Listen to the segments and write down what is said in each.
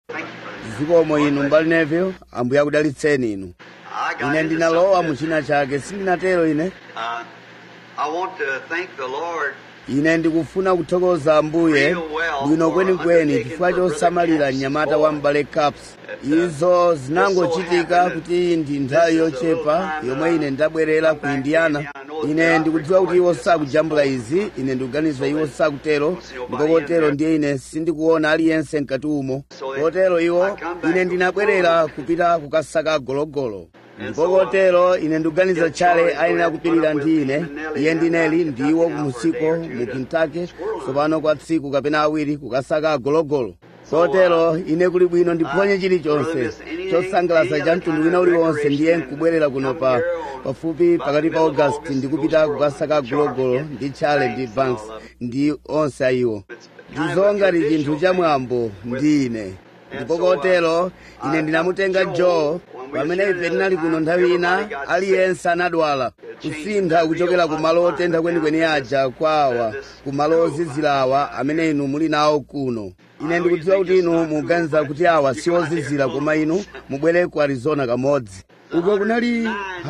zikomo inu mbali neville ambuye akudalitseni inu I got ine into ndinalowa something mu china chake sindinatero ine Uh, I want to thank the Lord ine ndikufuna kuthokoza ambuye bwino kwenikweni chifukwa chosamalira mnyamata wa mbale caps izo zinangochitika kuti ndi nthawi yochepa yomwe ine ndabwerera ku indiana ine ndikudziwa kuti iwo sakujambula izi ine ndikuganiza iwo sakutero ndipo kotero ndiye ine sindikuona aliyense mkati umo kotero iwo ine ndinabwerera kupita kukasaka gologolo ndipo kotero ine ndikuganiza tchale ayenera kupirira ndi ine iye ndineli ndiwo kumusiko mu kentucky tsopano kwa tsiku kapena awiri kukasaka gologolo kotero ine kuli bwino ndiphonye chilichonse chosangalatsa cha mtundu wina uliwonse ndiye nkubwerera kuno pa pafupi pakati pa august ndikupita kukasaka gologolo ndi tchale ndi banks ndi onse ayiwo ndizongati chinthu cha mwambo ndi ine ndipo kotero ine ndinamutenga joe pamene ife tinali kuno nthawi ina aliyense anadwala kusintha kuchokera ku malo otentha kwenikweni aja kwa awa ku malo ozizira awa amene inu muli nawo kuno ine ndikudziwa kuti inu mukuganiza kuti awa si ozizira koma inu mubwere ku arizona kamodzi uko kunali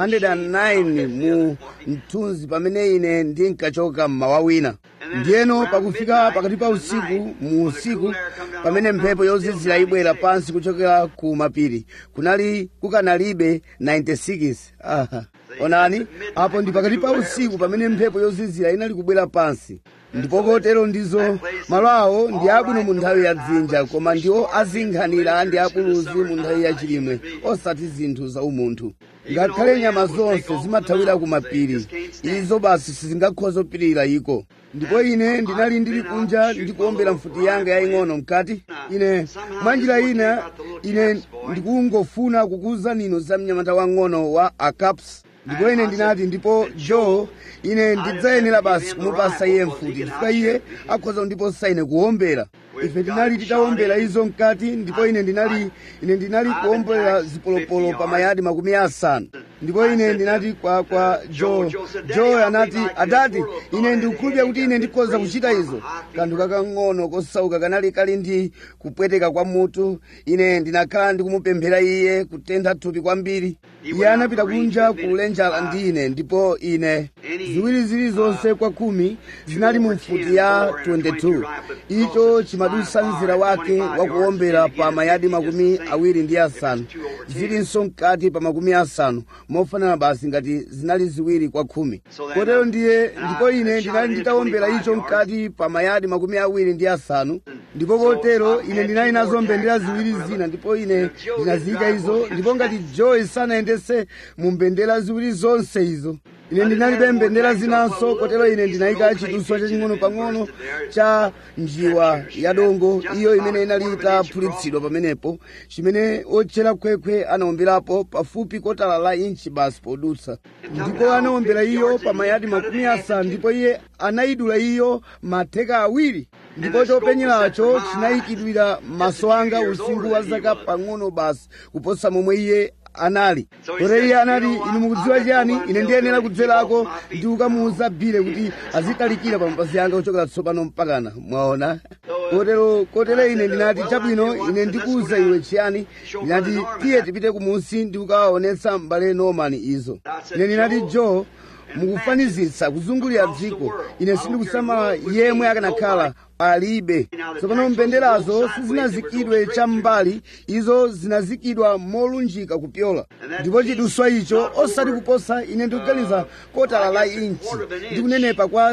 109 mu mthunzi pamene ine ndinkachoka mmawa wina ndiyeno pakufika pakati pa usiku mu usiku pamene mphepo yozizira ibwera pansi kuchokera ku mapiri kunali kukanalibe 96 aha onani apo ndi pakati pa usiku pamene mphepo yozizira inali kubwera pansi ndipo kotero ndizo malo awo ndi abwino mu nthawi ya dzinja koma ndiwo azinkhanira ndi abuluzi mu nthawi ya chilimwe osati zinthu za umunthu ngakhale nyama zonse zimathawira ku mapiri izo basi sizingakhoza kupirira iko ndipo ine ndinali ndili kunja ndikuombera mfuti yanga yaying'ono mkati ine mwanjira ina ine ndikungofuna kukuwuzani inu za mnyamata wang'ono wa acaps ndipo ine ndinati ndipo joe ine ndidzayenera basi kumupasa iye mfuti chifukwa iye akhoza kundiposa ine kuwombera ife tinali titawombera izo mkati ndipo ine ndinali ine ndinali kuwombera zipolopolo pa mayadi makumi asanu ndipo ine ndinati kwa kwa joe joe anati adati ine ndikukhulupirira kuti ine ndikhoza kuchita izo kanthu kakang'ono kosauka kanali kali ndi kupweteka kwa mutu ine ndinakhala ndikumupemphera iye kutentha thupi kwambiri iye anapita kunja kulenjala ndi ine ndipo ine ziwiri zilizonse kwa khumi zinali mu mfuti ya 22 icho chimadusa mzera wake wakuwombera pa mayadi makumi awiri ndi asanu zilinso mkati pa makumi asanu mofanana basi ngati zinali ziwiri kwa khumi kotero ndiye ndipo ine ndinali nditawombera icho mkati pa mayadi makumi awiri ndi asanu ndipo kotero ine ndinali nazo mbendera ziwiri zina ndipo ine ndinaziyika izo ndipo ngati joe sanayendese mu mbendera ziwiri zonse izo ine ndinalibe mbendera zinanso kotero ine ndinayika chiduswa chaching'ono pang'ono cha njiwa ya dongo iyo imene inali itaphulitsidwa pamenepo chimene otchera khwekhwe anawomberapo pafupi kotala la inchi basi podutsa ndipo anawombera iyo pa mayadi makumi asanu ndipo iye anayidula iyo matheka awiri ndipo chopenyeracho chinayikidwira maso anga usinkhu wa zaka pang'ono basi kuposa momwe iye anali kotero iye anati inu mukudziwa chiyani ine ndiyenera kudzerako ndi kukamuwuza bile kuti azitalikira pa mapazi anga kuchokera tsopano mpakana mwaona kotero kotero ine ndinati chabwino ine ndikuwuza iwe chiyani ndinati tiye tipite kumunsi ndi kukawaonetsa m'bale norman izo ine ndinati joe mukufanizitsa kuzungulira dziko ine sindikusamala yemwe akanakhala palibe tsopano mbenderazo sizinazikidwe cham'mbali izo zinazikidwa molunjika kupyola ndipo chiduswa icho osati kuposa ine ndikuganiza kotala la inchi ndikunenepa kwa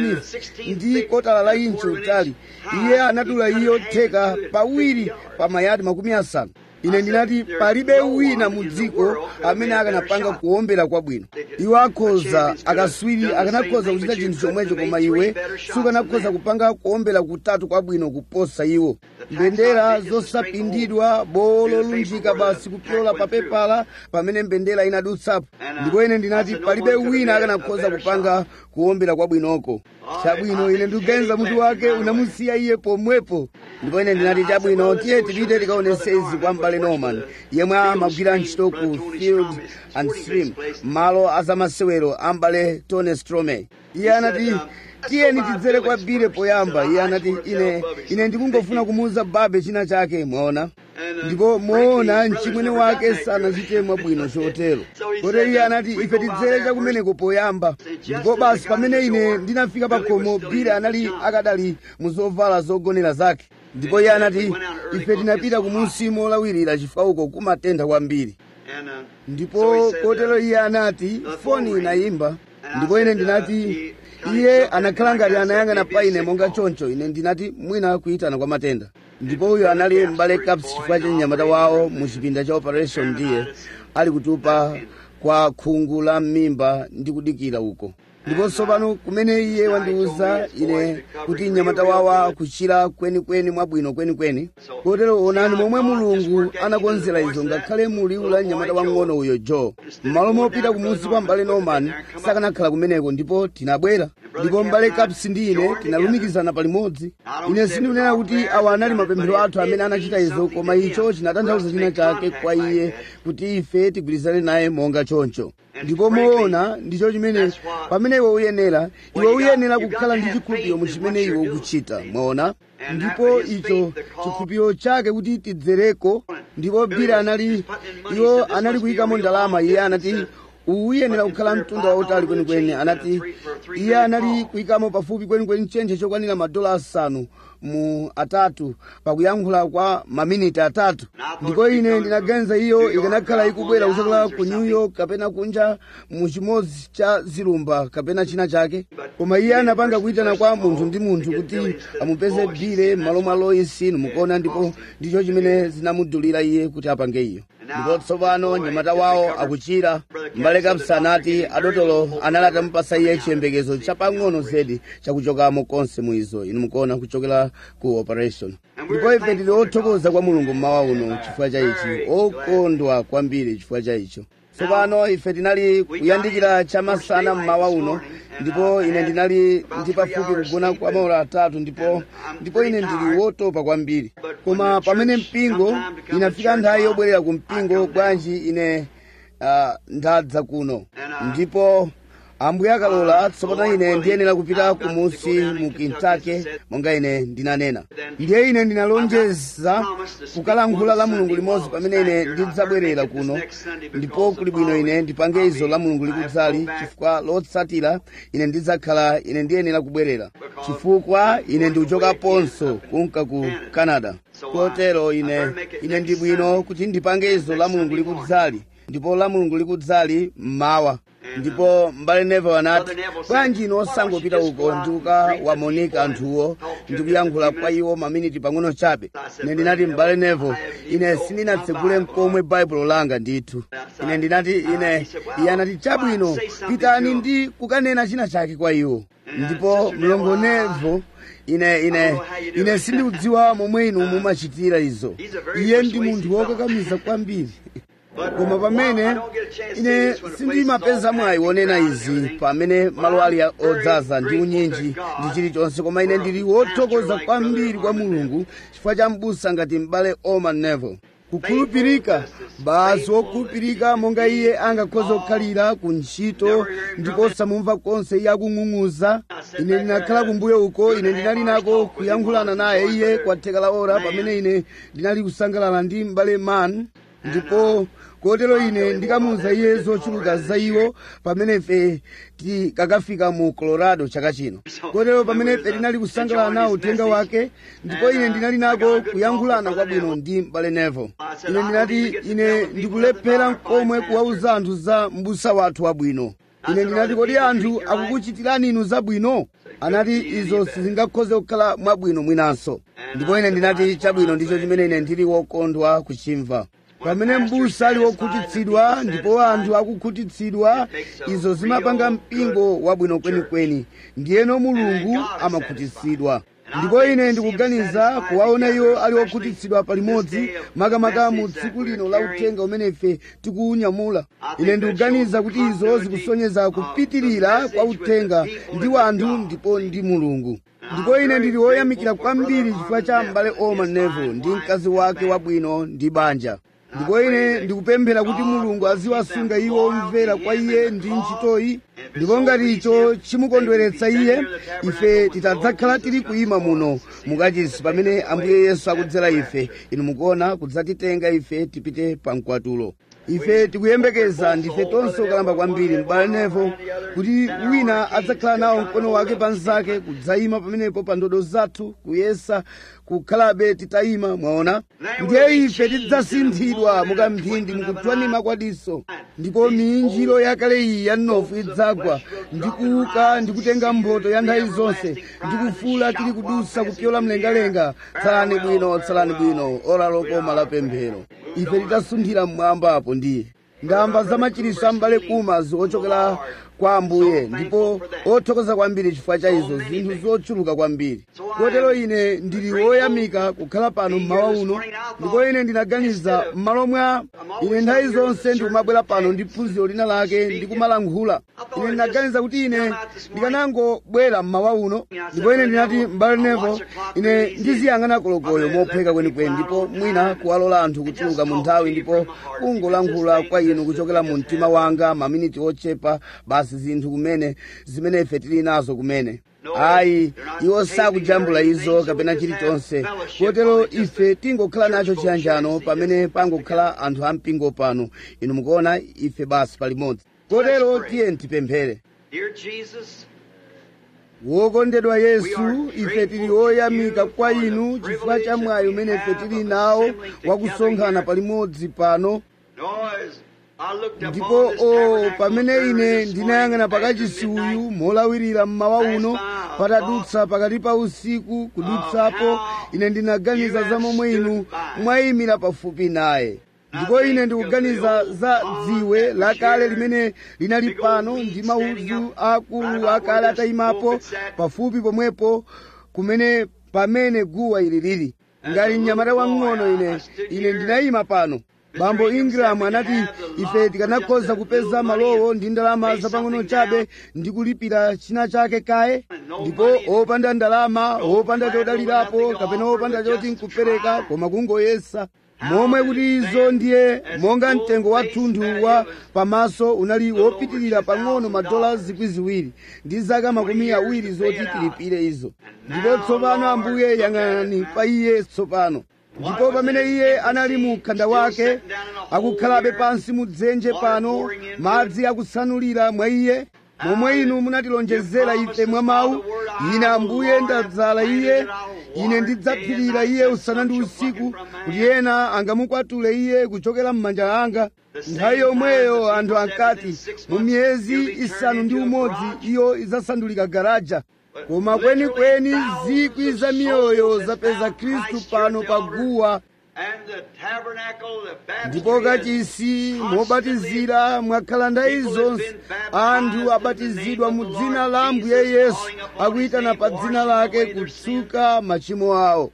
16 ndi kotala la inchi utali iye anadula iyo theka pawiri pa mayadi makumi asanu ine ndinati palibe wina mu dziko amene akanapanga kuwombera kwabwino iwo akhoza akaswiri akanakhoza kuchita chinthu chomwecho koma iwe sukanakhoza kupanga kuwombera kutatu kwabwino kuposa iwo mbendera zosapindidwa bowo lolunjika basi kupyola pa pepala pamene mbendera inadutsapo ndipo ine ndinati palibe wina akanakhoza kupanga kuwombera kwabwinoko chabwino ine ndikuganiza mutu wake unamusiya iye pomwepo ndipo ine ndinati chabwino tiye tipite tikaonese izi kwa m'bale norman yemwe amagwira ntchito ku field and stream malo azamasewero a m'bale tony strome iye anati tiyeni tidzere kwa bile poyamba iye anati ine ine ndikungofuna kumuwuza babe china chake mwaona ndipo moona mchimwene wake sanachite mwabwino chotero kotero iye anati ife tidzere chakumeneko poyamba ndipo basi pamene ine ndinafika pa khomo bile anali akadali mu zovala zogonera zake ndipo iye anati ife tinapita kumunsi molawirira chifukwa uko kumatentha kwambiri ndipo kotero iye anati foni inayimba ndipo ine ndinati iye anakhala ngati anayang'ana pa ine monga choncho ine ndinati mwina kuyitana kwa matenda ndipo uyo anali m'bale caps chifukwa cha mnyamata wawo mu chipinda cha operation ndiye ali kutupa kwa khungu la m'mimba ndi kudikira uko ndipo tsopano kumene iye wandiwuza ine kuti mnyamata wawo akuchira kwenikweni mwabwino kwenikweni kotero onani momwe mulungu anakonzera izo ngakhale muliwu la mnyamata wang'ono uyo joe m'malo mopita kumunsi kwa m'bale norman sakanakhala kumeneko ndipo tinabwera ndipo m'bale caps ndi ine tinalumikizana palimodzi ine sindikunena kuti awa anali mapemphero athu amene anachita izo koma icho chinatanthauza china chake kwa iye kuti ife tigwirizane naye monga choncho ndipo moona ndicho chimene pamene iwe uyenera iwe uyenera kukhala ndi chikhulupiriro mu chimene iwe ukuchita mwaona ndipo icho chikhulupiriro chake kuti tidzereko ndipo bile anali iwo anali kuyikamo ndalama iye anati uyenera kukhala mtunda wautali kwenikweni anati iye anali kuyikamo pafupi kwenikweni chenje chokwanira madola asanu mu atatu pakuyankhula kwa maminiti atatu ndipo ine ndinaganiza iyo ikanakhala ikubwera kuchokera ku new york kapena kunja mu chimodzi cha zilumba kapena china chake koma iye anapanga kuyitana kwa munthu ndi munthu kuti amupeze bile m'malo mwa loisi mukuona ndipo ndicho chimene zinamudulira iye kuti apange iyo ndipo tsopano mnyamata wawo akuchira m'bale kapsa anati adotolo anali atamupasa iye chiyembekezo chapang'ono zedi chakuchokamo konse mu izo inu mukuona kuchokera ku operation ndipo ife tili othokoza kwa mulungu mmawa uno chifukwa cha ichi okondwa kwambiri chifukwa cha icho tsopano ife tinali kuyandikira chamasana mmawa uno ndipo ine ndinali ndi pafupi kugona kwa maola atatu ndipo ndipo ine ndili wotopa kwambiri koma pamene mpingo inafika nthawi yobwerera ku mpingo bwanji ine uh, ndadza kuno ndipo ambuye akalola tsopano ine ndiyenera kupita kumusi mu kentucky monga ine ndinanena ndiye ine ndinalonjeza kukalankhula la mulungu limodzi pamene ine ndidzabwerera kuno ndipo kuli bwino ine ndipange izo la mulungu likudzali chifukwa lotsatira ine ndidzakhala ine ndiyenera kubwerera chifukwa ine ndikuchokaponso kunka ku canada kotero ine ine ndi bwino kuti ndipange izo la mulungu likudzali ndipo la mulungu likudzali mmawa ndipo mbale nevo anati bwanji ino osangopita uko ndikukawamonika anthuwo ndikuyankhula kwa iwo maminiti pang'ono chabe ine ndinati mbale nevo ine sindinatsegule mkomwe baibulo langa ndithu ine ndinati ine iye anati chabwino pitani ndi kukanena china chake kwa iwo ndipo mlongo nevo ine ine ine sindikudziwa momwe inu mumachitira izo iye ndi munthu wokakamiza kwambiri koma pamene ine sindimapeza mwayi wonena izi pamene malo ali odzaza ndi unyinji ndi chilichonse koma ine ndili wothokoza kwambiri kwa mulungu chifukwa cha mbusa ngati m'bale oman neville kukhulupirika basi wokhulupirika monga iye angakhoza kukhalira ku ntchito ndipo osamumva konse iye akung'ung'uza ine ndinakhala kumbuyo uko ine ndinali nako kuyankhulana naye iye kwa theka la ora pamene ine ndinali kusangalala ndi m'bale man ndipo kotero ine ndikamuwuza iye zochuluka za iwo pamene ife tikakafika mu colorado chaka chino kotero pamene ife tinali kusangalala nawo uthenga wake ndipo ine ndinali nako kuyankhulana kwabwino ndi m'bale nevo ine ndinati ine ndikulephera mkomwe kuwauza anthu za mbusa wathu wabwino ine ndinati kodi anthu akukuchitirani inu zabwino anati izo sizingakhoze kukhala mwabwino mwinanso ndipo ine ndinati chabwino ndicho chimene ine ndili wokondwa kuchimva pamene mbusa ali wokhutitsidwa ndipo anthu akukhutitsidwa izo zimapanga mpingo wabwino kwenikweni ndiyeno mulungu amakhutitsidwa ndipo ine ndikuganiza kuwaona iwo ali okhutitsidwa palimodzi makamaka mu tsiku lino la uthenga umene ife tikuwunyamula ine ndikuganiza kuti izo zikusonyeza kupitirira kwa uthenga ndi wanthu ndipo ndi mulungu ndipo ine ndili woyamikira kwambiri chifukwa cha m'bale oman neville ndi mkazi wake wabwino ndi banja ndipo ine ndikupemphera kuti mulungu aziwasunga iwo omvera kwa iye ndi ntchitoyi ndipo ngati icho chimukondweretsa iye ife titadzakhala tili kuyima muno mukachisi pamene ambuye yesu akudzera ife inu mukuona kudzatitenga ife tipite pa mkwatulo ife tikuyembekeza ndife tonse okalamba kwambiri m'bale nevo kuti wina adzakhala nawo mkono wake panzake kudzayima pamenepo pa ndodo zathu kuyesa kukhalabe titayima mwaona ndiye ife tidzasinthidwa mukamphindi mukuthwanima kwadiso ndipo minjiro yakale iyi ya mnofu idzagwa ndikuuka ndikutenga mphotho ya nthawi zonse ndikufuula tili kudusa kupyola mlengalenga tsalani bwino tsalani bwino ora lokoma la pemphero ife titasunthira mmwambapo ndiye ndamva za machiriso a m'bale kumazi ochokera kwa ambuye ndipo othokoza kwambiri chifukwa cha izo zinthu zochuluka kwambiri kotero ine ndili woyamika kukhala pano mmawa uno ndipo ine ndinaganiza m'malo mwa ine nthawi zonse ndikumabwera pano ndi phunziro lina lake ndikumalankhula ine ndinaganiza kuti ine ndikanangobwera mmawa uno ndipo ine ndinati m'bale nevo ine ndiziyang'ana kolokoyo mopheka kwenikweni ndipo mwina kuwalola anthu kutuluka mu nthawi ndipo kungolankhula kwa inu kuchokera mu mtima wanga maminiti ochepa basi zinthu kumene zimene ife tili nazo kumene ayi iwo sakujambula izo kapena chilichonse kotero ife tingokhala nacho chiyanjano pamene pangokhala anthu ampingo pano inu mukuona ife basi palimodzi kotero tiye tipemphere Dear Jesus, wokondedwa yesu ife tili oyamika kwa inu chifukwa cha mwayi umene ife tili nawo wakusonkhana palimodzi pano noise. I looked ndipo upon this o tabernacle pamene early ine this ndinayang'ana morning, pakachisi after uyu midnight. molawirira mmawa uno patadutsa pakati pa usiku kudutsapo ine ndinaganiza za momwe inu mwayimira pafupi naye ndipo ine ndikuganiza za dziwe lakale limene linali pano ndi maudzu akulu akale atayimapo pafupi pomwepo kumene pamene guwa ili lili ngati mnyamata wang'ono ine ine ndinayima pano bambo ingram anati ife tikanakhoza kupeza malowo ndi ndalama zapang'ono chabe ndi kulipira china chake kaye ndipo opanda ndalama opanda chodalirapo kapena opanda choti nkupereka koma kungoyesa momwe kuti izo ndiye monga mtengo wa thunthu wa pamaso unali wopitirira pang'ono madola zikwi ziwiri ndi zaka makumi awiri zoti tilipire izo ndipo tsopano ambuye yang'anani pa iye tsopano ndipo pamene iye anali mu mkhanda wake akukhalabe pansi mu dzenje pano madzi akusanulira mwa iye momwe inu munatilonjezera ife mwa mawu ine ambuye ndadzala iye ine ndidzaphirira iye usana ndi usiku kuti ena angamukwatule iye kuchokera m'manja anga nthawi yomweyo anthu ankati mu miyezi isanu ndi umodzi iyo idzasandulika garaja koma kwenikweni zikwi za miyoyo zapeza khristu pano paguwa And the tabernacle, the baptistry, ndipo kachisi mobatizira mwakhala nthawi zonse anthu abatizidwa mu dzina la ambuye yesu akuyitana pa dzina lake kutsuka machimo awo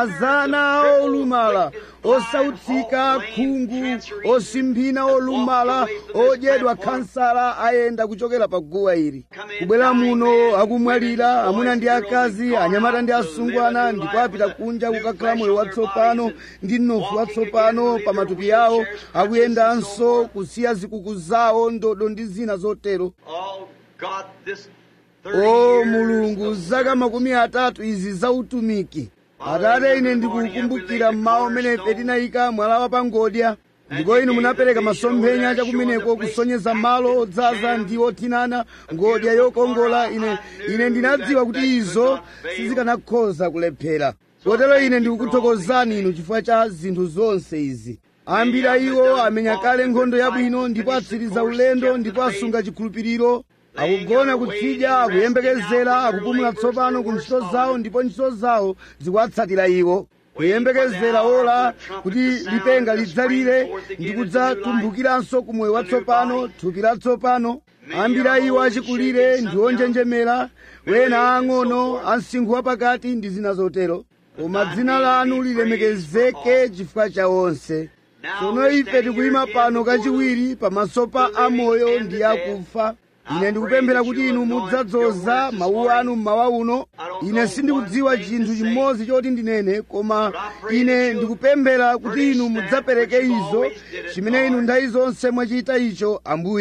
mazana olumala osautsika khungu osimphina olumala odyedwa khansala ayenda kuchokera pa guwa ili kubwera muno akumwalira amuna ndi akazi anyamata ndi asungwana ndipo apita kunja kukakhala moyo watsopano ndi mnofu watsopano pa matupi awo akuyendanso kusiya zikuku zawo ndodo ndi zina zotero Oh God, this 30 o years mulungu of zaka makumi atatu izi za utumiki atate ine ndikukumbukira mmawa umene ife tinayika mwala wa pangodya ndipo inu munapereka masomphenya chakumeneko kusonyeza malo odzaza ndi othinana ngodya yokongola ine ine ndinadziwa kuti izo sizikanakhoza kulephera kotero ine ndikukuthokozani inu chifukwa cha zinthu zonse izi ambiri a iwo amenya kale nkhondo yabwino ndipo atsiriza ulendo ndipo asunga chikhulupiriro akugona kutsidya akuyembekezera akupumula tsopano ku ntchito zawo ndipo ntchito zawo zikuwatsatira iwo kuyembekezera ola kuti lipenga lidzalire ndi kudzatumbukiranso ku moyo watsopano thupi latsopano ambiri a iwo achikulire ndi onjenjemera wena ang'ono amsinkhu wapakati ndi zina zotero koma dzina lanu lilemekezeke chifukwa cha onse tsono ife tikuyima pano kachiwiri pamaso pa amoyo ndi akufa ine ndikupemphera kuti inu mudzadzoza mawu anu mmawa uno ine sindikudziwa chinthu chimodzi choti ndinene koma ine ndikupemphera kuti inu mudzapereke izo chimene inu nthawi zonse mwachita icho ambuye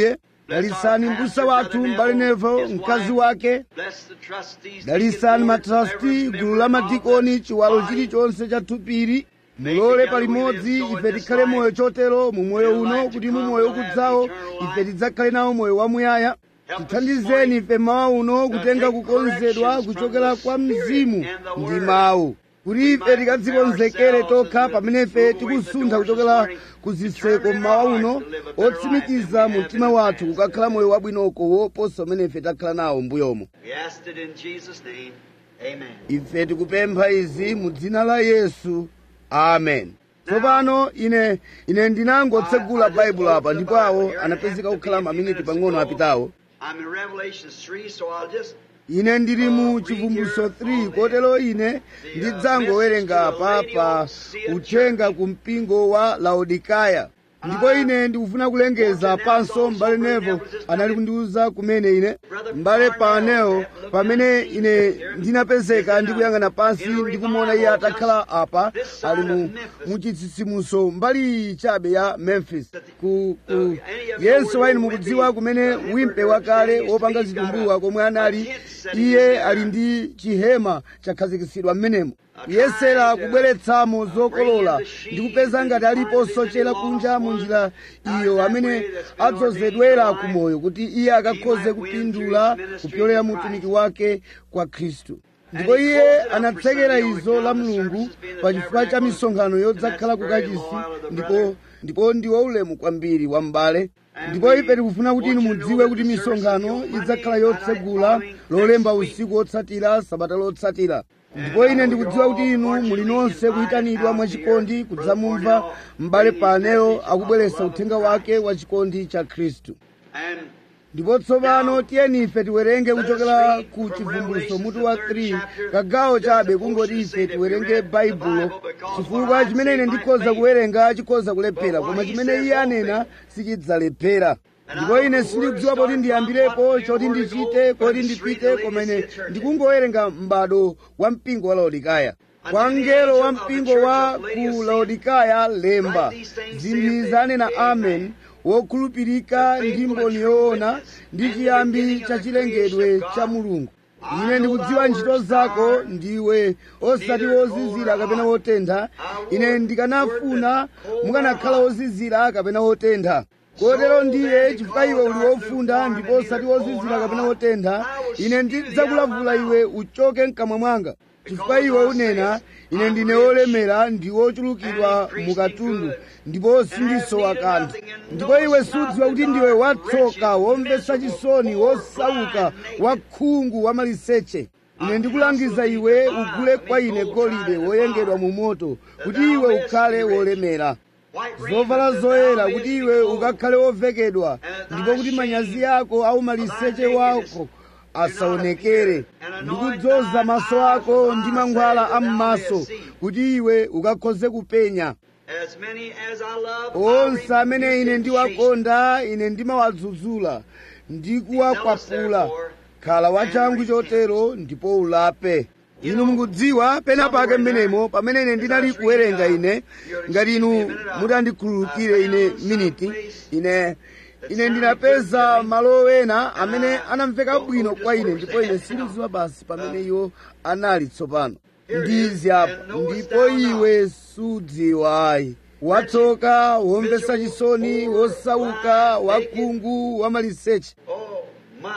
dalisani mbusa wathu mbale nevo mkazi wake Bless the trustees. dalisani matrasti gulu la madikoni chiwalo chilichonse cha thupiri mulole palimodzi ife tikhale moyo chotero mu moyo uno kuti mu moyo ukudzawo ife tidzakhale nawo moyo wamuyaya tithandizeni ife mawa uno kutenga kukonzedwa kuchokera kwa mzimu ndi mawu kuti ife tikadzikonzekere tokha pamene ife tikusuntha kuchokera ku zitseko mmawa uno otsimikiza mu mtima wathu kukakhala moyo wabwinoko woposa umene ife takhala nawo mbuyomo We asked it in Jesus' name. Amen. ife tikupempha izi mu dzina la yesu amen tsopano ine ine ndinangotsegula baibulo apa ndipo awo anapezeka kukhala maminiti pang'ono apitawo I'm in Revelation 3, so I'll just ine ndili mu chivumbulutso 3 kotero ine ndidzangowerenga apa pa uthenga ku mpingo wa laodikaya ndipo ine ndikufuna kulengeza panso m'bale nevo anali kundiwuza kumene ine m'bale panewo pamene ine ndinapezeka ndikuyang'ana pansi ndikumuona iye atakhala apa ali mu muchitsitsimutso mbali iyi chabe ya memphis ku, ku yense wa inu mukudziwa kumene wimpe wakale wopanga zitumbuwa komwe anali iye ali ndi chihema chakhazikitsidwa m'menemo yesera kubweretsamo zokolola ndi kupeza ngati alipo sochera kunja mu njira iyo amene adzozedwera ku moyo kuti iye akakhoze kupindula kupyolera mu utumiki wake kwa khristu ndipo iye anatsekera izo la mulungu pa chifukwa cha misonkhano yodzakhala ku kachisi ndipo ndipo ndi waulemu kwambiri wa m'bale ndipo ife tikufuna kuti inu mudziwe kuti misonkhano idzakhala yotsegula lolemba usiku wotsatira sabata lotsatira ndipo ine ndikudziwa kuti inu muli nonse kuyitanidwa mwachikondi kudzamumva m'bale paneyo akubweretsa uthenga wake wa chikondi cha khristu and ndipo tsopano tiyeni ife tiwerenge kuchokera ku chivumbulutso mutu wa 3 kagawo chabe kungoti ife tiwerenge baibulo chifukwa chimene ine ndikhoza kuwerenga chikhoza kulephera koma chimene iye anena sichidzalephera ndipo ine sindikudziwa poti ndiyambirepo choti ndichite koti ndipite koma ine ndikungowerenga m'bado wa mpingo wa laodikaya kwa mngelo wa mpingo wa ku laodikaya lemba zinthu zanena amen wokhulupirika ndi mboni yoona ndi chiyambi cha chilengedwe cha mulungu ine ndikudziwa ntchito zako ndiwe osati wozizira kapena wotentha ine ndikanafuna mukanakhala wozizira kapena wotentha kotero ndiye chifukwa iwe uli wofunda ndipo osati wozizira kapena wotentha ine ndidzakulavula iwe uchoke mkamwa mwanga chifukwa iwe unena ine ndine wolemera ndi wochulukidwa mukatundu ndipo sindisowa kanthu ndipo iwe sudziwa kuti ndiwe watsoka womvetsa chisoni wosauka wakhungu wa maliseche ine ndikulangiza iwe ugule kwa ine golide woyengedwa mu moto kuti iwe ukhale wolemera zovala zoyera kuti iwe ukakhale wovekedwa ndipo kuti manyazi ako au maliseche wako asaonekere ndikudzoza maso ako ndi mankhwala am'maso kuti iwe ukakhoze kupenya as many as I love, I onse amene rebuke ine and ndiwakonda ine ndimawadzudzula ndikuwakwapula khala wachangu chotero ndipo ulape inu mukudziwa pena pake mmenemo pamene ine ndinali kuwerenga ine ngati inu mutandikhululukire ine miniti ine ine ndinapeza malo ena amene anamveka bwino kwa ine ndipo ine sindidziwa basi pamene iwo anali tsopano ndizi apa ndipo iwe sudziwayi watsoka womvetsa chisoni wosauka wakhungu wamaliseche Oh, my.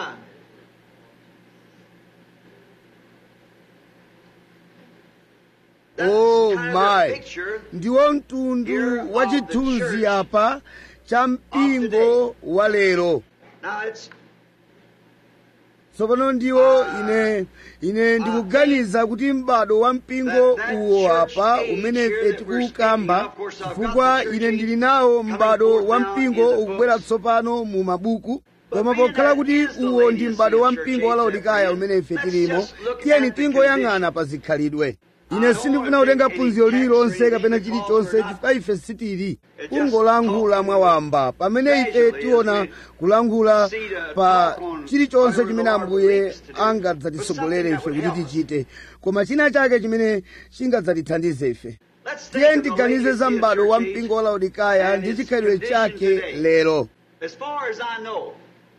That's Oh, kind of my. a picture ndiwo mtundu wa chithunzi apa cha mpingo wa lero Now it's tsopano ndiwo ine ine ndikuganiza kuti m'bado wa mpingo uwo apa umene ife tikuwukamba chifukwa ine ndili nawo m'bado wa mpingo ukubwera tsopano mu mabuku koma pokhala kuti uwo ndi m'bado wa mpingo wa laodikaya umene ife tilimo tiyeni tingoyang'ana pa zikhalidwe ine sindifuna kutenga phunziro lililonse kapena chilichonse chifukwa ife sitili kungolankhula mwawamba pamene ife tiona kulankhula pa chilichonse chimene ambuye angadzatitsogolere ife kuti tichite koma china chake chimene chingadzatithandize ife let's tiye think of the ndiganize legacy za of m'bado wa church mpingo wa laodikaya and ndi its chikhalidwe condition chake today. lero As far as I know,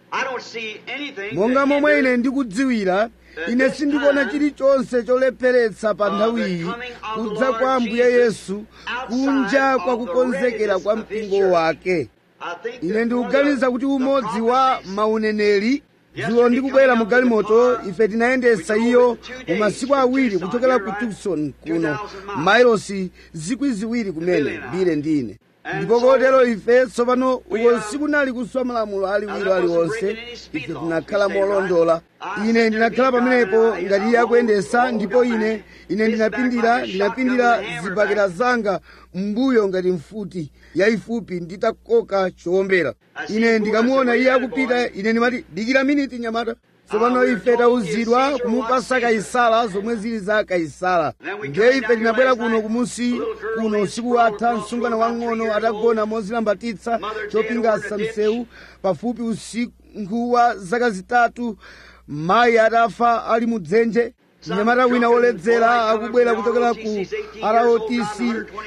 I don't see anything monga that momwe hinders ine ndikudziwira ine sindikuona chilichonse cholepheretsa pa nthawi iyi kudza kwa ambuye yesu kunja kwa kukonzekera kwa mpingo wake I think ine that ndikuganiza kuti umodzi wa mauneneri dzulo ndikubwera mu galimoto ife tinayendesa iyo mu masiku awiri kuchokera ku tucson kuno mailosi zikwi ziwiri kumene bile ndine ndipo kotero ife tsopano uko sikunali kuswa malamulo aliwiro aliwonse ife tinakhala molondola ine ndinakhala pamenepo ngati iye akuyendesa ndipo ine ine ndinapindira ndinapindira zibakera zanga mbuyo ngati mfuti yayifupi nditakoka chowombera ine ndikamuona iye akupita ine ndimati dikira miniti nyamata tsopano ife tauzidwa kumupasa kaisala zomwe zili za kaisala ndiye ife tinabwera kuno kumusi kuno usiku watha msungwana wang'ono atagona mozilambatitsa chopingasa msewu pafupi usiku wa zaka zitatu mayi atafa ali mudzenje mnyamata wina woledzera akubwera kuchokera ku rotc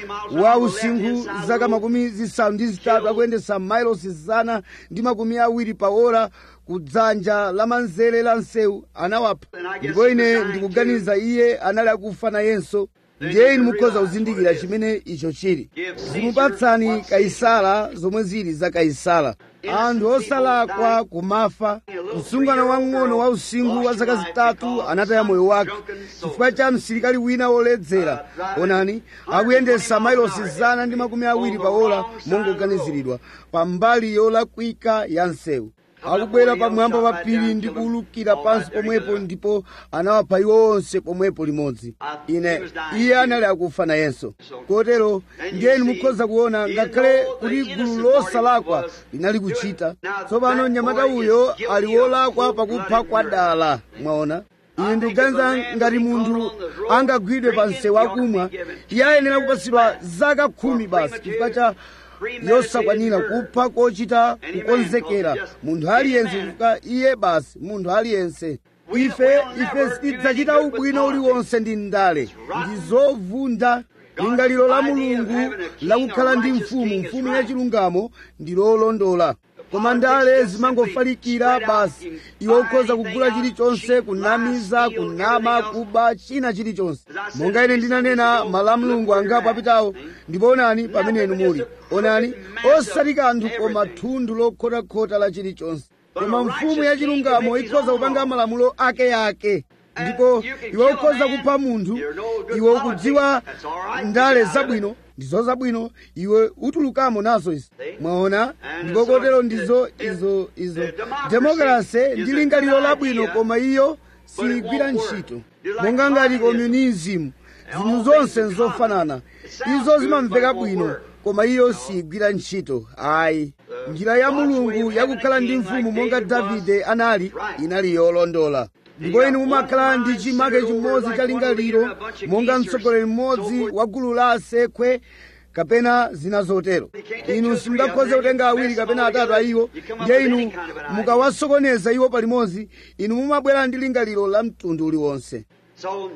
wa usinkhu zaka makumi zisanu ndi zitatu akuyendesa mailosi zana ndi makumi awiri pa ora kudzanja lamanzere la msewu anawapha ndipo ine ndikuganiza iye anali akufa nayenso ndiye inu mukhoza kuzindikira chimene icho chili zimupatsani kaisala zomwe zili za kaisala anthu osalakwa kumafa msungwana wang'ono wa usinkhu wa zaka zitatu anataya moyo wake chifukwa cha msilikali wina woledzera onani akuyendesa mailosi zana ndi makumi awiri pa ola mongoganiziridwa pa mbali yolakwika ya msewu akubwera pamwamba pa phiri ndi kuwulukira pansi pomwepo ndipo anawapha iwo onse pomwepo limodzi ine iye anali akufa nayenso kotero ndiye inu mukhoza kuona ngakhale kuti gulu losalakwa linali kuchita tsopano mnyamata uyo ali wolakwa pakupha kwa dala mwaona ine ndikuganiza ngati munthu angagwidwe pa msewu akumwa iye ayenera kupatsidwa zaka khumi basi chifukwa cha yosakwanira kupha kochita kukonzekera munthu aliyense chifukwa iye basi munthu aliyense ife ife sitidzachita ubwino uliwonse ndi ndale ndi zovunda lingaliro la mulungu lakukhala ndi mfumu mfumu yachilungamo ndi lolondola koma ndale zimangofalikira basi iwe ukhoza kugula chilichonse kunamiza kunama kuba china chilichonse monga ine ndinanena mala mulungu angapo apitawo ndipo onani pamene inu muli onani osati kanthu koma thundu lokhotakhota la chilichonse koma mfumu yachilungamo ikhoza kupanga malamulo akeake ndipo iwe ukhoza kupha munthu iwe ukudziwa ndale zabwino ndizo zabwino iwe utulukamo nazo izi mwaona ndipo kotero ndizo izo izo demokrasi ndi lingaliro labwino koma iyo siyigwira ntchito monga ngati communism zinthu zonse nzofanana izo zimamveka bwino koma iyo siyigwira ntchito ayi njira ya mulungu yakukhala ndi mfumu monga davide anali inali yolondola ndipo inu mumakhala ndi chimake chimodzi cha lingaliro monga mtsogoleri mmodzi wa gulu la asekwe kapena zina zotero inu simungakhoze kutenga awiri kapena atatu a iwo ndiye inu mukawasokoneza iwo palimodzi inu mumabwera ndi lingaliro la mtundu uliwonse So,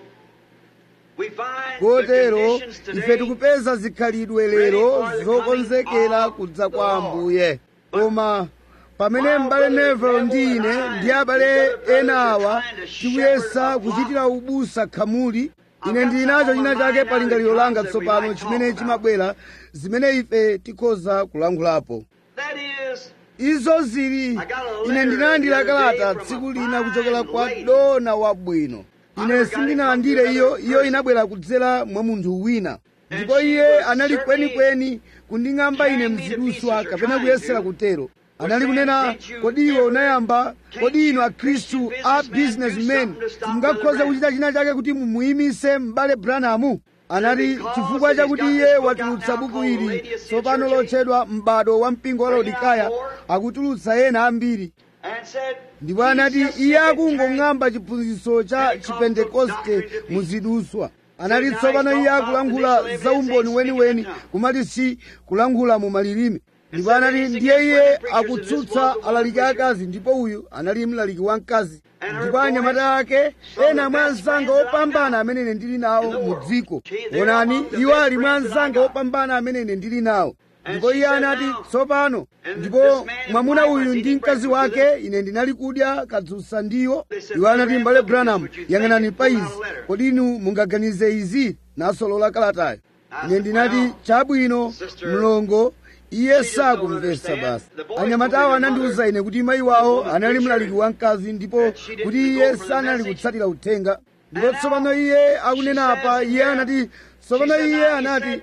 we find the kotero conditions ife today tikupeza zikhalidwe lero zokonzekera kudza kwa ambuye koma pamene m'bale nevelo ndi ine ndi abale ena awa tikuyesa kuchitira ubusa khamuli ine ndili nacho china chake pa lingaliro langa tsopano chimene chimabwera zimene ife tikhoza kulankhulapo That is, izo zili ine ndinalandira kalata tsiku lina kuchokera kwa dona wabwino ine sindinalandire iyo iyo inabwera kudzera mwa munthu wina ndipo iye anali kwenikweni kunding'amba ine mziduswa kapena kuyesera kutero anali kunena kodi iwe unayamba kodi inu akhristu a businessmen simungakhoza kuchita china chake kuti mumuyimise m'bale branamu anati chifukwa chakuti iye watulutsa buku ili tsopano lotchedwa m'bado wa mpingo wa laodikaya akutulutsa ena ambiri and said, ndipo anati iye akungong'amba chiphunzitso cha chipentekoste muziduswa anati tsopano iye akulankhula za umboni weniweni kumati si kulankhula mu malilime ndipo anati ndiye iye akutsutsa alaliki akazi ndipo uyu anali mlaliki wamkazi ndipo anyamata ake ena mwa anzanga opambana amene ine ndili nawo mu dziko onani iwo ali mwa anzanga opambana amene ine ndili nawo ndipo iye anati tsopano ndipo mwamuna uyu ndi mkazi wake ine ndinali kudya kadzutsa ndiwo iwo anati mbale branham yang'anani pa izi kodi inu mungaganize izi nasolola kalatayo ine ndinati chabwino mlongo iye sakumvetsa basi anyamatawo anandiwuza ine kuti mayi wawo anali mlaliki wamkazi ndipo kuti iye sanali kutsatira uthenga ndipo tsopano iye akunena apa iye anati tsopano iye anati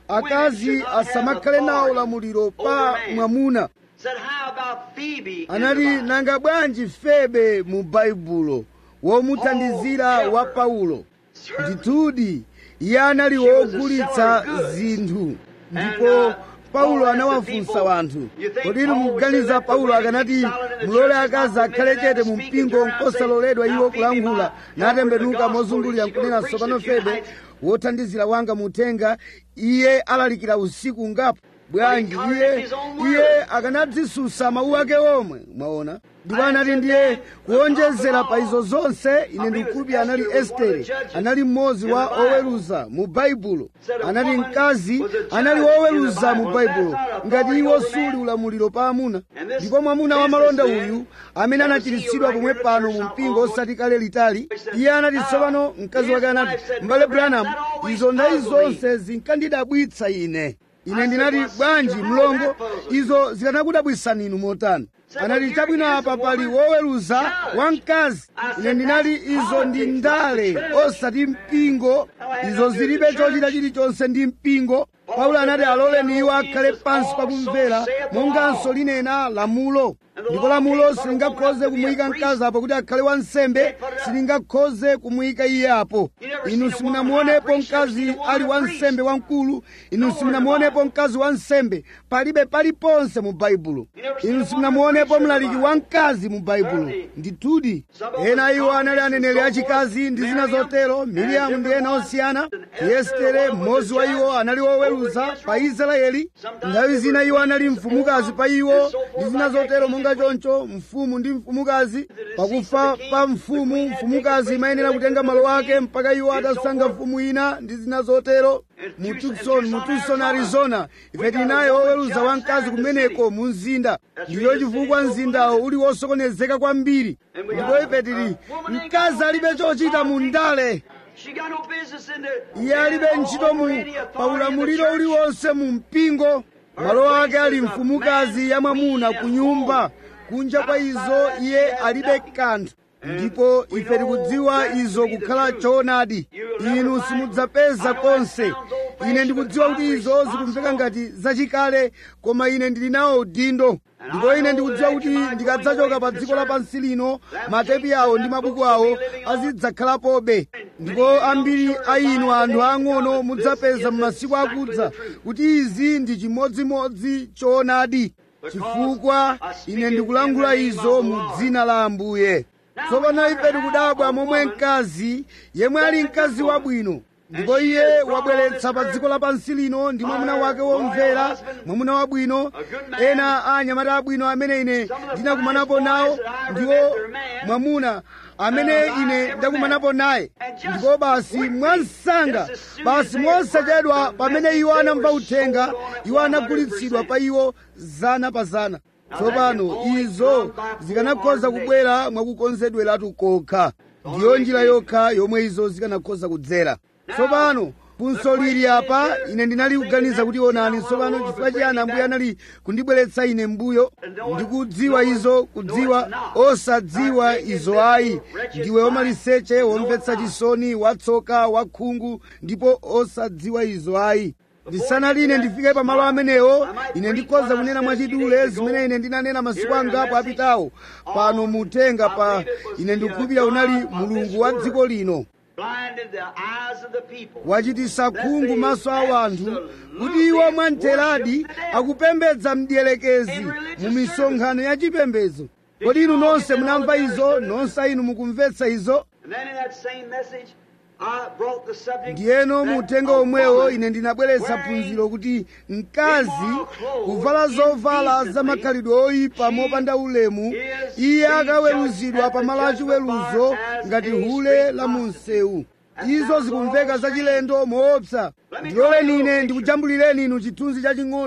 akazi asamakhale nawo ulamuliro pa mwamuna Said, how about Phoebe? in the anati Bible? nanga bwanji febe mu baibulo womuthandizira wa paulo ndithudi iye anali wogulitsa zinthu ndipo paulo anawafunsa wanthu kodi inu mukuganiza paulo akanati mulole akazi akhale chete mu mpingo nkosaloledwa iwo kulankhula natembenuka mozungulira nkunena tsopano febe wothandizira wanga muthenga iye alalikira usiku ngapo bwanji iye iye akanadzisusa mawu ake omwe mwaona ndipo anati ndiye kuonjezera pa izo zonse ine ndikukhulupirira anali estere anali mmodzi wa oweruza mu baibulo anati mkazi anali woweruza mu baibulo ngati iwo suli ulamuliro pa amuna ndipo mwamuna wa malonda uyu amene anachiritsidwa pomwe pano mu mpingo osati kale litali iye anati tsopano mkazi wake anati mbale branham izo ndayi zonse zinkandidabwitsa ine ine ndinati bwanji mlongo izo zikanakudabwitsani inu motani anati chabwino apa pali woweruza wamkazi ine ndinati izo ndi ndale osati mpingo izo zilibe chochita chilichonse ndi mpingo paulo anati aloleni iwo akhale pansi pakumvera monganso linena lamulo ndipo lamulo silingakhoze kumuyika mkazi apo kuti akhale wansembe silingakhoze kumuyika iye apo inu simunamuonepo mkazi ali wansembe wamkulu inu simunamuonepo mkazi wansembe palibe paliponse mu baibulo inu simunamuonepo mlaliki wamkazi mu baibulo ndithudi ena iwo anali aneneri achikazi ndi zina zotero miriamu ndi ena osiyana yestere mmodzi wa iwo anali woweruza pa israeli nthawi zina iwo anali mfumukazi pa iwo ndi zina zotero monga choncho mfumu ndi mfumukazi pakufa pa mfumu mfumukazi imayenera kutenga malo ake mpaka iwo atasankha mfumu ina ndi zina zotero mu tucson mu tucson arizona ife tili naye woweruza wamkazi kumeneko mu mzinda ndiyo chifukwa mzindawo uli wosokonezeka kwambiri ndipo ife tili mkazi alibe chochita mu ndale She got no business in the. iye alibe ntchito mu pa ulamuliro uliwonse mu mpingo malo ake ali mfumukazi ya mwamuna ku nyumba kunja kwa izo iye alibe kanthu ndipo ife tikudziwa izo kukhala choonadi inu simudzapeza konse ine ndikudziwa kuti izo zikumveka ngati zachikale koma ine ndili nawo udindo ndipo ine ndikudziwa kuti ndikadzachoka pa dziko lapansi lino matepi awo ndi mabuku awo azidzakhalapobe ndipo ambiri a inu anthu ang'ono mudzapeza m'masiku akudza kuti izi ndi chimodzimodzi choonadi chifukwa ine ndikulankhula izo mu dzina la ambuye tsopano ife tikudabwa momwe mkazi yemwe ali mkazi wabwino ndipo iye wabweretsa pa dziko lapansi lino ndi mwamuna wake womvera mwamuna wabwino ena a anyamata abwino amene ine ndinakumanapo nawo ndiwo mwamuna amene ine ndakumanapo naye ndipo basi mwansanga basi mosachedwa pamene iwo anamva uthenga iwo anagulitsidwa pa iwo zana pa zana tsopano izo zikanakhoza kubwera mwakukonzedweratu kokha ndiyo njira yokha yomwe izo zikanakhoza kudzera tsopano funso lili apa ine ndinali kuganiza kuti onani tsopano chifukwa chiyani ambuye anali kundibweretsa ine mbuyo ndikudziwa izo kudziwa osadziwa izo ayi ndiwe womaliseche womvetsa chisoni watsoka wakhungu ndipo osadziwa izo ayi ndisanali ndifike pamalo amenewo ine ndikhoza kunena mwachidule zimene ine ndinanena masiku angapo apitawo pano mutenga pa ine ndikukhulupirira unali mulungu wa dziko lino Blinded the eyes of the people. wachitisa khungu maso a wanthu kuti iwo mwamtheradi akupembedza mdierekezi mu misonkhano ya chipembedzo kodi inu nonse munamva izo nonse inu mukumvetsa izo And then in that same message, I brought the subject. ndiyeno mu that uthenga a omwewo woman ine ndinabweretsa wearing phunziro kuti mkazi kuvala zovala zamakhalidwe oyipa mopanda ulemu iye akaweruzidwa pamalo achiweruzo ngati hule la munsewu izo zikumveka zachilendo moopsa ndiloleni ine ndikujambulireni inu chithunzi chaching'ono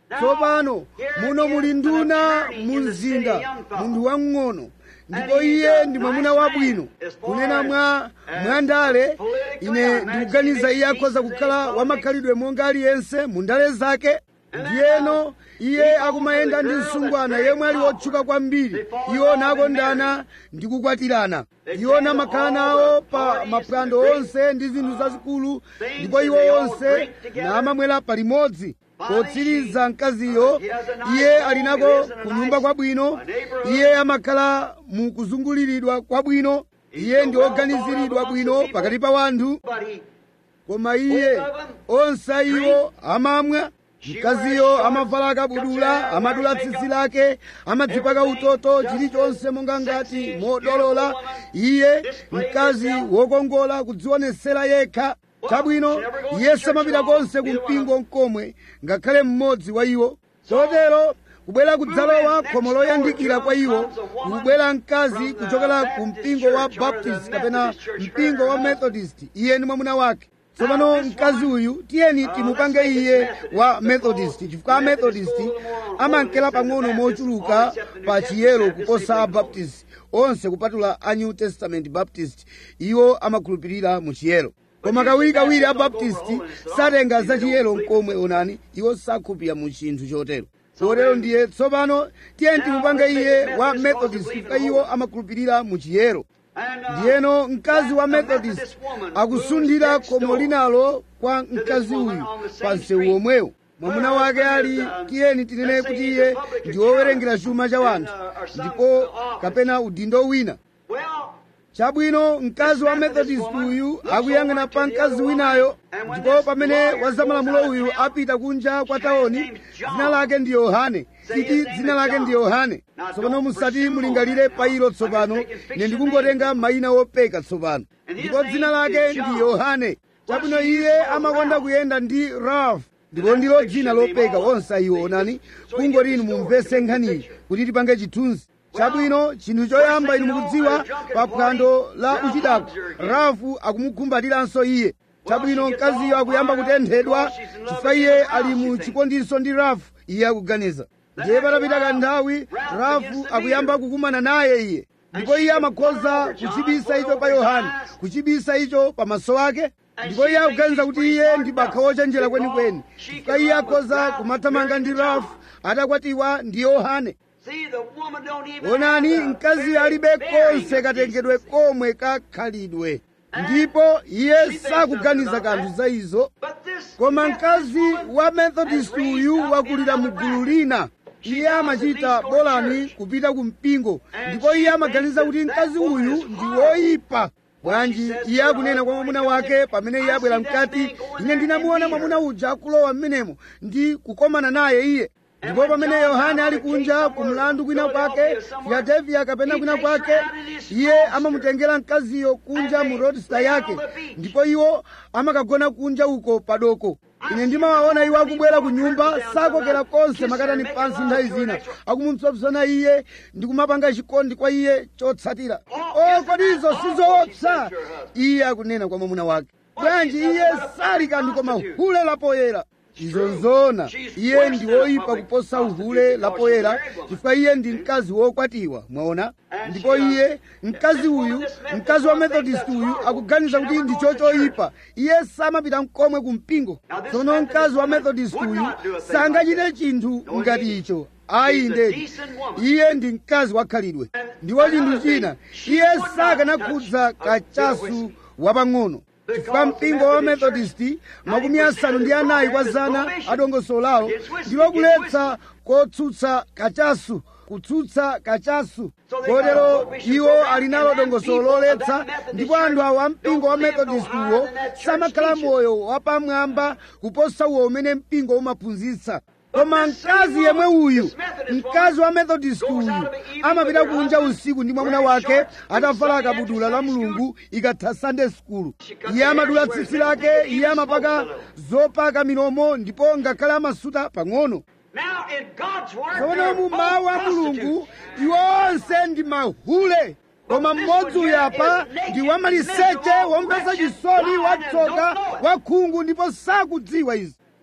tsopano muno muli nduna mu mzinda munthu wamng'ono ndipo iye ndi mwamuna wabwino kunena mwa mwandale ine ndikuganiza iye akhoza kukhala wamakhalidwe monga aliyense mu ndale zake ndiyeno iye akumayenda ndi msungwana yemwe ali wotchuka kwambiri iwo nakondana ndi kukwatirana iwo namakhala nawo pa maphwando onse ndi zinthu zazikulu ndipo iwo onse namamwera palimodzi potsiriza mkaziyo iye ali nako kunyumba kwabwino iye amakhala mu kuzunguliridwa kwabwino iye ndi oganiziridwa bwino pakati pa wanthu koma iye onse iwo amamwa mkaziyo amavala akabudula amadula tsitsi lake amadzipaka utoto chilichonse monga ngati modolola iye mkazi wokongola kudzionesera yekha chabwino iye samapita konse ku mpingo mkomwe ngakhale mmodzi wa iwo chotero kubwera kudzalowa khomo loyandikira kwa iwo kubwera mkazi kuchokera ku mpingo wa baptist kapena mpingo wa methodist iye ndi mwamuna wake tsopano mkazi uyu tiyeni timupange iye wa methodist chifukwa amethodist amankera pang'ono mochuluka pa chiyero kuposa abaptist onse kupatula a new testament baptist iwo amakhulupirira mu chiyero koma kawirikawiri abaptisti satenga za chiyero mkomwe onani iwo sakhulupirira mu chinthu chotero chotero ndiye tsopano tiyeni timupange iye wa methodist chifukwa iwo amakhulupirira mu chiyero ndiyeno mkazi wa methodist akusundira khomo linalo kwa mkazi uyu pa msewu omwewo mwamuna wake ali tiyeni tinene kuti iye ndi wowerengera chuma cha wanthu ndipo kapena udindo wina chabwino mkazi wa methodist uyu akuyang'ana pa mkazi winayo ndipo pamene wazamalamulo uyu apita kunja kwa taoni dzina lake ndi yohane titi dzina lake ndi yohane tsopano musati mulingalire pa ilo tsopano ine ndikungotenga mayina wopeka tsopano ndipo dzina lake ndi yohane chabwino iye amakonda kuyenda ndi ralph ndipo ndilo dzina lopeka onse iwo onani kungoti inu mumvese nkhaniyi kuti tipange chithunzi chabwino chinthu choyamba inu mukudziwa pa phwando la uchidako rafu akumukumbatiranso iye chabwino mkaziyo akuyamba kutenthedwa chifukwa iye ali mu chikondiso ndi rafu iye akuganiza ndiye patapita kanthawi rafu akuyamba kukumana naye iye ndipo iye amakhoza kuchibisa icho pa yohane kuchibisa icho pamaso ake ndipo iye akuganiza kuti iye ndi bakha wochenjera kwenikweni chifukwa iye akhoza kumathamanga ndi rafu atakwatiwa ndi yohane onani mkazi alibe konse katengedwe komwe kakhalidwe ndipo iye sakuganiza kanthu za izo koma mkazi wa methodist uyu wakulira mu gulu lina iye amachita bolani kupita ku mpingo ndipo iye amaganiza kuti mkazi uyu ndi woyipa bwanji iye akunena kwa mwamuna wake pamene iye abwera mkati ine ndinamuona mwamuna uja akulowa m'menemo ndi kukomana naye iye ndipo pamene yohane ali kunja ku mlandu kwina kwake filadelfiya kapena kwina kwake iye amamutengera mkaziyo kunja mu rodista yake ndipo iwo amakagona kunja uko padoko ine ndimawaona iwo akubwera ku nyumba sakokera konse makatani pansi nthawi zina akumupsopsona iye ndi kumapanga chikondi kwa iye chotsatira o kodi izo sizoopsa iye akunena kwa mwamuna wake bwanji iye sali kanthu koma hule lapoyera izo nzona iye ndi woyipa kuposa uhule lapoyera chifukwa iye ndi mkazi wokwatiwa mwaona ndipo iye mkazi uyu mkazi wa methodist uyu akuganiza kuti ndi chochoyipa iye samapita mkomwe ku mpingo tsono mkazi wa methodist uyu sangachite chinthu ngati icho ayi ndedi iye ndi mkazi wakhalidwe ndiwo chinthu china iye sakanakhudza kachasu wapang'ono chifukwa mpingo wa methodist makumi asanu ndi anayi kwa zana adongosolo lawo ndilo kuletsa kotsutsa kachasu kutsutsa kachasu kotero iwo ali nalo dongosolo loletsa ndipo anthu awo a mpingo wa methodist uwo samakhala moyo wapamwamba kuposa uwo umene mpingo umaphunzitsa koma mkazi yemwe uyu mkazi wa methodist uyu amapita kunja usiku ndi mwamuna wake atavala kabudula la mulungu ikatha sunday school iye amadula tsitsi lake iye amapaka zopaka milomo ndipo ngakhale amasuta pang'ono tsono mu mawu a mulungu iwo onse ndi mahule koma mmodzi uyu apa ndi wamaliseche womvetsa chisoni watsoka wakhungu ndipo sakudziwa izi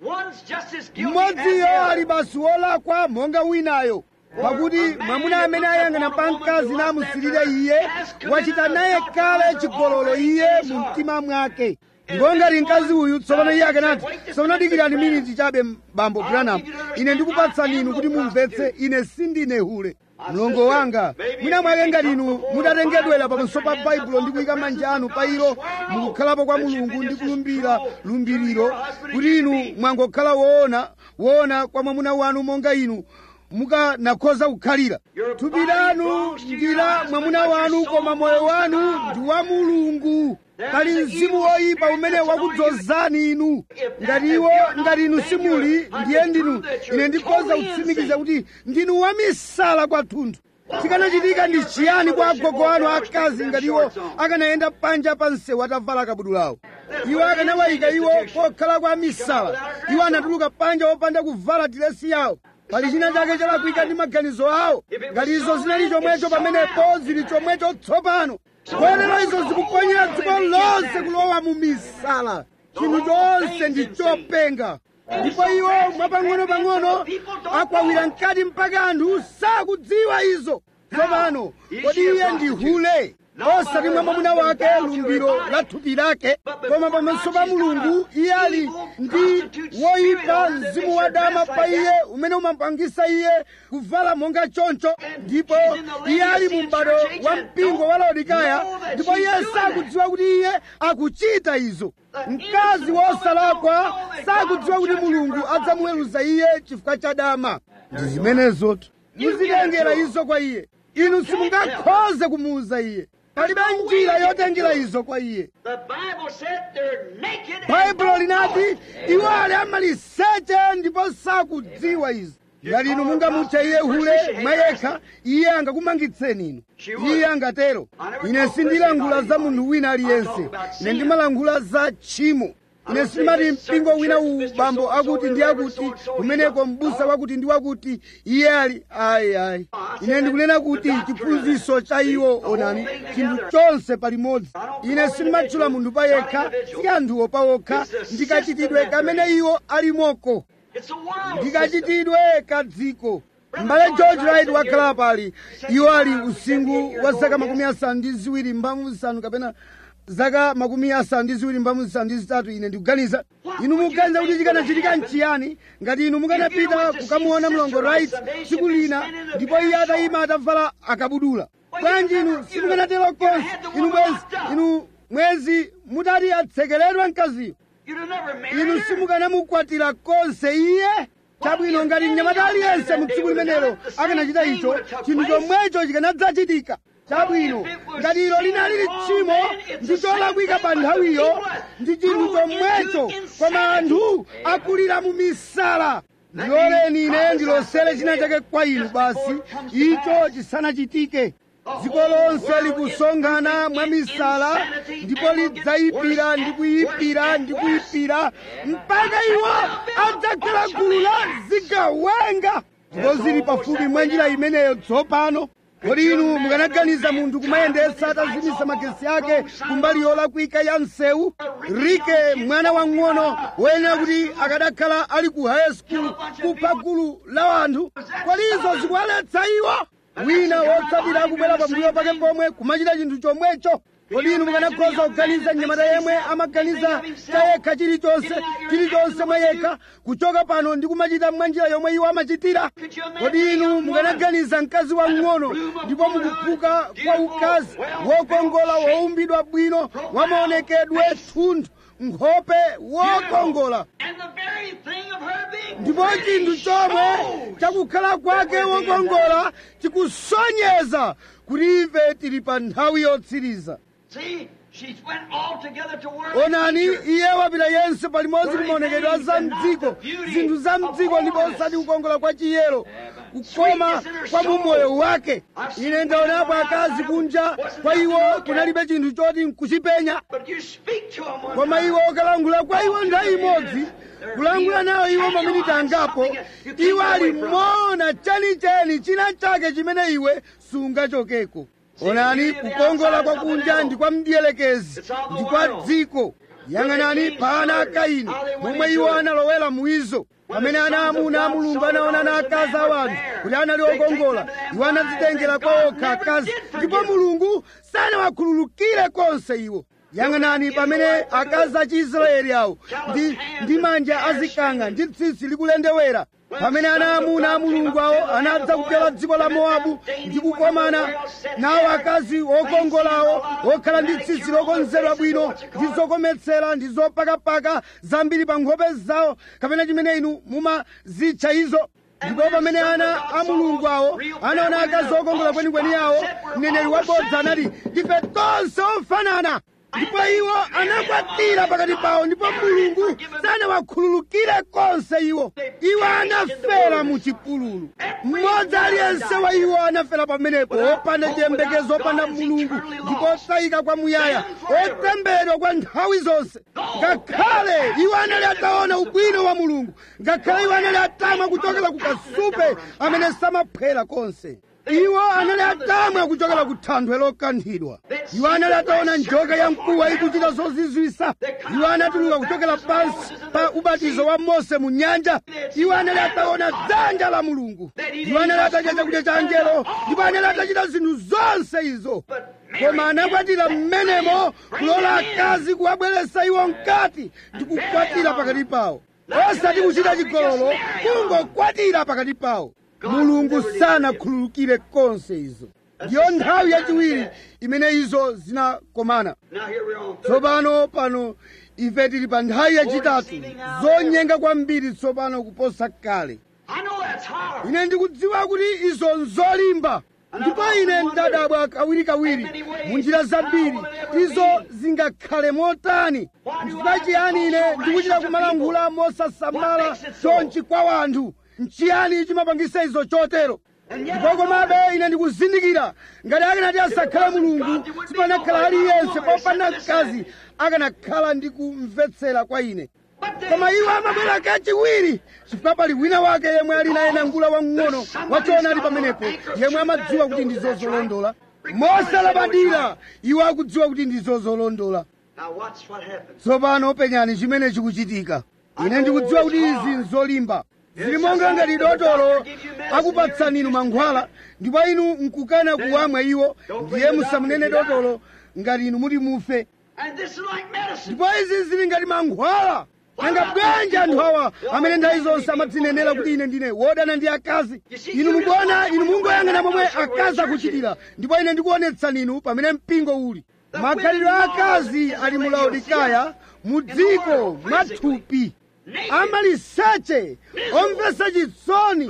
One's just as guilty as the mmodziyo ali other. basi wolakwa monga winayo pakuti mwamuna amene ayang'ana pa mkazi namusirire iye wachita naye kale chigololo iye mu mtima mwake ndipo ngati mkazi uyu tsopano iye akanati tsopano dikirani miniti chabe bambo branham ine ndikupatsani inu kuti mumvetse ine sindine hule mlongo wanga mwina mwake ngati inu mutatengedwera pamaso pa baibulo ndi kuyika manja anu pa ilo mukukhalapo kwa mulungu ndi kulumbira lumbiriro kuti inu mwangokhala woona woona kwa mwamuna wanu monga inu mukanakhoza kukhalira thupi lanu ndi la mwamuna wanu koma moyo wanu ndi wa mulungu pali mzimu woyipa umene wakudzozani inu ngati iwo ngati inu simuli ndiye ndinu ine ndikhoza kutsimikiza kuti ndinu wamisala kwathunthu chikanachitika ndi chiyani kwa agogo anu akazi ngati iwo akanayenda panja pa msewu atavala kabudulawo iwo akanawayika iwo kokhala kwa misala iwo anatuluka panja wopanda kuvala diresi yawo pali china chake chalakwika ndi maganizo awo ngati izo zinali chomwecho pamenepo zili chomwecho tsopano kotero izo zikuponyera dziko lonse kulowa mu misala chinthu chonse ndi chopenga ndipo iwo mwapang'ono-pang'ono akwawira mkati mpaka anthu sakudziwa izo tsopano kodi iye ndi hule osati mwa mwamuna wake lumbiro la thupi lake koma pamaso pa mulungu iye ali ndi woyipa mzimu wadama pa iye umene umapangisa iye kuvala monga choncho ndipo iye ali mu m'bado wa mpingo wa laodikaya ndipo iye sakudziwa kuti iye akuchita izo mkazi wosalakwa sakudziwa kuti mulungu adzamuweruza iye chifukwa cha dama ndi zimenezotu muzitengera izo kwa iye inu simungakhoze kumuuza iye palibe njira yotengera izo kwa iye The Bible said they're naked. and baibulo don't linati know it. iwo ali amaliseche ndipo sakudziwa izo ngati inu mungamutche iye hule mwayekha iye angakumangitseni inu iye angatero ine sindilankhula za munthu wina aliyense ine ndimalankhula za tchimo ine sindimati mpingo wina uwu bambo akuti ndi akuti kumeneko mbusa wakuti ndi wakuti iye ali ayi ayi ine ndikunena kuti chiphunzitso cha iwo onani chinthu chonse palimodzi ine sindimatchula munthu payekha si anthuwo pawokha ndikachitidwe kamene iwo alimoko It's a world system. ndikachitidwe kadziko m'bale george wright wakhala pali iwo ali usingu wa zaka makumi asanu ndi ziwiri mphamvu zisanu kapena zaka makumi asanu ndi ziwiri mphamvu zisanu ndi zitatu ine ndikuganiza inu mukuganiza kuti chikanachitika nchiyani ngati inu mukanapita kukamuona mlongo wright tsiku lina ndipo iye atayima atavala akabudula bwanji inu simukanatero konse inu mwezi inu mwezi mutati atsekeredwe mkaziyo You'd have never married inu her. simukanamukwatira konse iye chabwino ngati mnyamata aliyense mu tsiku limenelo akanachita icho chinthu chomwecho chikanadzachitika chabwino ngati ilo linali tchimo ndi cholakwika pa nthawiyo ndi chinthu chomwecho koma anthu akulira mu misala ndiloleni ine ndilosere china chake kwa inu basi icho chisanachitike dziko lonse likusonkhana mwa misala ndipo lidzayipira ndi kuyipira ndi kuyipira mpaka iwo adzakhala gulu la zigawenga ndipo zili pafupi mwa njira imeneyo tsopano kodi inu mukanaganiza munthu kumayendetsa atazimisa magesi ake kumbali yolakwika ya msewu rike mwana wang'ono woyenera kuti akadakhala ali ku high school kupha gulu la anthu kodi izo zikuwaletsa iwo wina wotsatira akubwera pambuyo pake pomwe kumachita chinthu chomwecho kodi inu mukanakhoza kuganiza mnyamata yemwe amaganiza chayekha chilichonse chilichonse mwayekha kuchoka pano ndi kumachita mwanjira yomwe iwo amachitira kodi inu mukanaganiza mkazi wang'ono ndipo mukuphuka kwa ukazi wokongola woumbidwa bwino wamaonekedwe thunthu nkhope wokongola And the very thing of her being ndipo chinthu chomwe chakukhala kwake wokongola chikusonyeza kuti ife tili pa nthawi yotsiriza See, she went all together to work. onani iye wapita yense palimodzi kumaonekedwe a za mdziko zinthu za mdziko ndipo osati kukongola kwa chiyero kukoma kwa mumoyo wake ine ndaonapo akazi kunja kwa iwo kunalibe chinthu choti nkuchipenya But you speak to them one koma time. iwo ukalangula kwa iwo nthawi imodzi kulangula nawo iwo maminiti angapo iwo ali mona chenicheni china chake chimene iwe sungachokeko onani kukongola kwa kunja ndi kwa mdiyelekezi ndi kwa dziko yang'anani pa ana a kaini momwe iwo analowera muizo pamene ana amuna a mulungu anaona na akazi a wanthu kuti anali okongola iwo anadzitengera kwa okha akazi ndipo mulungu sanawakhululukire konse iwo yang'anani pamene akazi a chiisraeli awo ndi, ndi manja azikanga ndi tsitsi likulendewera pamene ana amuna a mulungu awo anadza kupyola dziko la mowabu ndi kukomana nawo akazi okongolawo okhala ndi tsitsi lokonzedwa bwino ndi zokometsera ndi zopakapaka zambiri pa nkhope zawo kapena chimene inu mumazitcha izo ndipo pamene ana a mulungu awo anaona akazi okongola kwenikweni yawo mneneri wabodza anati ndife tonse ofanana ndipo iwo anakwatira pakati pawo ndipo mulungu sanawakhululukire konse iwo iwo anafera mu chipululu mmodzi aliyense wa iwo anafera pamenepo opanda chiyembekezo opanda mulungu ndipo otayika kwamuyaya otembedwa kwa nthawi zonse ngakhale iwo anali ataona ubwino wa mulungu ngakhale iwo anali atamwa kuchokera ku kasupe amene samaphwera konse iwo anali atamwa kuchokera ku thanthwe lokanthidwa iwo anali ataona njoka ya mkuwa ikuchita zozizwisa iwo anatuluka kuchokera pansi pa ubatizo wa mose mu nyanja iwo anali ataona dzanja la mulungu iwo anali atadya chakudya cha angelo ndipo anali atachita zinthu zonse izo koma anakwatira mmenemo kulola akazi kuwabweretsa iwo mkati ndi kukwatira pakati pawo osati kuchita chigololo kungokwatira pakati pawo mulungu sanakhululukire konse izo ndiyo nthawi yachiwiri imene izo zinakomana Now here we're on third. tsopano pano ife tili pa nthawi yachitatu zonyenga kwambiri tsopano kuposa kale I know that's hard. ine ndikudziwa kuti izo nzolimba ndipo ine ndadabwa kawirikawiri mu njira zambiri izo zingakhale motani nchifukwa chiyani ine ndikuchita kumalankhula mosasamala chonchi kwa wanthu nchiyani chimapangisa izo chotero ndipo komabe ine ndikuzindikira ngati akanati asakhale mulungu sipanakhala aliyense popanda mkazi akanakhala ndi kumvetsera kwa ine koma iwo amabwera kachiwiri chifukwa pali wina wake yemwe ali naye nangula wamng'ono wachoona ali pamenepo yemwe amadziwa kuti ndizo zolondola mosalabadira iwo akudziwa kuti ndizo zolondola Now watch what happens. tsopano penyani chimene chikuchitika ine ndikudziwa kuti izi nzolimba zili monga ngati dotolo akupatsani inu mankhwala ndipo inu nkukana kuwamwa iwo ndiye musamunene dotolo ngati inu muti mufe And this is like medicine. ndipo izi zili ngati mankhwala nanga bwanji anthu awa amene nthawi zonse amadzinenera kuti ine ndine wodana ndi akazi inu mukuona inu mungoyang'ana momwe akazi akuchitira ndipo ine ndikuonetsani inu pamene mpingo uli makhalidwe a akazi ali mu laodikaya mu dziko mwathupi amaliseche omvetsa chisoni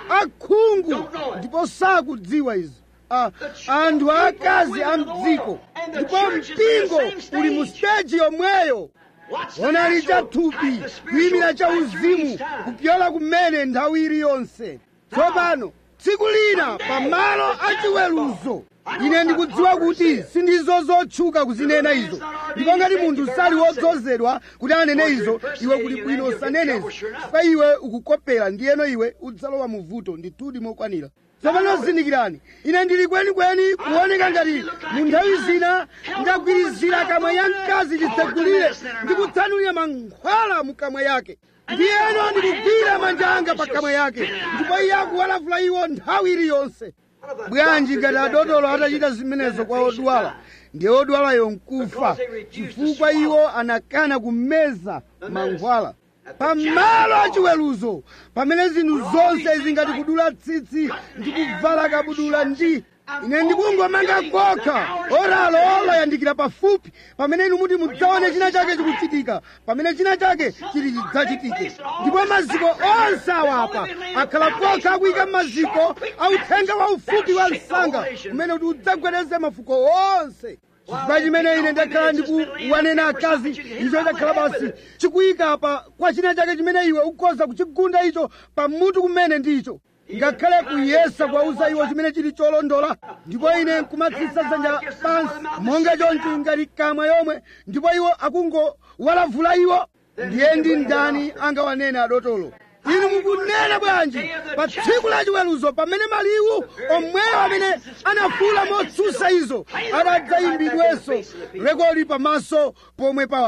akhungu ndipo sakudziwa izo Ah, anthu akazi a mdziko ndipo mpingo uli mu steji yomweyo Watch the onali natural, chathupi like the kuyimira spiritual, cha right during uzimu each time. kupyola kumene nthawi iliyonse tsopano tsiku lina pamalo achiweruzo ine ndikudziwa kuti sindizo zotchuka kuzinena izo ndipo ngati munthu sali wodzozedwa kuti anene izo iwe kuli bwino usanenezi chifukwa iwe ukukopera ndiyeno iwe udzalowa mu vuto ndithudi mokwanira tsopano zindikirani ine ndili kwenikweni kuoneka ngati mu nthawi zina ndagwirizira kamwa ya mkazi chitsegulire ndikutsanulira mankhwala mu kamwa yake ndiyeno ndikugwira manja anga pa kamwa yake ndipo iye akuwalavula iwo nthawi iliyonse bwanji ngati adotolo atachita zimenezo kwa odwala ndiye odwalayo nkufa chifukwa iwo anakana kumeza mankhwala pamalo achiweruzo pamene zinthu zonse zingati kudula tsitsi ndi kuvala kabudula ndi ine ndikungomanga kokha oralo olayandikira pafupi pamene inu muti mudzaone china chake chikuchitika pamene china chake chili chidzachitike ndipo maziko onse awapa akhala kokha akuyika maziko authenga wa ufupi wa msanga umene kuti udzagwedeze mafuko onse chifukwa chimene ine ndakhala ndikuwanena akazi icho chakhala basi chikuyika pa kwa china chake chimene iwe ukhoza kuchigunda icho pamutu kumene ndicho ngakhale kuyesa kuwauza iwo chimene chili cholondola ndipo ine nkumatsitsa dzanja pansi monga chonchi ngati kamwa yomwe ndipo iwo akungowalavula iwo ndiye ndi ndani angawanene adotolo inu mukunena bwanji pa tsiku la chiweruzo pamene maliwu omwewo amene anafuula motsutsa izo adadzayimbidwenso rekodi pamaso pomwe pa wanthu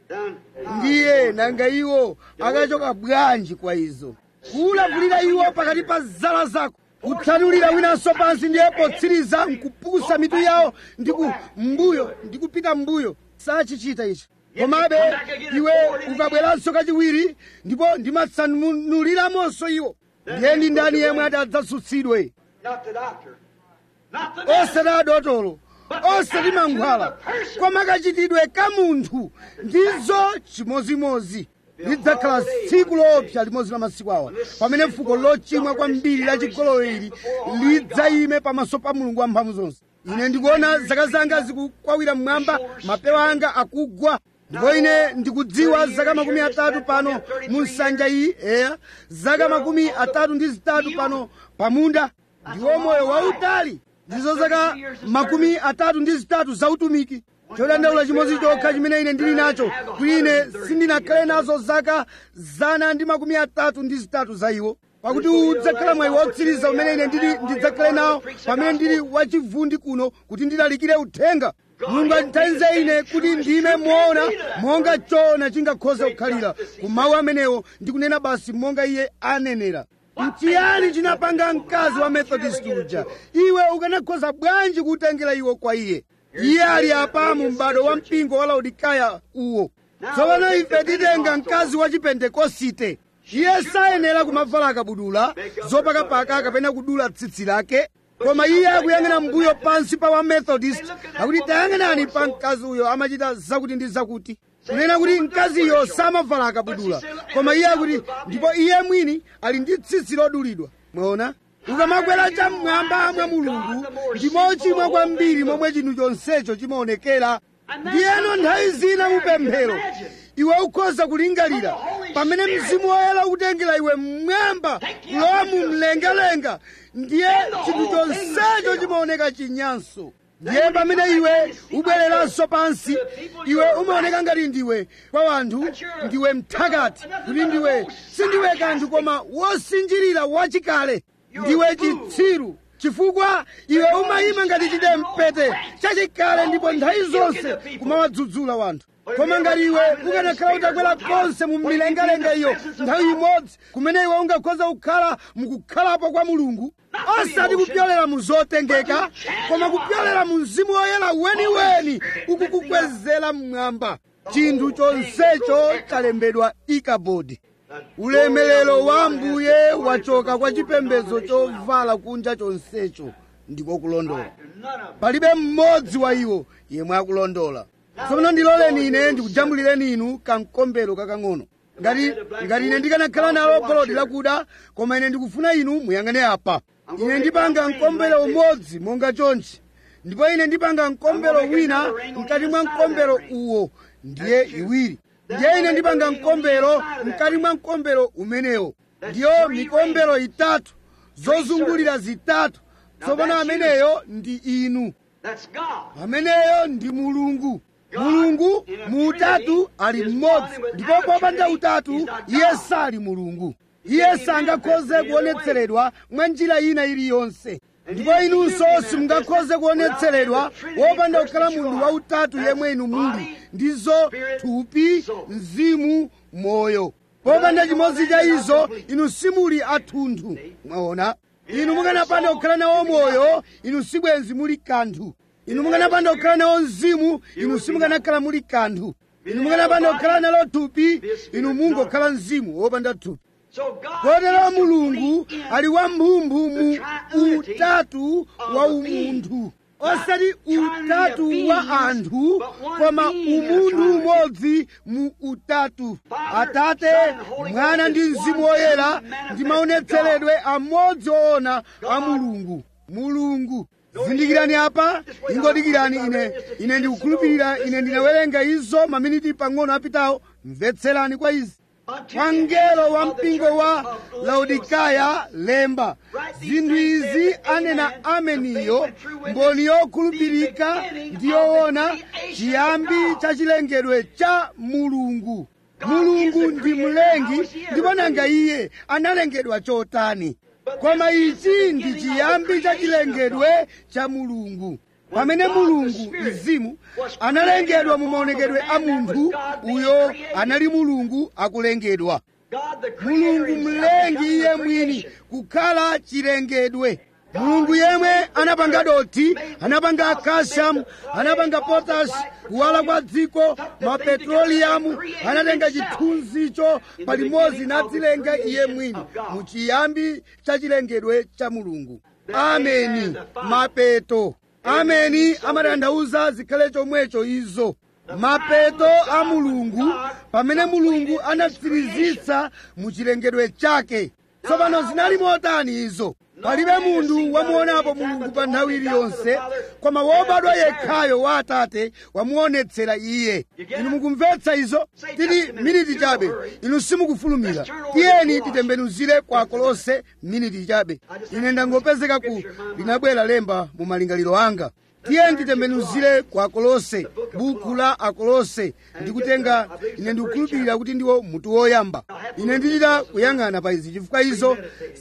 Done. ndiye nanga iwo akachoka bwanji kwa izo kuulavulira iwo pakati pa zala zako kutsanulira winanso pansi ndiye potsiriza nkupukusa mitu yawo ndi ku mbuyo ndi kupita mbuyo sachichita ichi komabe iwe ukabweranso kachiwiri ndipo ndimatsanuliramonso iwo ndiye ndi ndani yemwe ati adzasutsidwe Not the doctor. Not the doctor. osati adotolo osati mankhwala koma kachitidwe ka munthu ndizo chimozimozi lidzakhala tsiku loopsa limodzi la masiku awa pamene fuko lochimwa kwambiri la chigololo ili lidzayime pamaso pa mulungu wamphamvu zonse ine ndikuona zaka zanga zikukwawira mmwamba mapewa anga akugwa ndipo ine ndikudziwa zaka makumi atatu pano mu nsanja iyi eya zaka makumi atatu ndi zitatu pano pamunda ndiwo moyo wautali ndizo zaka makumi atatu ndi zitatu zautumiki chodandaula chimodzi chokha chimene ine ndili nacho kuti ine sindinakhale nazo zaka zana ndi makumi atatu ndi zitatu za iwo pakuti udzakhala mwayi wotsiriza umene ine ndili ndidzakhale nawo pamene ndili wachivundi kuno kuti ndilalikire uthenga mulungu andithandize ine kuti ndime moona monga chona chingakhoza kukhalira ku mawu amenewo ndikunena basi monga iye anenera mchiyani chinapanga mkazi wa methodist uja iwe ukanakhoza bwanji kutengera iwo kwa iye iye ali apa mu m'bado wa mpingo wa laodikaya uwo tsopano ife titenga mkazi wa chipentekosite iye sayenera kumavala akabudula zopakapaka kapena kudula tsitsi lake koma iye akuyang'ana mbuyo pansi pa wa methodist akuti tayang'anani pa mkazi uyo amachita zakuti ndi zakuti kunena kuti mkaziyo samavala akabudula koma iye akuti ndipo iye mwini ali ndi tsitsi lodulidwa mwaona ukamakwera cham'mwamba mwa mulungu ndi mochimwa kwambiri momwe chinthu chonsecho chimaonekera ndiyeno nthawi zina mupemphero iwe ukhoza kulingalira pamene mzimu woyera ukutengera iwe mmwamba kulowa mu mlengalenga ndiye chinthu chonsecho chimaoneka chinyanso ndiye pamene iwe ubwereranso pansi iwe umaoneka ngati ndiwe kwa wanthu ndiwe mthakati kuti ndiwe sindiwe kanthu koma wosinjirira wachikale ndiwe chitsiru chifukwa iwe umayima ngati chidempete chachikale ndipo nthawi zonse kumawadzudzula wanthu koma ngati iwe ukanakhala utakwera konse mu milengalenga iyo nthawi imodzi kumene iwe ungakhoza kukhala mukukhalapo kwa mulungu osati kupyolera mu zotengeka koma kupyolera mu mzimu woyera weniweni ukukukwezera mmwamba chinthu chonsecho chalembedwa ikabodi ulemelero wa ambuye wachoka kwa chipembedzo chovala kunja chonsecho ndiko kulondola None of palibe mmodzi wa iwo yemwe akulondola tsopano ndiloleni ine ndikujambulireni inu kamkombero kakang'ono ngati ngati ine ndikanakhala nalo golodi lakuda koma ine ndikufuna inu muyang'ane apa ine ndipanga mkombero umodzi monga chonchi ndipo ine ndipanga mkombero wina mkati mwa mkombero uwo ndiye iwiri ndiye ine ndipanga mkombero mkati mwa mkombero umenewo ndiyo mikombero itatu zozungulira zitatu tsopano ameneyo ndi inu That's God. ameneyo ndi mulungu mulungu mu utatu ali mmodzi ndipo popanda utatu iye sali mulungu iye sangakhoze kuonetseredwa mwa njira ina iliyonse ndipo inunso simungakhoze kuonetseredwa wopanda kukhala munthu wautatu yemwe inu muli ndizo thupi mzimu moyo popanda chimodzi cha izo inu simuli athunthu mwaona inu mukanapanda kukhala nawo moyo inu sibwenzi muli kanthu inu mukanapanda kukhala nawo mzimu inu simukanakhala muli kanthu inu mukanapanda kukhala nalo thupi inu mungokhala mzimu wopanda thupi So God kotero is mulungu complete in ali wamphumphu mu utatu wa umunthu osati utatu wa anthu koma umunthu umodzi mu utatu atate mwana ndi mzimu woyera ndi maonetseredwe amodzi oona a mulungu mulungu zindikirani apa ingodikirani ine ine ndikukhulupirira ine ndinawerenga izo maminiti pang'ono apitawo mvetserani kwa izi kwa mngelo wa mpingo wa laodikaya lemba zinthu izi anena ameniyo mboni yokhulupirika ndi yoona chiyambi cha chilengedwe cha mulungu mulungu ndi mlengi ndipo nanga iye analengedwa chotani koma ichi ndi chiyambi cha chilengedwe cha mulungu pamene mulungu mzimu analengedwa mu maonekedwe a munthu uyo anali mulungu akulengedwa God the creator mulungu himself mlengi becomes iye the mwini creation. kukhala chilengedwe mulungu yemwe anapanga doti anapanga calcium anapanga potash kuwala kwa dziko mapetroliyamu anatenga chithunzicho palimodzi nadzilenga iye mwini mu chiyambi cha chilengedwe cha mulungu ameni mapeto ameni amatanthauza zikhale chomwecho izo mapeto a mulungu pamene mulungu anatsirizitsa mu chilengedwe chake tsopano zinali motani izo palibe munthu wamuonapo mulungu pa nthawi iliyonse koma wobadwa yekhayo wa atate wamuonetsera iye inu mukumvetsa izo titi miniti chabe inu simukufulumira tiyeni titembenuzire kwa kolose miniti chabe ine ndangopezeka ku linabwera lemba mu malingaliro anga tiyeni titembenuzire kwa kolose buku la akolose ndikutenga ine ndikukhulupirira kuti ndiwo mutu woyamba ine ndichita kuyang'ana pa izi chifukwa izo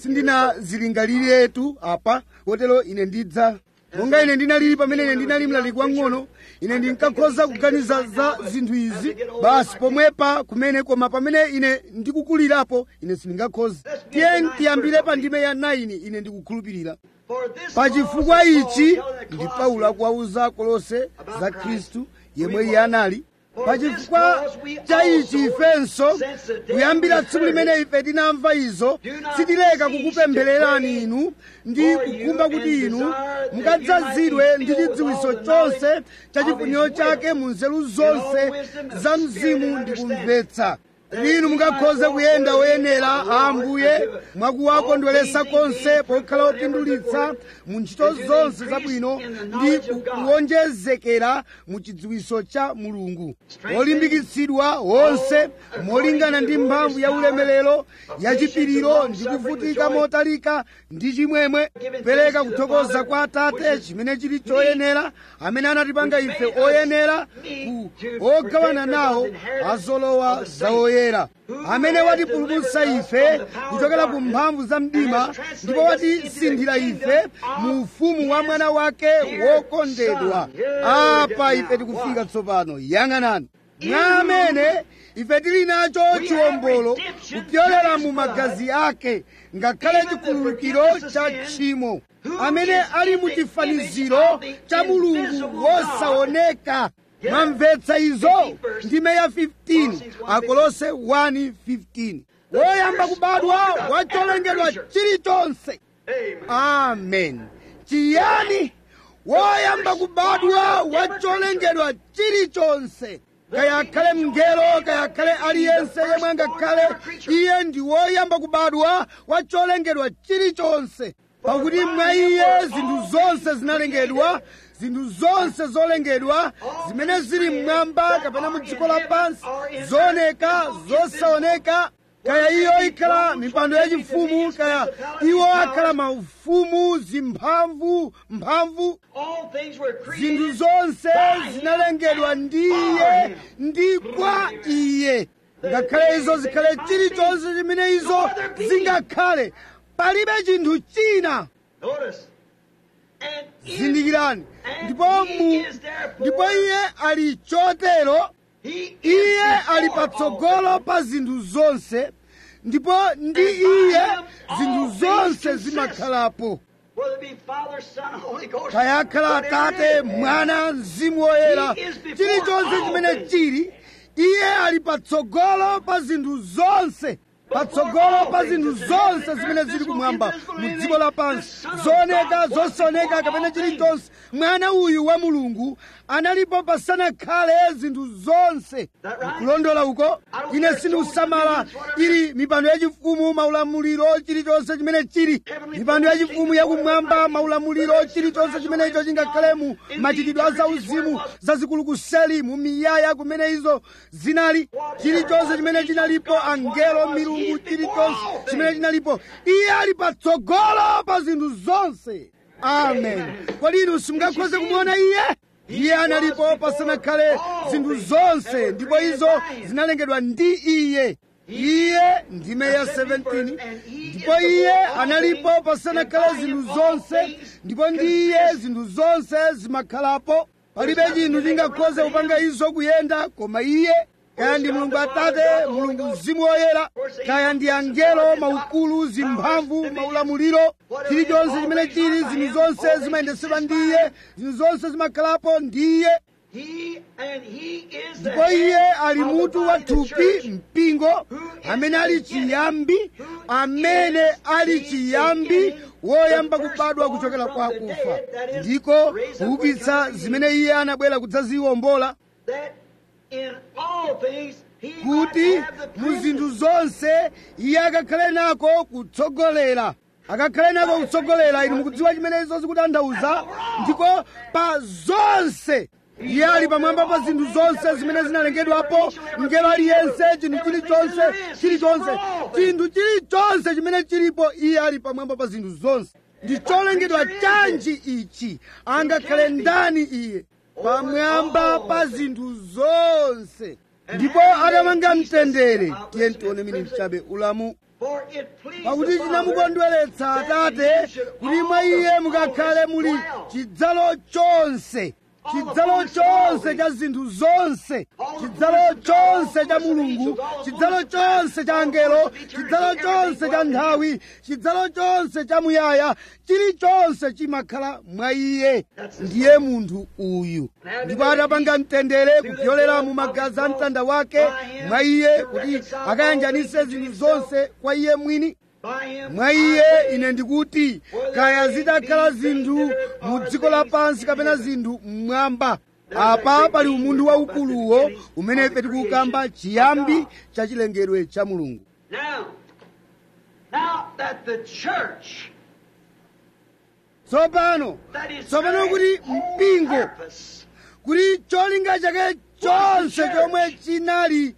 sindinazilingaliretu apa kotero ine ndidza monga ine ndinalili pamene ine ndinali mlaliki wang'ono ine ndinkakhoza kuganiza za zinthu izi basi pomwepa kumene koma pamene ine ndikukulirapo ine sindingakhoza tiyeni tiyambire pa ndime ya 9 ine ndikukhulupirira For this pachifukwa cause is ichi Paul telling the ndi Colossians, paulo akuwauza kolose za khristu yemwe iye anali pachifukwa cha ichi ifenso kuyambira tsiku limene ife tinamva izo sitileka kukupemphererani inu ndi kukhumba kuti inu mukadzazidwe ndi chidziwiso chonse cha chifuniro chake mu nzeru zonse za mzimu ndi kumvetsa inu mungakhoze kuyenda woyenera a ambuye mwakuwakondweretsa konse pokhala opindulitsa mu ntchito zonse zabwino ndi kuwonjezekera mu chidziwiso cha mulungu olimbikitsidwa wonse molingana ndi mphamvu ya ulemerero yachipiriro ndi kuvutika motalika ndi chimwemwe pereka kuthokoza kwa atate chimene chili choyenera amene anatipanga ife oyenera ku ogawana nawo azolowa za oyera amene watipulumutsa ife kuchokera ku mphamvu za mdima ndipo watisinthira ife mu ufumu wa mwana wake wokondedwa apa ife tikufika tsopano yang'anani mwa amene ife tili nacho chiwombolo kupyolera mu magazi ake ngakhale chikhululukiro cha tchimo amene ali mu chifaniziro cha mulungu wosaoneka mwamvetsa izo ndime ya 15 akolose 1:15 woyamba kubadwa wacholengedwa chilichonse amen chiyani woyamba kubadwa wacholengedwa chilichonse kayakhale mngelo kayakhale aliyense yemwe angakhale iye ndi woyamba kubadwa wacholengedwa chilichonse pakuti mwa iye zinthu zonse zinalengedwa zinthu zonse zolengedwa zimene zili mmwamba kapena mu dziko lapansi zooneka zosaoneka kaya iyo ikhala mipando yachifumu kaya iwo akhala maufumu zimphamvu mphamvu all things were zinthu created zonse zinalengedwa ndi iye ndi kwa iye ngakhale izo zikhale chilichonse chimene izo zingakhale palibe chinthu china Notice. And is, zindikirani and ndipo he mu is therefore, ndipo iye ali chotero he is iye ali before all patsogolo pa zinthu zonse ndipo ndi iye zinthu zonse zimakhalapo Whether it be Father, Son, Holy Ghost. kayakhala whatever atate it is. mwana mzimu woyera He is before chilichonse all chimene things. chili iye ali patsogolo pa zinthu zonse patsogolo pa zinthu zonse zimene zili kumwamba mu dziko lapansi zooneka zosaoneka kapena chilichonse mwana uyu wa mulungu analipo pasanakhale zinthu zonse kulondola uko ine sindikusamala ili mipando yachifumu maulamuliro chilichonse chimene chili mipando yachifumu yakumwamba maulamuliro chilichonse chimene icho chingakhalemu machitidwe a zauzimu zazikulu kuseli mu miyaya kumene izo zinali chilichonse chimene chinalipo angelo milungu chilichonse chimene chinalipo iye ali patsogolo pa zinthu zonse amen kodi inu simungakhoze kumuona iye iye analipo pasanakhale zinthu zonse ndipo izo zinalengedwa ndi iye iye ndime ya 17 ndipo iye analipo pasanakhale zinthu zonse ndipo ndi iye zinthu zonse zimakhalapo palibe chinthu chingakhoze kupanga izo kuyenda koma iye kaya ndi mulungu atate mulungu mzimu woyera kaya ndi angelo maukulu zimphamvu maulamuliro chilichonse chimene chili zinthu zonse zimayendetsedwa ndi iye zinthu zonse zimakhalapo ndi iye He and he is the ndipo iye head ali of the mutu wa body of the thupi church. mpingo amene ali chiyambi amene ali chiyambi woyamba kubadwa kuchokera kwa akufa ndiko kuukitsa zimene iye anabwera kudzaziwombola That in all things he kuti might have the mu zinthu preeminence. zonse iye akakhale nako kutsogolera akakhale nako kutsogolera inu mukudziwa chimene izo zikutanthauza ndiko pa zonse iye ali pamwamba pa zinthu zonse zimene zinalengedwapo mngelo aliyense chinthu chilichonse chilichonse chinthu chilichonse chimene chilipo iye ali pamwamba pa zinthu zonse ndi cholengedwa chanji ichi angakhale ndani iye pamwamba pa zinthu zonse ndipo atamanga mtendere tiye tione mini chabe ulamu For it pleased pakuti the Father chinamukondweretsa that atate ye should kuti mwa all iye the mukakhale muli fullness chidzalo chonse chidzalo chonse cha zinthu zonse chidzalo chonse cha mulungu chidzalo chonse cha angelo chidzalo chonse cha nthawi chidzalo chonse cha muyaya chilichonse chimakhala mwa iye ndiye munthu uyu ndipo atapanga mtendere kupyolera mu magazi a mtanda wake mwa iye kuti akayanjanise zinthu zonse kwa iye mwini by him mwa iye ine ndikuti kaya zitakhala zinthu mu dziko lapansi kapena zinthu mmwamba apa pali umunthu waukuluwo umene ife tikukamba chiyambi cha chilengedwe cha mulungu Now, now that the church tsopano that is tsopano kuti mpingo purpose kuti cholinga chake chonse chomwe chinali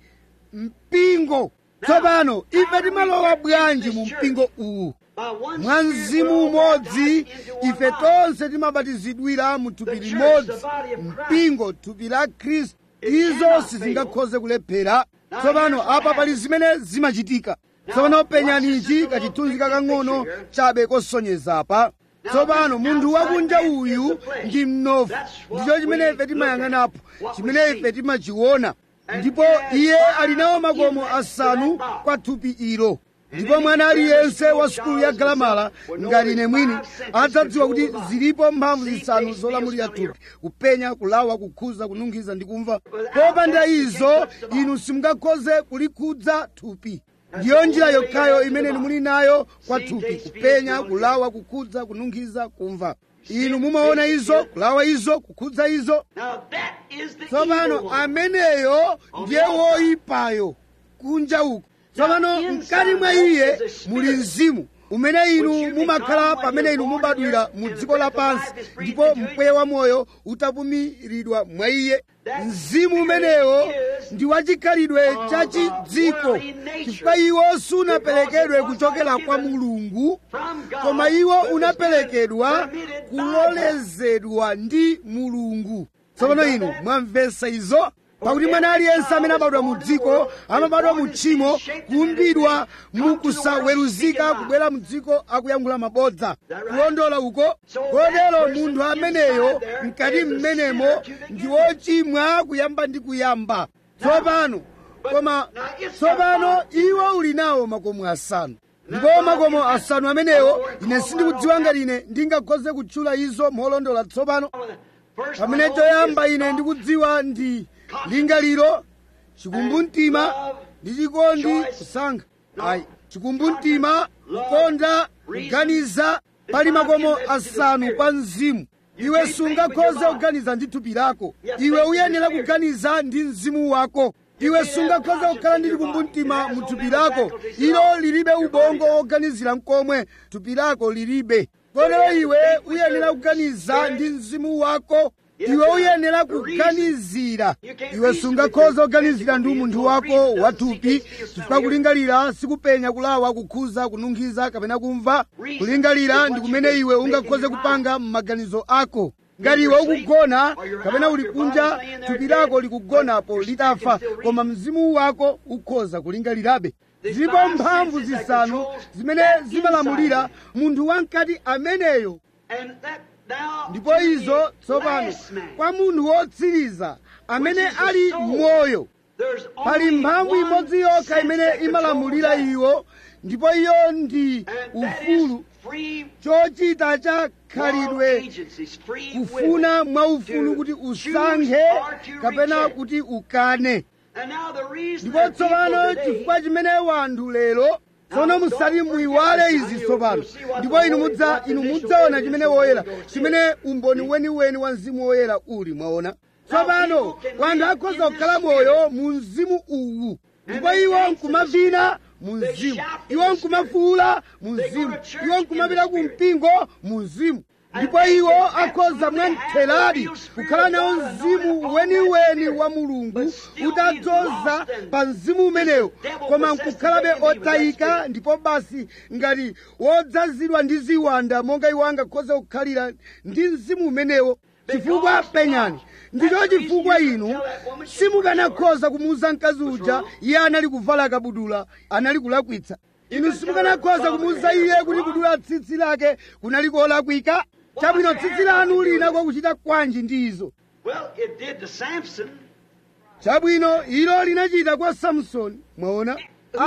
mpingo tsopano ife timalowa bwanji mu mpingo uwu by one mwa Spirit mzimu we're all umodzi baptized into one ife body. tonse timabatizidwira mu thupi limodzi mpingo thupi la khristu izo sizingakhoze kulephera tsopano apa pali zimene zimachitika tsopano penyani ichi kachithunzi kakang'ono chabe kosonyeza apa tsopano munthu wakunja uyu ndi mnofu ndicho chimene ife timayang'anapo chimene ife timachiona ndipo iye ali nawo makomo asanu kwa thupi ilo ndipo mwana aliyense wa sukulu ya galamala ngati ine mwini adzadziwa kuti zilipo mphamvu zisanu zolamulira thupi kupenya kulawa kukhuza kununkhiza ndi kumva popanda izo inu simungakhoze kulikhudza thupi ndiyo njira yokhayo imene muli nayo kwa thupi kupenya kulawa kukhudza kununkhiza kumva inu mumaona izo kulawa izo kukhudza izo Now that is the tsopano evil one. ameneyo ndiye woyipayo kunja uko tsopano mkati mwa iye muli mzimu umene inu mumakhala pamene inu mubadwira mu dziko lapansi ndipo mpweya wa moyo utapumiridwa mwa iye mzimu umenewo ndi wachikhalidwe cha chidziko chifukwa iwo sunaperekedwe kuchokera kwa mulungu From God, koma iwo but was unaperekedwa permitted by kulolezedwa ndi mulungu tsopano inu mwamvetsa izo pakuti mwana aliyense amene abadwa mu dziko amabadwa mu tchimo kuumbidwa mukusaweruzika kubwera mu dziko akuyankhula mabodza kulondola uko kotero munthu ameneyo mkati mmenemo ndi wochimwa kuyamba ndi kuyamba tsopano koma tsopano iwo uli nawo makomo asanu ndipo makomo asanu amenewo ine sindikudziwa ngati ine ndingakhoze kutchula izo molondola tsopano First pamene one choyamba is ine ndikudziwa ndi lingaliro chikumbumtima ndi chikondi kusankha ayi chikumbumtima kukonda kuganiza pali makomo asanu kwa mzimu iwe sungakhoze kuganiza ndi thupi lako iwe uyenera kuganiza ndi mzimu wako iwe sungakhoze kukhala ndi chikumbumtima mu thupi lako ilo lilibe ubongo woganizira mkomwe thupi lako lilibe kotero iwe uyenera kuganiza ndi mzimu wako iwe uyenera kuganizira iwe sungakhoza kuganizira ndi umunthu wako wathupi chifukwa kulingalira sikupenya kulawa kukhuza kununkhiza kapena kumva kulingalira ndi kumene iwe ungakhoze kupanga m'maganizo ako ngati iwe ukugona kapena uli kunja thupi lako likugonapo litafa koma mzimu wako ukhoza kulingalirabe zilipo mphamvu zisanu zimene zimalamulira munthu wamkati ameneyo And that now ndipo to the izo tsopano last man, kwa munthu wotsiriza amene ali moyo there's pali only mphamvu one imodzi yokha sense imene that imalamulira controls iwo ndipo iyo ndi that. And that is ufulu free chochita cha moral khalidwe agencies, free will. kufuna mwaufulu to kuti choose usankhe or to kapena reject. kuti ukane And now the reason ndipo that tsopano people today chifukwa chimene wanthu lero tsono musati muyiwale izi tsopano ndipo inu mudza inu mudzaona chimene woyera chimene umboni weniweni wa mzimu woyera uli mwaona tsopano wanthu akhoza kukhala moyo mu mzimu uwu ndipo iwo nkumavina mu mzimu iwo nkumafuula mu mzimu iwo nkumapita ku mpingo mu mzimu ndipo iwo akhoza mwamtheradi kukhala nawo mzimu weniweni wa mulungu utadzoza pa mzimu umenewo koma nkukhalabe otayika ndipo basi ngati wodzazidwa ndi ziwanda monga iwo angakhoza kukhalira ndi mzimu umenewo chifukwa penyani ndicho chifukwa inu simukanakhoza kumuuza mkazi uja iye anali kuvala kabudula anali kulakwitsa inu simukanakhoza kumuuza iye kuti kudula tsitsi lake kunali kolakwika chabwino tsitsi lanu linako kuchita kwanji ndi izo Well, it did to Samson. chabwino ilo linachita kwa samsoni mwaona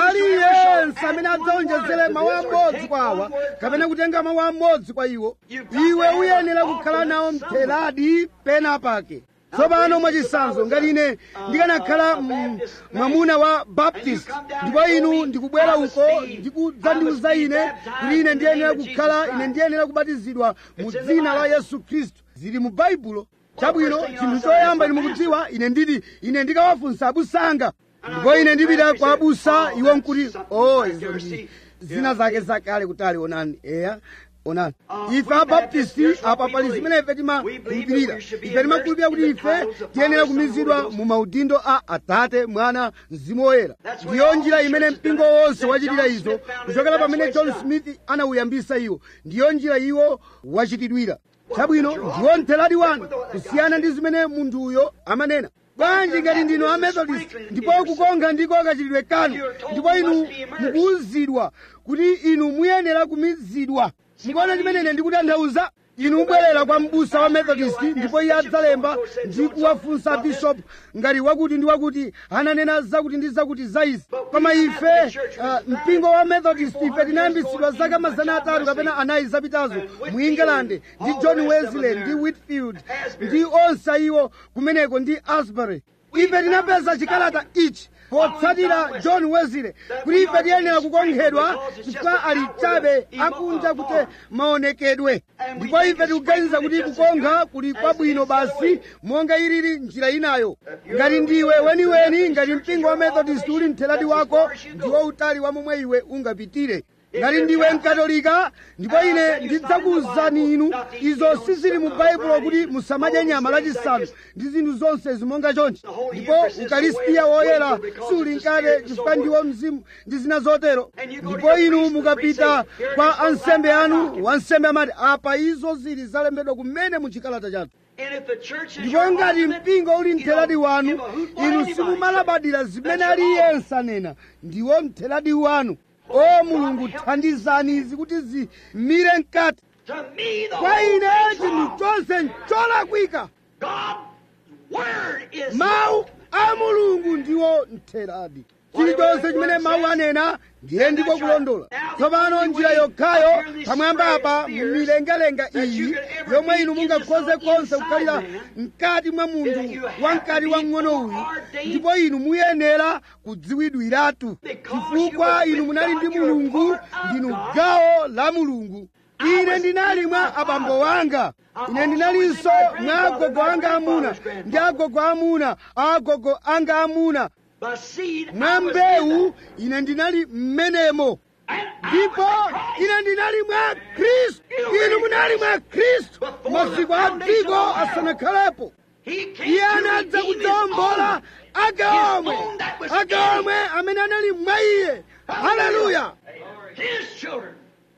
aliyense amene adzaonjezere mawu amodzi kwa awa kapena kutenga mawu amodzi kwa iwo iwe uyenera kukhala nawo mtheradi pena pake tsopano mwachisanzo ngati ine ndikanakhala mm, mwamuna wa baptist ndipo inu ndikubwera uko ndikudzandiuza ine kuti ine ndiyenera kukhala ine ndiyenera kubatizidwa mu dzina la yesu khristu zili mu baibulo chabwino chinthu choyamba inu mukudziwa ine nditi ine ndikawafunsa abusanga ndipo ine ndipita kwa abusa iwo nkuti o izo ndi zina zake zakale kutali onani eya onani ife abaptisti apa pali zimene ife timakhulupirira ife timakhulupirira kuti ife tiyenera kumizidwa mu maudindo a atate mwana mzimu woyera ndiyo njira imene mpingo wonse wachitira izo kuchokera pamene john smith anawuyambisa iwo ndiyo njira iwo wachitidwira chabwino ndiwo mtheradi wanu kusiyana ndi zimene munthuyo amanena bwanji ngati ndinu amethodist ndipo kukonga ndiko kachitidwe kanu ndipo inu mukuwuzidwa kuti inu muyenera kumizidwa mukuona chimene ine ndikutanthauza inu mubwerera kwa mbusa wa methodist ndipo iye adzalemba ndi kuwafunsa bishop ngati wakuti ndi wakuti ananena zakuti ndi zakuti za izi koma ife uh, mpingo wa methodist ife tinayambisidwa zaka mazana atatu kapena anayi zapitazo mu england ndi john wesley ndi whitfield ndi onse iwo kumeneko ndi asbury ife tinapeza chikalata ichi potsatira john wesley kuti ife tiyenera kukonkhedwa chifukwa ali chabe akunja kuti maonekedwe ndipo ife tikuganiza kuti kukonkha kuli kwabwino basi monga ilili njira inayo ngati ndiwe weniweni ngati mpingo wa methodist uli mtheradi wako ndiwo utali wa momwe iwe ungapitire ngati ndiwe mkatolika ndipo ine ndidzakuwuzani inu izo sizili mu baibulo kuti musamadye nyama lachisanu ndi zinthu zonse zimonga chonchi ndipo ukaristiya woyera suli mkate chifukwa ndiwo mzimu ndi zina zotero ndipo inu mukapita kwa ansembe anu wansembe amati apa izo zili zalembedwa kumene mu chikalata chathu And if the church is ndipo your ngati ultimate, mpingo uli you mtheradi know, wanu give a hoot what inu anybody simumalabadira zimene That's your aliyense anena ndiwo mtheradi wanu o mulungu thandizani izi kuti zimire mkati To me, the kwa whole ine thing's chinthu wrong. chonse ncholakwika God's word is mawu a mulungu ndiwo mtheradi chilichonse chimene mawu anena ndiye ndiko kulondola tsopano njira yokhayo pamwamba apa mumilengalenga iyi yomwe inu mungakhoze konse kukhalira mkati mwa munthu wamkati wamng'ono uyu ndipo inu muyenera kudziwidwiratu chifukwa inu munali ndi mulungu ndinu gawo la mulungu ine ndinali mwa abambo wanga ine ndinalinso mwa agogo anga amuna ndi agogo amuna a agogo anga amuna by seed. mwa I was in mbewu ine ndinali mmenemo that. And I ndipo was in Christ. ine ndinali mwa khristu inu munali mwa khristu masiku a dziko asanakhalepo He came iye to anadza redeem his kudzawombola own. agaomwe His own that was agaomwe amene anali mwa iye haleluya His children.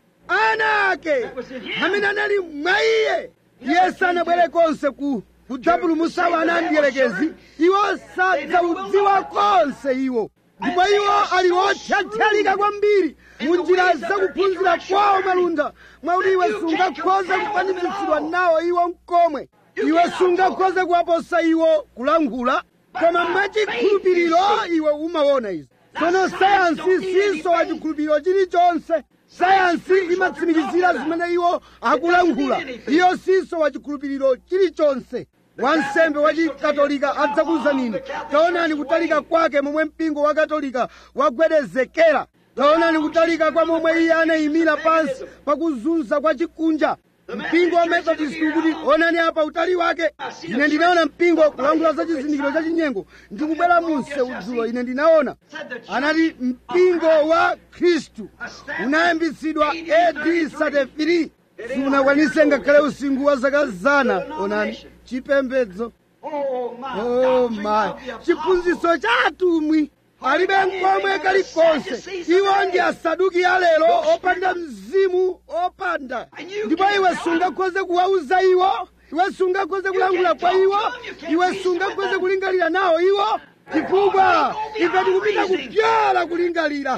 ana ake amene anali mwa iye iye sanabwere konse ku kudzapulumutsa wana amdierekezi iwo sadzaudziwa konse iwo ndipo iwo ali othyathyalika kwambiri mu njira zakuphunzira kwawo malunda mwakuti iwe sungakhoze kufanizitsidwa nawo iwo mkomwe iwe sungakhoze kuwaposa iwo kulankhula koma mwachikhulupiriro iwe umaona izi tsono sayansi sinso wa chikhulupiriro chilichonse sayansi imatsimikizira zimene iwo akulankhula iyo sinso wa chikhulupiriro chilichonse wansembe wa chikatolika adzakuza nini taonani kutalika kwake momwe mpingo wa katolika wagwedezekera taonani kutalika kwa momwe iye anayimira pansi pakuzunza kwa chikunja mpingo wa methodist ukuti onani apa utali wake ine ndinaona mpingo kulankhula za chizindikiro cha chinyengo ndikubwera munse udzulo ine ndinaona anati mpingo wa khristu unayambitsidwa ad 33 siunakwanise ngakhale usinkhu wa zaka zana onani chipembedzo Oh my oh doctrine my of the apostles. chiphunzitso cha atumwi alibe mkomwe kalikonse iwo ndi asaduki alero opanda mzimu opanda ndipo iwe sungakhoze kuwauza iwo iwe sungakhoze kulankhula kwa iwo iwe sungakhoze kulingalira nawo iwo chifukwa ife tikupita kupyola kulingalira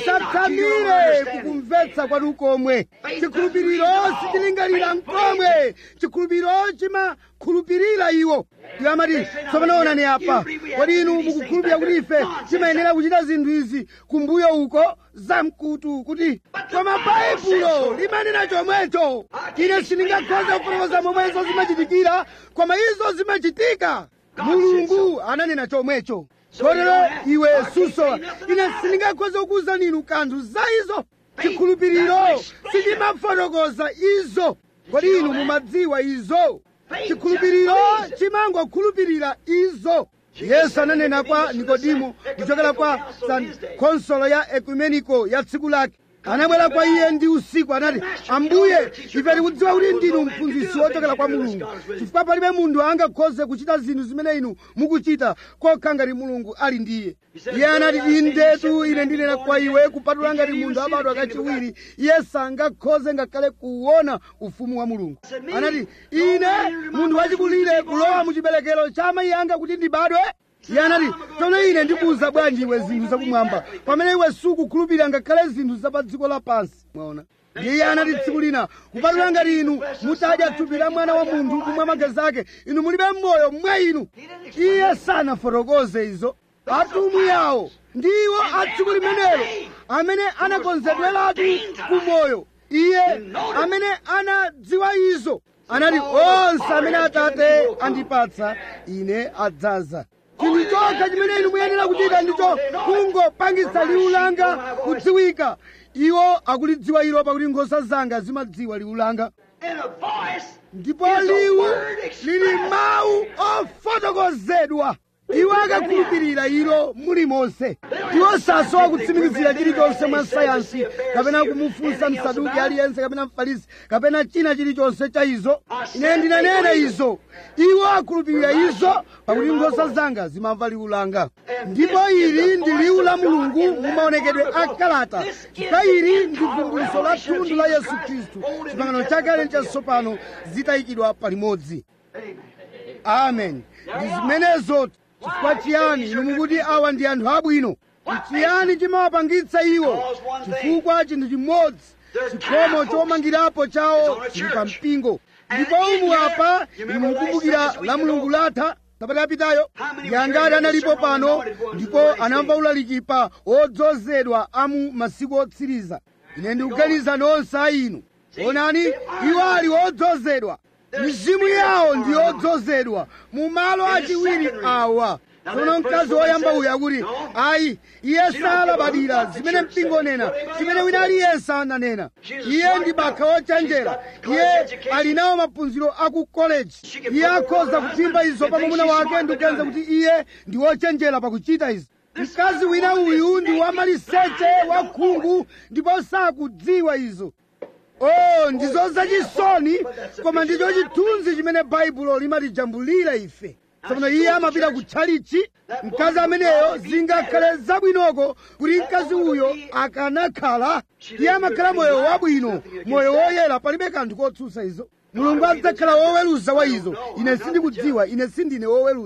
musatsamire kukumvetsa kwanu komwe chikhulupiriro sichilingalira mkomwe chikhulupiriro chimakhulupirira iwo iwo amati tsopano onani apa kodi inu mukukhulupirira kuti ife timayenera kuchita zinthu izi kumbuyo uko zamkutu kuti koma baibulo limanena chomwecho ine sindingakhoze kufotokoza momwe izo zimachitikira koma izo zimachitika mulungu ananena chomwecho kotero iwe susowa ine sindingakhoze kukuwuzani inu kanthu za izo chikhulupiriro sichimafotokoza izo kodi inu mumadziwa izo chikhulupiriro chimangokhulupirira izo yesu ananena kwa nikodimo kuchokera kwa san konsolo ya ekumeniko ya tsiku lake anabwera kwa iye ndi usiku anati ambuye ife tikudziwa kuti ndinu mphunzitsi wochokera kwa mulungu chifukwa palibe munthu angakhoze kuchita zinthu zimene inu mukuchita kokha ngati mulungu ali ndiye iye anati indetu ine ndinena kwa iwe kupatula ngati munthu abadwa kachiwiri iye sangakhoze ngakhale kuwona ufumu wa mulungu anati ine munthu wachikulire kulowa mu chiberekero cha amayi anga kuti ndibadwe iye anati tsono ine ndikuwuza bwanji iwe zinthu zakumwamba pamene iwe sukukhulupirira ngakhale zinthu za pa dziko lapansi mwaona ndiye iye anati tsiku lina kupatula ngati inu mutadya thupi la mwana wa munthu kumwa magazi ake inu mulibe moyo mwa inu iye sanafotokoze izo atumwi yawo ndiwo a tsiku limenelo amene anakonzedweratu kumoyo iye amene anadziwa izo anati onse amene atate andipatsa ine adzaza chinthu chokha chimene inu muyenera kuchita ndicho kungopangitsa liwu langa kudziwika iwo akulidziwa ilo pakuti nkhosa zanga zimadziwa liwu langa And a voice ndipo liwu lili mawu ofotokozedwa iwo akakhulupirira ilo mulimonse iwo sasowa kutsimikizira chilichonse mwa sayansi kapena kumufunsa msaduki aliyense kapena mfarisi kapena china chilichonse cha izo ine ndinanena izo iwo akhulupirira izo pakuti nkhosa zanga zimamva liwu langa ndipo ili ndi liwu la mulungu mumaonekedwe a kalata chifukwa ili ndi vumbuluso la thunthu la yesu khristu chipangano chakale ndi chatsopano zitayikidwa palimodzi amen ndi zimenezo chifukwa chiyani inu mukuti awa ndi anthu abwino chiyani chimawapangitsa iwo chifukwa chinthu chimodzi chikhomo chomangirapo chawo chili pa mpingo ndipo umu apa inu mukumbukira la mulungu latha sabata yapitayo yangati analipo pano ndipo anamva ulaliki pa odzozedwa amu masiku otsiriza ine ndikuganiza nonse a inu onani iwo ali odzozedwa mizimu yawo ndi odzozedwa mu malo achiwiri awa tsono mkazi woyamba uyu akuti ayi iye salabadira zimene mpingo nena chimene wina aliyense ananena iye ndi bakha wochenjera iye ali nawo maphunziro aku koleji iye akhoza kuphimba izo pa mwamuna wake ndikuganiza kuti iye ndi wochenjera pakuchita izi mkazi wina uyu ndi wamaliseche wakhungu ndipo sakudziwa izo oh ndizo zachisoni koma ndicho chithunzi chimene baibulo limatijambulira ife tsono iye amapita kutchalichi mkazi ameneyo zingakhale zabwinoko kuti mkazi uyo akanakhala iye amakhala moyo wabwino moyo woyera palibe kanthu kotsutsa izo mulungu adzakhala woweruza wa izo ine sindikudziwa ine sindine woweruza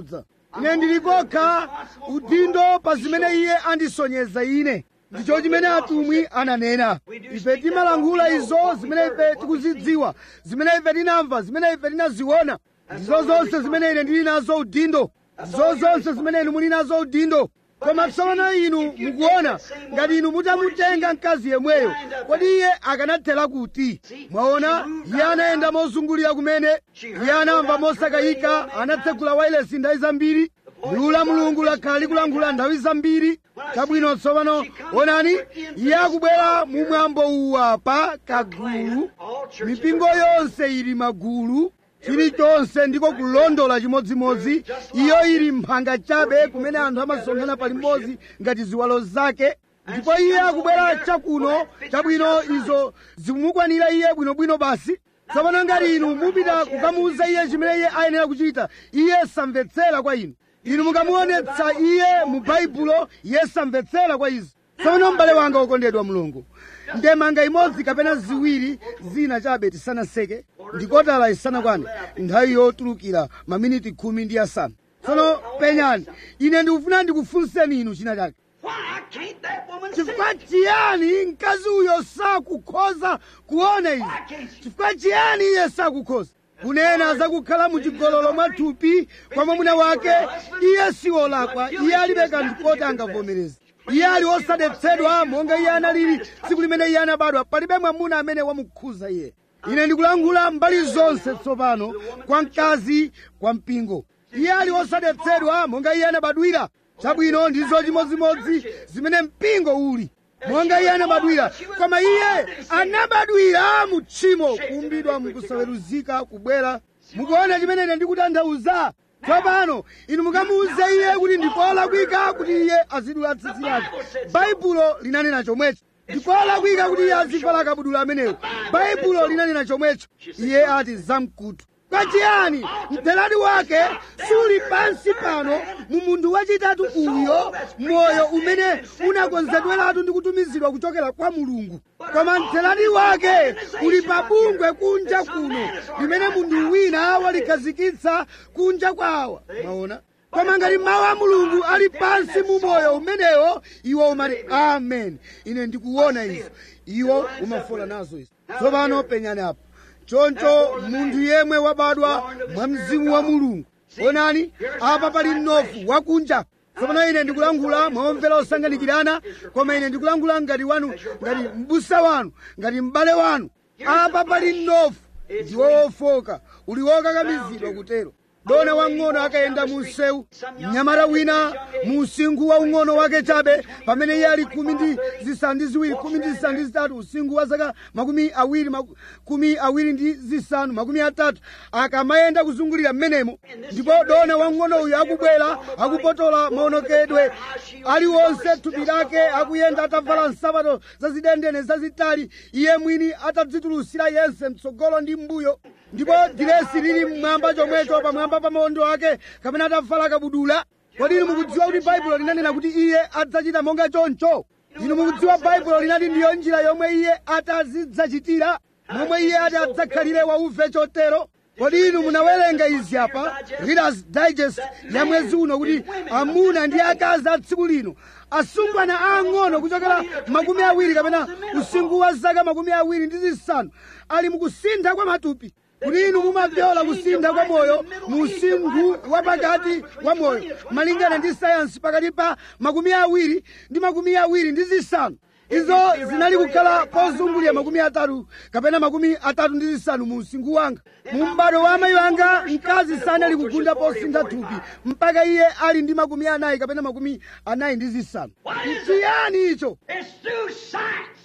ine ndili kokha udindo pa zimene iye andisonyeza ine ndicho chimene atumwi ananena ife timalankhula izo zimene ife tikuzidziwa zimene ife tinamva zimene ife tinaziona ndizo zonse zimene ine ndili nazo udindo ndizo zonse zimene inu muli nazo udindo koma tsopano inu mukuona ngati inu mutamutenga mkazi yemweyo kodi iye akanathera kuti mwaona iye anayenda mozungulira kumene iye anamva mosakayika anatsegula wailesi nthawi zambiri liwu la mulungu lakhala likulankhula nthawi zambiri chabwino tsopano onani iye akubwera mu mwambo uwa pa kagulu mipingo yonse ili magulu chilichonse ndiko kulondola chimodzimodzi iyo ili mphanga chabe kumene anthu amasonkhana palimodzi ngati ziwalo zake ndipo iye akubwera chakuno chabwino izo zikumukwanira iye bwinobwino basi tsopano ngati inu mupita kukamuwuza iye chimene iye ayenera kuchita iye samvetsera kwa inu inu mukamuonetsa iye mu baibulo iye samvetsera kwa izi tsopano m'bale wanga wokondedwa mulungu ndemanga imodzi kapena ziwiri zina chabe tisanaseke ndikotala isanakwane nthawi yotulukira maminiti khumi ndi asanu tsono penyani ine ndikufuna ndikufunseni inu china chake Why can't that woman see? chifukwa chiyani mkazi uyo sakukhoza kuona izi chifukwa chiyani iye sakukhoza kunena zakukhala muchigololo mwathupi kwa mwamuna wake iye siwolakwa iye alibe kanthu koti angavomereze iye ali osadetsedwa monga iye analili tsiku limene iye anabadwa palibe mwamuna amene wamukhuza iye ine ndikulankhula mbali zonse tsopano kwa mkazi kwa mpingo iye ali osadetsedwa monga iye anabadwira chabwino ndizo chimodzimodzi zimene mpingo uli monga iye anabadwira koma iye anabadwira mu tchimo kuumbidwa mukusaweruzika kubwera mukuona chimene ine ndikutanthauza tsopano inu mukamuuze iye kuti ndikolakwika kuti iye azidula tsitsi lake baibulo linanena chomwecho ndikolakwika kuti iye azivala kabudula amenewo baibulo linanena chomwecho iye ati zamkutu kwachiyani mtheradi wake suli pansi pano mu munthu wachitatu uyo moyo umene unakonzedweratu ndi kutumizidwa kuchokera kwa mulungu koma mtheradi wake uli pabungwe kunja kuno limene munthu wina walikhazikitsa kunja kwawa maona koma ngati mawu a mulungu ali pansi mu moyo umenewo iwo umati amen ine ndikuona izo iwo umafola nazo izo tsopano penyani apo choncho munthu yemwe wabadwa mwa mzimu wa mulungu onani apa pali mnofu wakunja tsopano ine ndikulankhula momvera osanganikirana koma ine ndikulankhula ngati wanu ngati mbusa wanu ngati m'bale wanu apa pali mnofu ndiwo wofoka uli wokakamizidwa kutero dona wang'ono akayenda mu msewu mnyamata wina mu usinkhu wa ung'ono wake chabe pamene iye ali khumi ndi zisanu ndi ziwiri khumi ndi zisanu ndi zitatu usinkhu wa zaka makumi awiri makumi awiri ndi zisanu makumi atatu akamayenda kuzungulira mmenemo ndipo dona wang'ono uyu akubwera akupotola maonekedwe aliwonse thupi lake akuyenda atavala nsapato zazidendene zazitali iye mwini atadzitulusira yense mtsogolo ndi mbuyo ndipo diresi lili mmwamba chomwecho pamwamba pa maondo ake kapena atavala kabudula kodi inu mukudziwa kuti baibulo linanena kuti iye adzachita monga choncho inu mukudziwa baibulo linati ndiyo njira yomwe iye atazidzachitira momwe iye ati adzakhalire wauve chotero kodi inu munawerenga izi apa readers digest ya mwezi uno kuti amuna ndi akazi a tsiku lino asungwana aang'ono kuchokera makumi awiri kapena usinkhu wa zaka makumi awiri ndi zisanu ali mukusintha kwa matupi kuti inu mumavyola kusintha kwa moyo mu usinkhu wa pakati wa moyo malingana ndi sayansi pakati pa makumi awiri ndi makumi awiri ndi zisanu izo zinali kukhala pozungulira makumi atatu kapena makumi atatu ndi zisanu mu usinkhu wanga mu m'bado wa amayi wanga mkazi sanali kugunda posintha thupi mpaka iye ali ndi makumi anayi kapena makumi anayi ndi zisanu chiyani icho It's through science.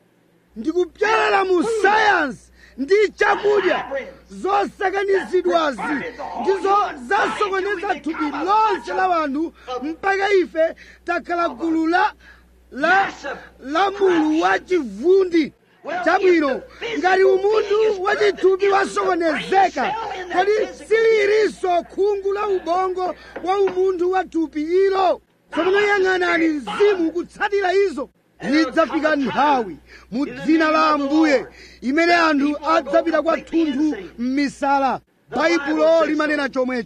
ndikupyalala mu sayansi ndi chakudya zosakanizidwazi ndizo zasokoneza thupi lonse la wanthu mpaka ife takhala gulu la la la mulu wa chivundi chabwino ngati umunthu wachithupi wasokonezeka kodi sililinso khungu la ubongo wa umunthu wa thupi ilo tsopano yang'anani mzimu kutsatira izo lidzafika nthawi mu dzina la ambuye imene anthu adzapita kwathunthu m'misala baibulo limanena chomwecho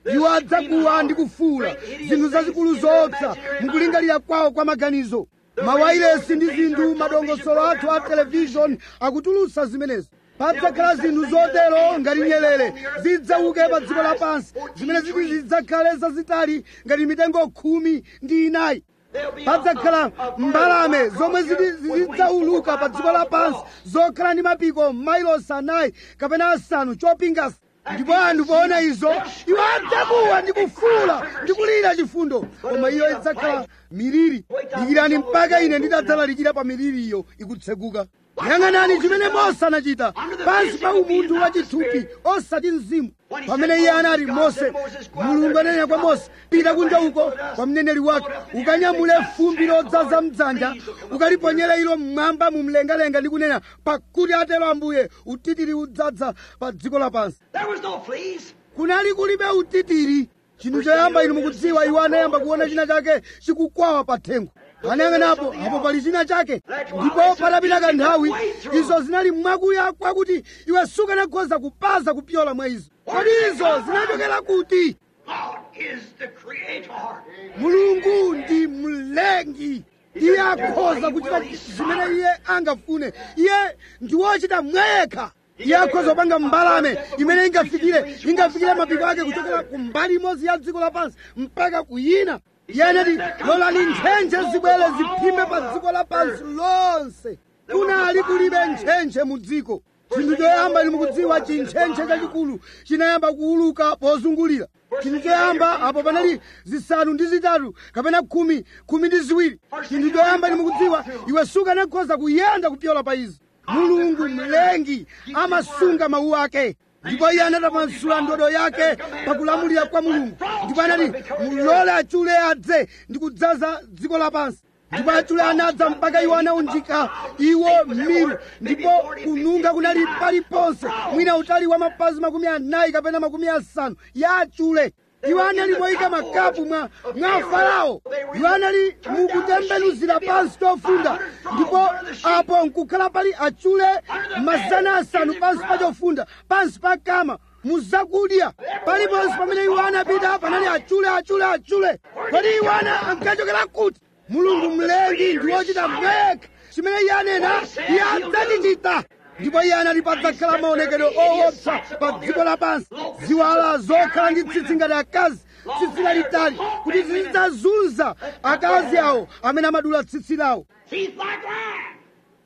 iwo adzakuwa ndi kufuula zinthu zazikulu zoopsa mukulingalira kwawo kwa maganizo mawayilesi ndi zinthu madongosolo athu a televishoni akutulutsa zimenezo padzakhala zinthu zotero ngati nyerere zidzauke pa dziko lapansi zimene ziti zidzakhale zazitali ngati mitengo khumi ndi inayi padzakhala mbalame zomwe ziti zidzauluka pa dziko lapansi zokhala ndi mapiko mailosi anayi kapena asanu chopingasa ndipo anthu poona izo iwo adzakuwa ndi kufuula ndi kulira chifundo koma iyo idzakhala miliri dikirani mpaka ine nditadzalalikira pa miliri iyo ikutseguka yang'anani chimene mose anachita pansi pa umunthu wachithupi osati mzimu pamene iye anati mose mulungu ananena kwa mose pita kunja uko kwa mneneri wake ukanyamule fumbi lodzaza mdzanja ukaliponyera ilo mmwamba mumlengalenga ndi kunena pakuti atero ambuye utitiri udzadza pa dziko lapansi There was no fleas. kunali kulibe utitiri chinthu choyamba inu mukudziwa iwo anayamba kuona china chake chikukwawa pa thengo anayang'anapo apo pali china chake ndipo patapita kanthawi izo zinali mwakuya kwakuti iwe sukanakhoza kupaza kupyola mwa izo kodi izo zinachokera kuti God is the creator. mulungu ndi mlengi iye akhoza kuchita zimene iye angafune iye ndi wochita mwayekha iye akhoza kupanga mbalame imene ingafikire ingafikire mapiko ake kuchokera ku mbali imodzi ya dziko lapansi mpaka kuyina iye anati lolani ntchentche zibwere ziphimbe pa dziko lapansi lonse kunali kulibe ntchentche mu dziko chinthu choyamba inu mukudziwa chintchentche chachikulu chinayamba kuuluka pozungulira chinthu choyamba apo panali zisanu ndi zitatu kapena khumi khumi ndi ziwiri chinthu choyamba inu mukudziwa iwe sukanakhoza kuyenda kupyola pa izi mulungu mlengi amasunga mawu ake ndipo iye anatambasula ndodo yake pakulamulira kwa mulungu ndipo anati mulole achule adze ndi kudzaza dziko lapansi ndipo achule anadza mpaka iwo anaunjika iwo miru ndipo kununkha kunali paliponse mwina utali wa mapazi makumi anayi kapena makumi asanu ya achule iwo anali moyika makapu mwa mwa farao iwo anali mukutembenuzira pansi tofunda ndipo apo nkukhala pali achule mazana asanu pansi pa chofunda pansi pa kama muzakudya paliponse pamene iwo anapita panali achule achule achule kodi iwo ana ankachokera kuti mulungu mlengi ndi wochita mwekha chimene iye anena iye adzachichita ndipo iye anati padzakhala maonekedwe owopsa pa dziko lapansi ziwala zokhala ndi tsitsi ngati akazi tsitsi lalitali kuti zizidzazunza akazi awo amene amadula tsitsi lawo Teeth like lion.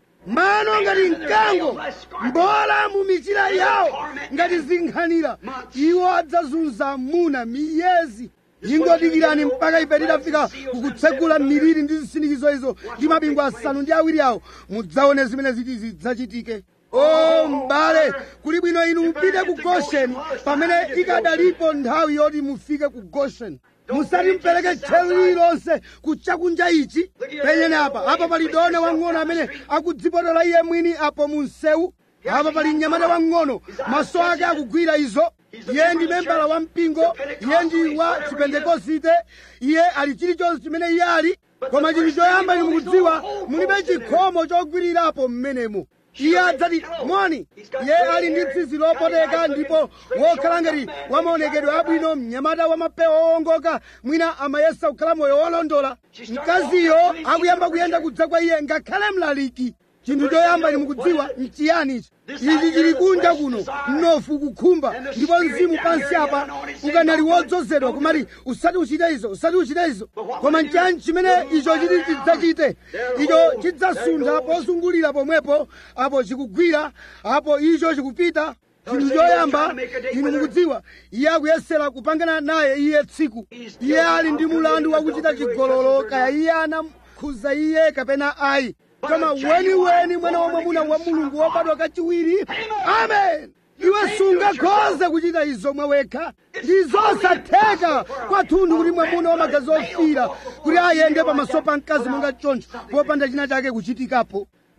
mano ngati mkango mbola mu michira yawo ngati zinkhanira iwo adzazunza muna miyezi ingodikirani mpaka ife tidafika kukutsegula miliri ndi zisindikizo izo ndi mabingu asanu ndi awiri awo mudzaone zimene ziti zidzachitike o m'bale kuli bwino inu mupite ku gosheni pamene ikadalipo nthawi yoti mufike ku gosheni musati mpereke tcheru lililonse kuchakunja ichi penyeni apa apa pali dona wang'ono amene akudzipotola iye mwini apo mu msewu apa pali mnyamata wang'ono maso ake akugwira izo iye ndi membala wa mpingo iye ndi wa chipentekosite iye ali chilichonse chimene iye ali koma chinthu choyamba inu mukudziwa mulibe chikhomo chogwirirapo mmenemo iye adzati moni iye ali ndi tsitsi lopoteka ndipo wokhala ngati wamaonekedwe abwino mnyamata wamapewa owongoka mwina amayesa kukhala moyo wolondola mkaziyo akuyamba kuyenda kudza kwa iye ngakhale mlaliki chinthu choyamba inu mukudziwa nchiyani ichi ichi chili kunja kuno mnofu kukhumba ndipo mzimu pansi apa ukanali wodzozedwa kumati usati uchite izo usati uchite izo koma nchiyani chimene icho chiti chidzachite icho chidzasuntha pozungulira pomwepo apo chikugwira apo icho chikupita chinthu choyamba inu mukudziwa iye akuyesera kupangana naye iye tsiku iye ali ndi mulandu wakuchita chigololo kaya iye anamkhuza iye kapena ayi koma weniweni mwana wa mwamuna wa mulungu wobadwa kachiwiri amen iwe sungakhoze kuchita izo mwawekha ndi zosatheka kwathunthu kuti mwamuna wamagazi ofira kuti ayende pamaso pa mkazi monga choncho popanda china chake kuchitikapo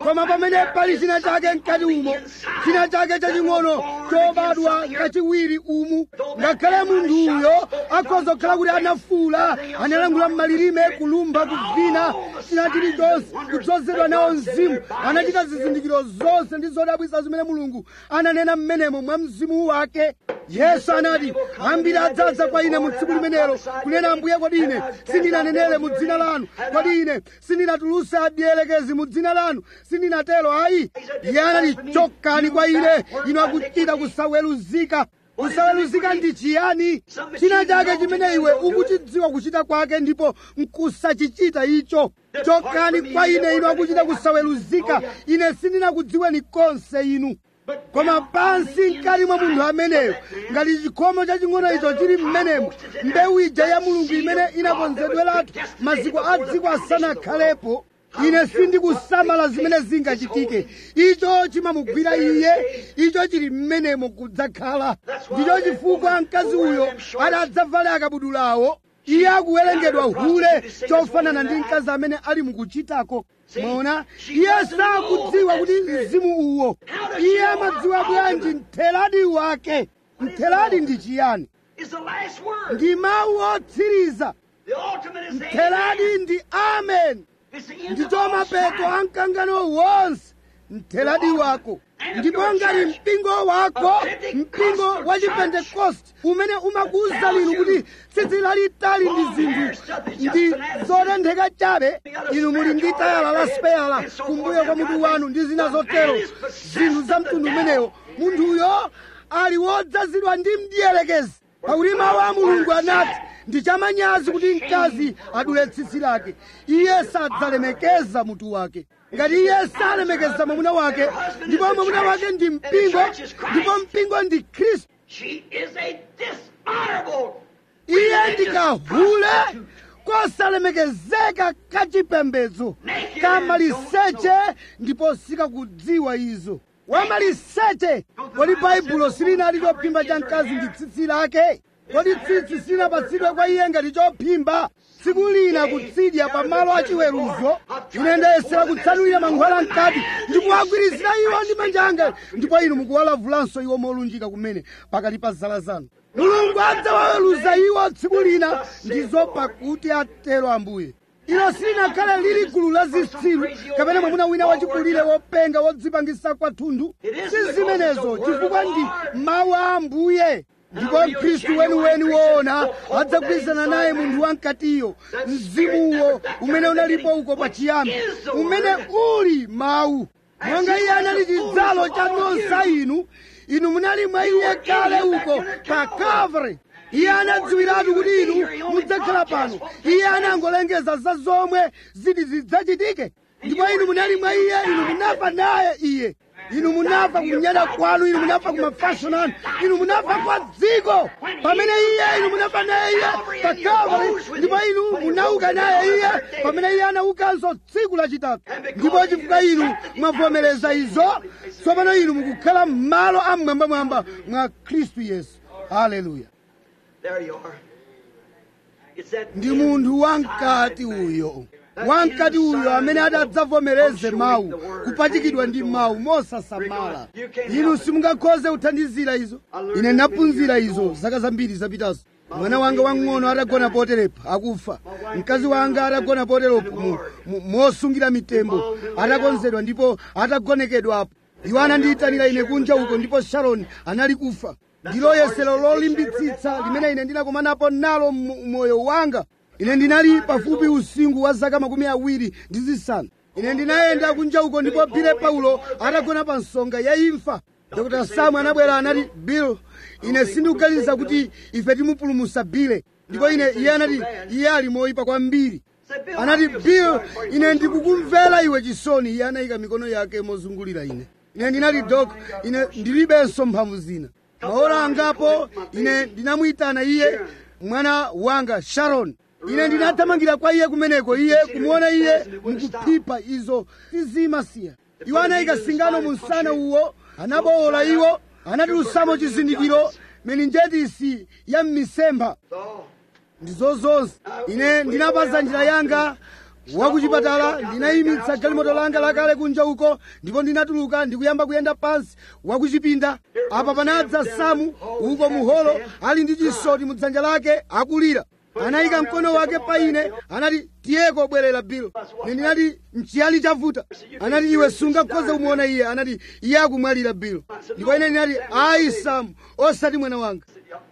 koma pamene pali china chake mkati umo china chake chaching'ono chobadwa kachiwiri umu ngakhale munthuyo akhoza kukhala kuti anafuula analangula m'malilime kulumba kuvina china chilichonse kudzozedwa nawo mzimu anachita zizindikiro zonse ndi zodabwitsa zimene mulungu ananena mmenemo mwa mzimu wake yesu anati ambiri adzadza kwa ine mu tsiku limenelo kunena ambuye kodi ine sindinanenere mu dzina lanu kodi ine sindinatuluse adielekezi mu dzina lanu sindinatero ayi iye anati chokani kwa ine inu akuchita kusaweruzika kusaweruzika ndi chiyani china chake chimene iwe ukuchidziwa kuchita kwake ndipo nkusachichita icho chokani kwa ine inu akuchita kusaweruzika ine sindinakudziweni konse inu koma pansi mkati mwa munthu ameneyo ngati chikhomo chaching'ono icho chili m'menemo mbewu ija ya mulungu imene inakonzedweratu maziko a dziko asanakhalepo ine sindikusamala zimene zingachitike icho chimamugwira iye icho chili m'menemo kudzakhala ndicho chifukwa mkazi uyo adadzavale akabudulawo iye akuwerengedwa hule chofanana ndi mkazi amene ali mukuchitako mwaona iye sakudziwa kuti mzimu uwo iye amadziwa bwanji mtheladi wake mtheladi ndi chiyani is the last word. ndi mawu otsiriza The ultimate is the mtheladi amen. ndi amen It's the end of ndicho all mapeto time. a mkangano wonse mtheladi wako ndipo ngati mpingo wako mpingo wa chipentekoste umene umakuwuza linu kuti tsitsi lalitali ndi zinthu ndi zotentheka chabe inu muli ndi tayala la speyala kumbuyo kwa mutu wanu ndi zina zotero zinthu za mtundu umenewo munthuyo ali wodzazidwa ndi mdierekezi pakuti mawu a mulungu anati ndi chamanyazi kuti mkazi adule tsitsi lake iye sadzalemekeza mutu wake ngati iye salemekeza mwamuna wake ndipo mwamuna wake ndi mpingo ndipo mpingo ndi khristu She is a dishonorable. iye ndi kahule kosalemekezeka kachipembedzo kamaliseche ndipo sikakudziwa izo wamaliseche kodi baibulo silinali chophimba cha mkazi ndi tsitsi lake kodi tsitsi silinapatsidwe kwa iye ngati chophimba tsiku lina kutsidya pamalo achiweruzo ine ndayesera kutsanulira mankhwala mkati ndikuwagwirizira iwo ndi manja anga ndipo inu mukuwalavulanso iwo molunjika kumene pakati pa zala zanu mulungu adzawaweruza iwo tsiku lina ndizo pakuti atero ambuye ilo silinakhale lili gulu la zitsiru kapena mwamuna wina wachikulire wopenga wodzipangisa kwathunthu si zimenezo chifukwa ndi mawu a ambuye ndipo mkhristu weniweni woona adzagwirizana naye munthu wamkatiyo mzimuwo umene unalipo uko pachiyambi umene uli mawu monga iye anali chidzalo cha nonsa inu inu munali mwa iye kale uko pa calvary iye anadziwiratu kuti inu mudzakhala pano iye anangolengeza za zomwe ziti zidzachitike ndipo inu munali mwa iye inu munafa naye iye inu munafa kunyada kwanu inu munafa kumafashoni anu inu munafa kwa dziko pamene iye inu munafa naye iye pa calvary ndipo inu munauka naye iye pamene iye anaukanso tsiku lachitatu ndipo chifukwa inu mwavomereza izo tsopano inu mukukhala m'malo amwambamwamba mwa khristu yesu haleluya There you are. It's that ndi munthu wamkati uyo wamkati uyo amene adadzavomereze mawu kupachikidwa ndi mawu mosasamala inu simungakhoze kuthandizira izo ine ndinaphunzira izo zaka zambiri zapitazo mwana wanga wang'ono atagona poterepa akufa mkazi wanga atagona poteropo mu- mu- mosungira mitembo atakonzedwa ndipo atagonekedwapo iwo anandiyitanira ine kunja uko ndipo sharoni anali kufa ndilo yesero lolimbitsitsa limene ine ndinakomanapo nalo mu moyo wanga ine ndinali pafupi usinkhu wa zaka makumi awiri ndi zisanu ine ndinayenda kunja uko ndipo bile paulo atagona pa nsonga ya imfa dr samu anabwera anati bill ine sindikuganiza kuti ife timupulumusa bile ndipo ine iye anati iye ali moyipa kwambiri anati bill ine ndikukumvera iwe chisoni iye anayika mikono yake mozungulira ine ine ndinati dok ine ndilibenso mphamvu zina maola angapo ine ndinamuyitana iye mwana wanga sharon ine ndinathamangira kwa iye kumeneko iye kumuona iye mukuphipha izo tizimasiya iwo anayika singano mu msana uwo anabowola iwo anatilusamo chizindikiro meninjetisi ya m'misempha So, ndizo zonse ine ndinapaza njira yanga wakuchipatala ndinayimitsa galimoto langa lakale kunja uko ndipo ndinatuluka ndikuyamba kuyenda pansi wakuchipinda apa panadza samu uko muholo ali ndi chisoti mu dzanja lake akulira anayika mkono wake pa ine anati tiyeko bwerera bill ine ndinati nchiyani chavuta anati iwe sungakhoze kumuona iye anati iye akumwalira bill ndipo ine ndinati ayi samu osati mwana wanga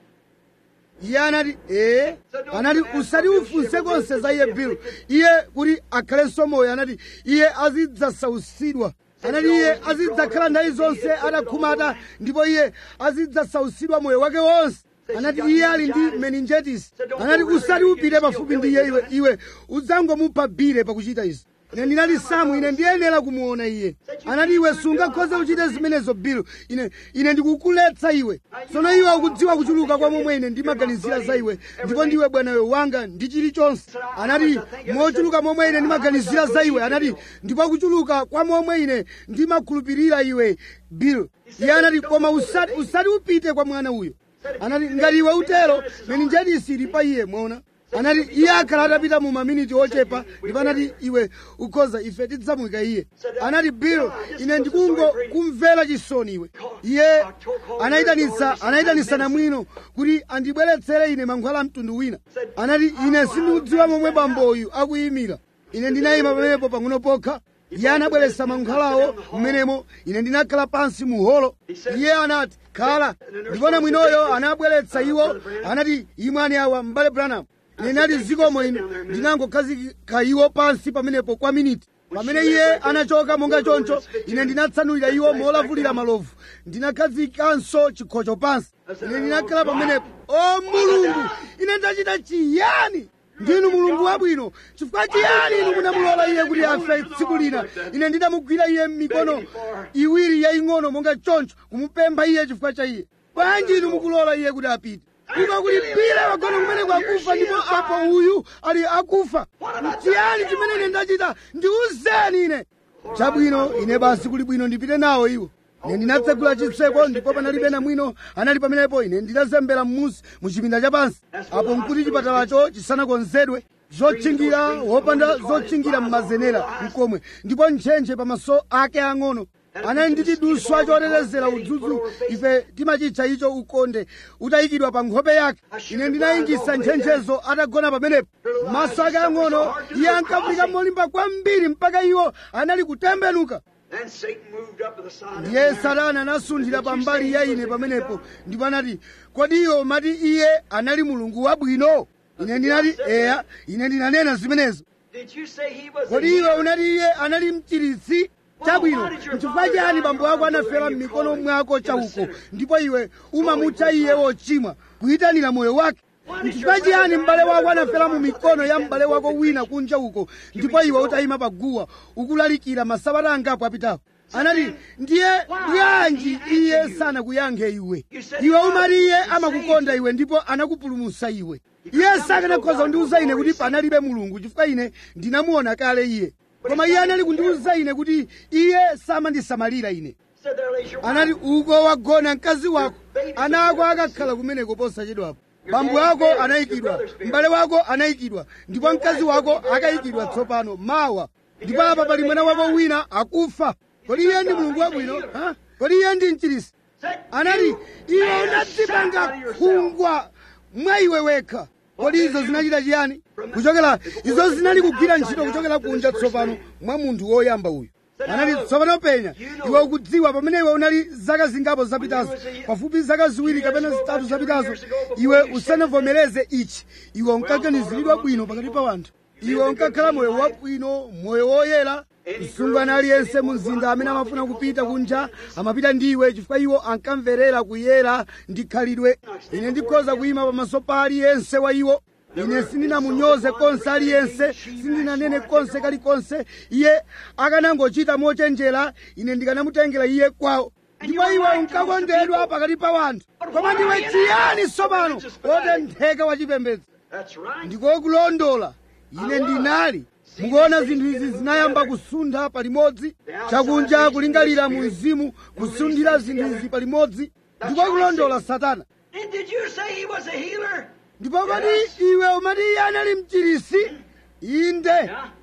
iye anati ee anati usati ufunse konse za iye bill iye kuti akhalenso moyo anati iye azidzasausidwa anati iye azidzakhala nthawi zonse atakhumata ndipo iye azidzasausidwa moyo wake wonse anati iye ali ndi meningitis anati usati upite pafupi ndi iye iwe iwe udzangomupha bile pakuchita izi ine ndinati samu ine ndiyenera kumuona iye anati iwe sungakhoze kuchita zimenezo bill ine ine ndikukuletsa iwe tsono iwe ukudziwa kuchuluka kwa momwe ine ndimaganizira za iwe ndipo ndiwe bwanawe wanga ndi chilichonse anati mochuluka momwe ine ndimaganizira za iwe anati ndipo kuchuluka kwa momwe ine ndimakhulupirira iwe bill iye anati koma usati, usati upite kwa mwana uyo anati ngati iwe utero meningitis ili pa iye mwaona anati iye akhala atapita mu maminiti ochepa ndipo anati iwe ukhoza ife tidzamuyika iye anati bill ine ndikungo kumvera chisoni iwe iye anayitanitsa anayitanitsa namwino kuti andibweretsere ine mankhwala mtundu wina anati ine sindikudziwa momwe bamboyu akuyimira ine ndinayima pamenepo pang'ono pokha iye anabweretsa mankhwalawo mmenemo ine ndinakhala pansi muholo iye anati khala ndipo namwinoyo anabweretsa iwo anati imwani awa m'bale branham ine ndinati zikomo ino ndinangokhazika iwo pansi pamenepo kwa miniti pamene iye anachoka monga choncho ine ndinatsanulira iwo molavulira malovu ndinakhazikanso chikhocho pansi ine ndinakhala pamenepo o mulungu ine ndachita chiyani ndinu mulungu wabwino chifukwa chiyani inu munamulola iye kuti afe tsiku lina ine ndinamugwira iye m'mikono iwiri yaying'ono monga choncho kumupempha iye chifukwa cha iye bwanji inu mukulola iye kuti apite kuba kuti bile wagona kumene kwakufa ndipo apo uyu ali akufa chiyani chimene ine ndachita ndiuzeni ine chabwino ine basi kuli bwino ndipite nawo iwo ine ndinatsegula chitseko ndipo panalibe namwino anali pamenepo ine ndinazembera m'munsi mu chipinda chapansi apo nkuti chipatalacho chisanakonzedwe zotchingira wopanda zotchingira m'mazenera mkomwe ndipo ntchentche pamaso ake ang'ono anali ndi tiduswa chotetezera udzudzu ife timachitcha icho ukonde utayikidwa pa nkhope yake ine ndinayingisa ntchentchezo atagona pamenepo maso ake ang'ono iye ankafika molimba kwambiri mpaka iwo anali kutembenuka Then Satan moved up to the side. ndiye satana anasunthira pambali ya ine pamenepo ndipo anati kodi iwo mati iye anali mulungu wabwino ine ndinati eya ine ndinanena zimenezo Did you say he was kodi a iwe healer? unati iye anali mchiritsi chabwino nchifukwa chani bambo ako anafera m'mikono mwako chauko ndipo iwe umamutcha iye wochimwa kuyitanira moyo wake nchifukwa chiyani m'bale wako anafera mu mikono ya m'bale wako wina kunja uko ndipo iwe utayima paguwa ukulalikira masabata angapo apitapo anati ndiye bwanji iye sanakuyankhe iwe iwe umati iye amakukonda iwe ndipo anakupulumutsa iwe iye sakanakhoza kundiwuza ine kuti panalibe mulungu chifukwa ine ndinamuona kale iye koma iye anali kundiwuza ine kuti iye samandisamalira ine Said there lays your anati uko wagona mkazi wako ana ako akakhala kumeneko posachedwapo bambo ako anayikidwa m'bale wako anayikidwa ndipo mkazi wako akayikidwa tsopano mawa ndipo apa pali mwana wako wina akufa kodi iye ndi mulungu wabwino ha? kodi iye ndi mchiritsi anati iwe unadzipanga khungwa mwa iwe wekha kodi izo zinachita chiyani kuchokera izo zinali kugwira ntchito kuchokera kunja tsopano mwa munthu woyamba uyu anati tsopano penya iwe ukudziwa pamene iwe unali zaka zingapo zapitazo pafupi zaka ziwiri kapena zitatu zapitazo iwe usanavomereze ichi iwe unkaganiziridwa bwino pakati pa wanthu iwe unkakhala moyo wabwino moyo woyera msungwana aliyense mu mzinda amene amafuna kupita kunja amapita ndiwe chifukwa iwo ankamverera kuyera ndi khalidwe ine ndikhoza kuyima pamaso pa aliyense wa iwo ine sindinamunyoze konse aliyense sindinanene konse kalikonse iye akanangochita mochenjera ine ndikanamutengera iye kwawo ndipo iwe unkakondedwa pakati pa wanthu koma ndiwe chiyani tsopano wotentheka wachipembedzo That's right. ndikokulondola ine ndinali mukuona zinthu izi zinayamba kusuntha palimodzi chakunja kulingalira mu mzimu kusunthira zinthu izi palimodzi ndikokulondola satana And did you say he was a healer? ndipo kodi iwe umati iye anali mchiritsi inde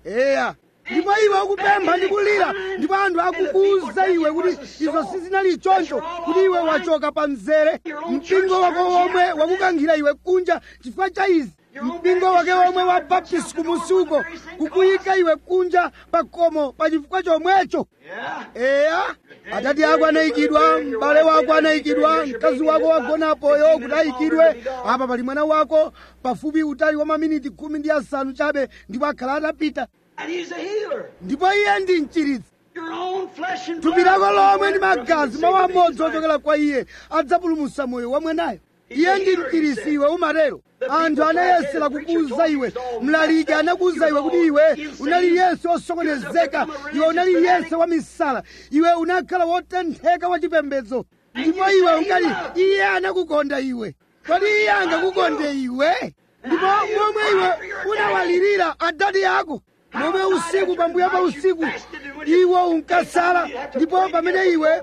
eya ndipo iwe ukupempha ndi kulira ndipo anthu akukuwuza iwe kuti izo sizinali choncho kuti iwe wachoka pa mzere mpingo wako womwe wakukankhira iwe kunja chifukwa cha izi mpingo wake womwe wa baptist kumusi uko kukuyika iwe kunja pa khomo pa chifukwa chomwecho eya atati ako anayikidwa m'bale wako anayikidwa mkazi wako wagonapoyo kuti ayikidwe apa pali mwana wako pafupi utali wa maminiti khumi ndi asanu chabe ndipo akhala atapita And he's a healer. ndipo iye ndi mchiritsi Your own flesh and thupi blood. lako lomwe ndi magazi mawu Save amodzi these ochokera kwa iye adzapulumutsa moyo wa mwanayo iye ndi mchiritsi iwe umatero anthu anayesera kukuwuza iwe mlaliki anakuwuza iwe kuti iwe unali yense wosokonezeka iwe unali yense wa misala iwe unakhala wotentheka wa chipembedzo ndipo iwe ungali iye anakukonda iwe kodi iye angakukonde iwe ndipo momwe iwe unawalirira adadi ako momwe usiku pambuyo pa usiku iwo unkasala ndipo pamene iwe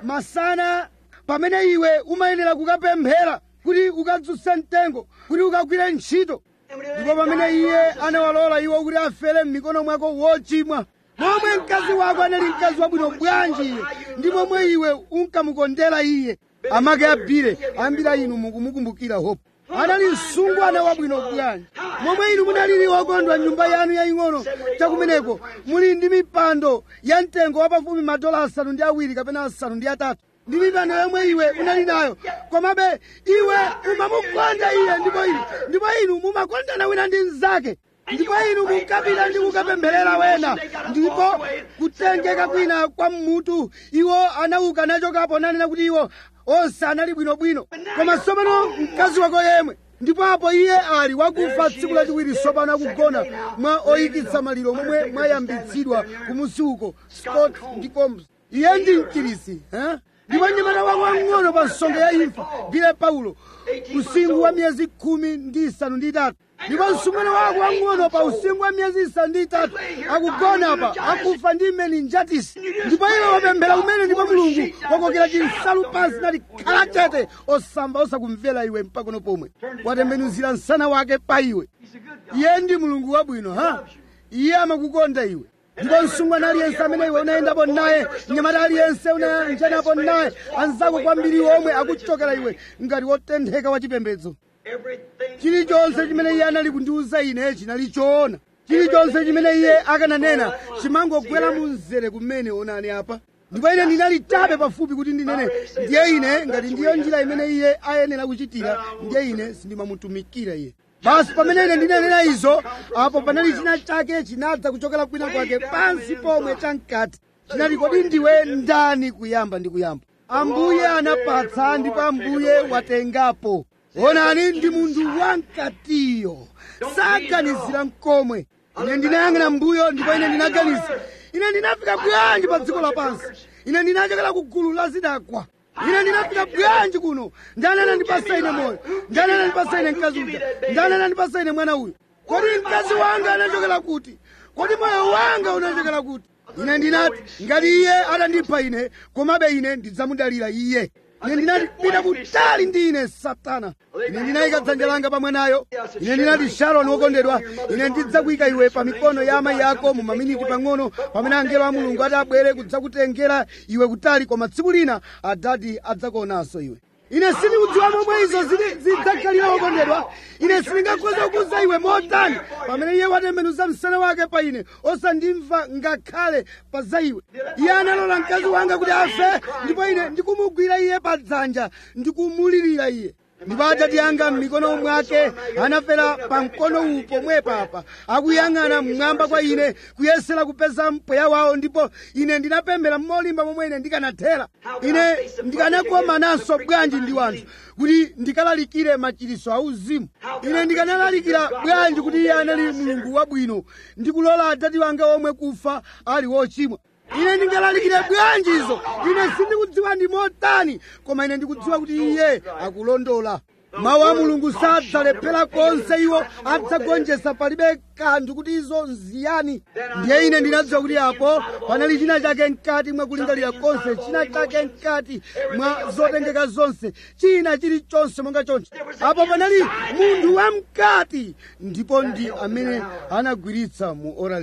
masana pamene iwe umayenera kukapemphera kuti ukadzutse mtengo kuti ukagwire ntchito ndipo pamene iye anawalola iwo kuti afere m'mikono mwako wochimwa momwe mkazi wako anali mkazi wabwino bwanji iye ndi momwe iwe unkamukondera iye amake abire ambira inu mukumukumbukira hope anali msungwana wabwino bwanji momwe inu munalili okondwa nyumba yanu yaying'ono chakumeneko muli ndi mipando ya mtengo wapafupi madola asanu ndi awiri kapena asanu ndi atatu ndi mipando yomwe iwe unali nayo komabe iwe umamukonda iye ndipo inu ndipo inu mumakondana wina ndi mnzake ndipo inu munkapita ndi kukapempherera wena ndipo kutengeka kwina kwa mmutu iwo anauka nachokapo nanena kuti iwo onse anali bwinobwino koma tsopano mkazi wako yemwe ndipo apo iye ali wakufa tsiku lachiwiri tsopano akugona mwa oyikitsa maliro momwe mwayambitsidwa kumusi uko scott ndi combs iye ndi mchiritsi eh? ndipo mnyamata wako wang'ono pa nsonga ya imfa bile paulo usinkhu wa miyezi khumi ndi isanu ndi itatu ndipo msungwana wako wang'ono pa usinkhu wa miyezi isanu ndi itatu akugona pa akufa ndi meninjatisi ndipo iwe wapemphera kumene ndipo mulungu wakokera chinsalu pansi nati khala chete osamba osakumvera iwe mpakono pomwe watembenuzira msana wake pa iwe iye ndi mulungu wabwino ha iye amakukonda iwe ndipo msungwana aliyense amene iwe unayendapo naye mnyamata aliyense unayanjanapo naye anzako kwambiri omwe akuchokera iwe ngati wotentheka wa chipembedzo Everything. chilichonse chimene iye anali kundiwuza ine chinali choona chilichonse chimene iye akananena chimangogwera mu mzere kumene onani apa ndipo ine ndinali chabe pafupi kuti ndinene ndiye ine ngati ndiyo njira imene iye ayenera kuchitira ndiye ine sindimamutumikira iye basi pamene ine ndinanena izo apo panali china chake chinadza kuchokera kwina kwake pansi pomwe chamkati chinati kodi ndiwe ndani kuyamba ndi kuyamba ambuye anapatsa ndipo ambuye watengapo onani ndi munthu wamkatiyo saganizira mkomwe ine ndinayang'ana mbuyo ndipo ine ndinaganiza ine ndinafika bwanji pa dziko lapansi ine ndinachokera ku gulu la zidakwa ine ndinafika bwanji kuno ndani anandipasa ine moyo ndani anandipasa ine mkazi uja ndani anandipasa ine mwana uyu kodi mkazi wanga anachokera kuti kodi moyo wanga unachokera kuti ine ndinati ngati iye atandipha ine komabe ine ndidzamudalira iye ine ndinati pita kutali ndi ine satana ine ndinayika dzanja langa pa mwanayo ine ndinati sharoni wokondedwa ine ndidzakuyika iwe pa mikono ya amayi ako mu maminiti pang'ono pamene angelo a mulungu ati abwere kudzakutengera iwe kutali koma tsiku lina adati adzakuonanso iwe ine sindikudziwa momwe izo zili- zidzakhalira wokondedwa ine sindingakhoza kukuza iwe motani pamene iye watembenuza msana wake pa ine osandimva ngakhale pa za iwe iye analola mkazi wanga kuti afe ndipo ine ndikumugwira iye pa dzanja ndikumulirira iye ndipo adati anga m'mikono mwake anafera pa mkono uwu pomwe papa akuyang'ana mmwamba kwa ine kuyesera kupeza mpweya wawo ndipo ine ndinapemphera molimba momwe ine ndikanathera ine ndikanakomananso bwanji ndi wanthu kuti ndikalalikire machiritso auzimu ine ndikanalalikira bwanji kuti iye anali mulungu wabwino ndikulola adati wanga omwe kufa ali wochimwa ine ndingalalikire bwanji izo ine sindikudziwa ndi motani koma ine ndikudziwa kuti iye akulondola mawu a mulungu sadzalephera konse iwo adzagonjetsa palibe kanthu kuti izo nziyani ndiye ine ndinadziwa kuti apo panali china chake mkati mwa kulingalira konse china chake mkati mwa zotengeka zonse china chilichonse monga chonse apo panali munthu wamkati ndipo ndi amene anagwiritsa mu ora lija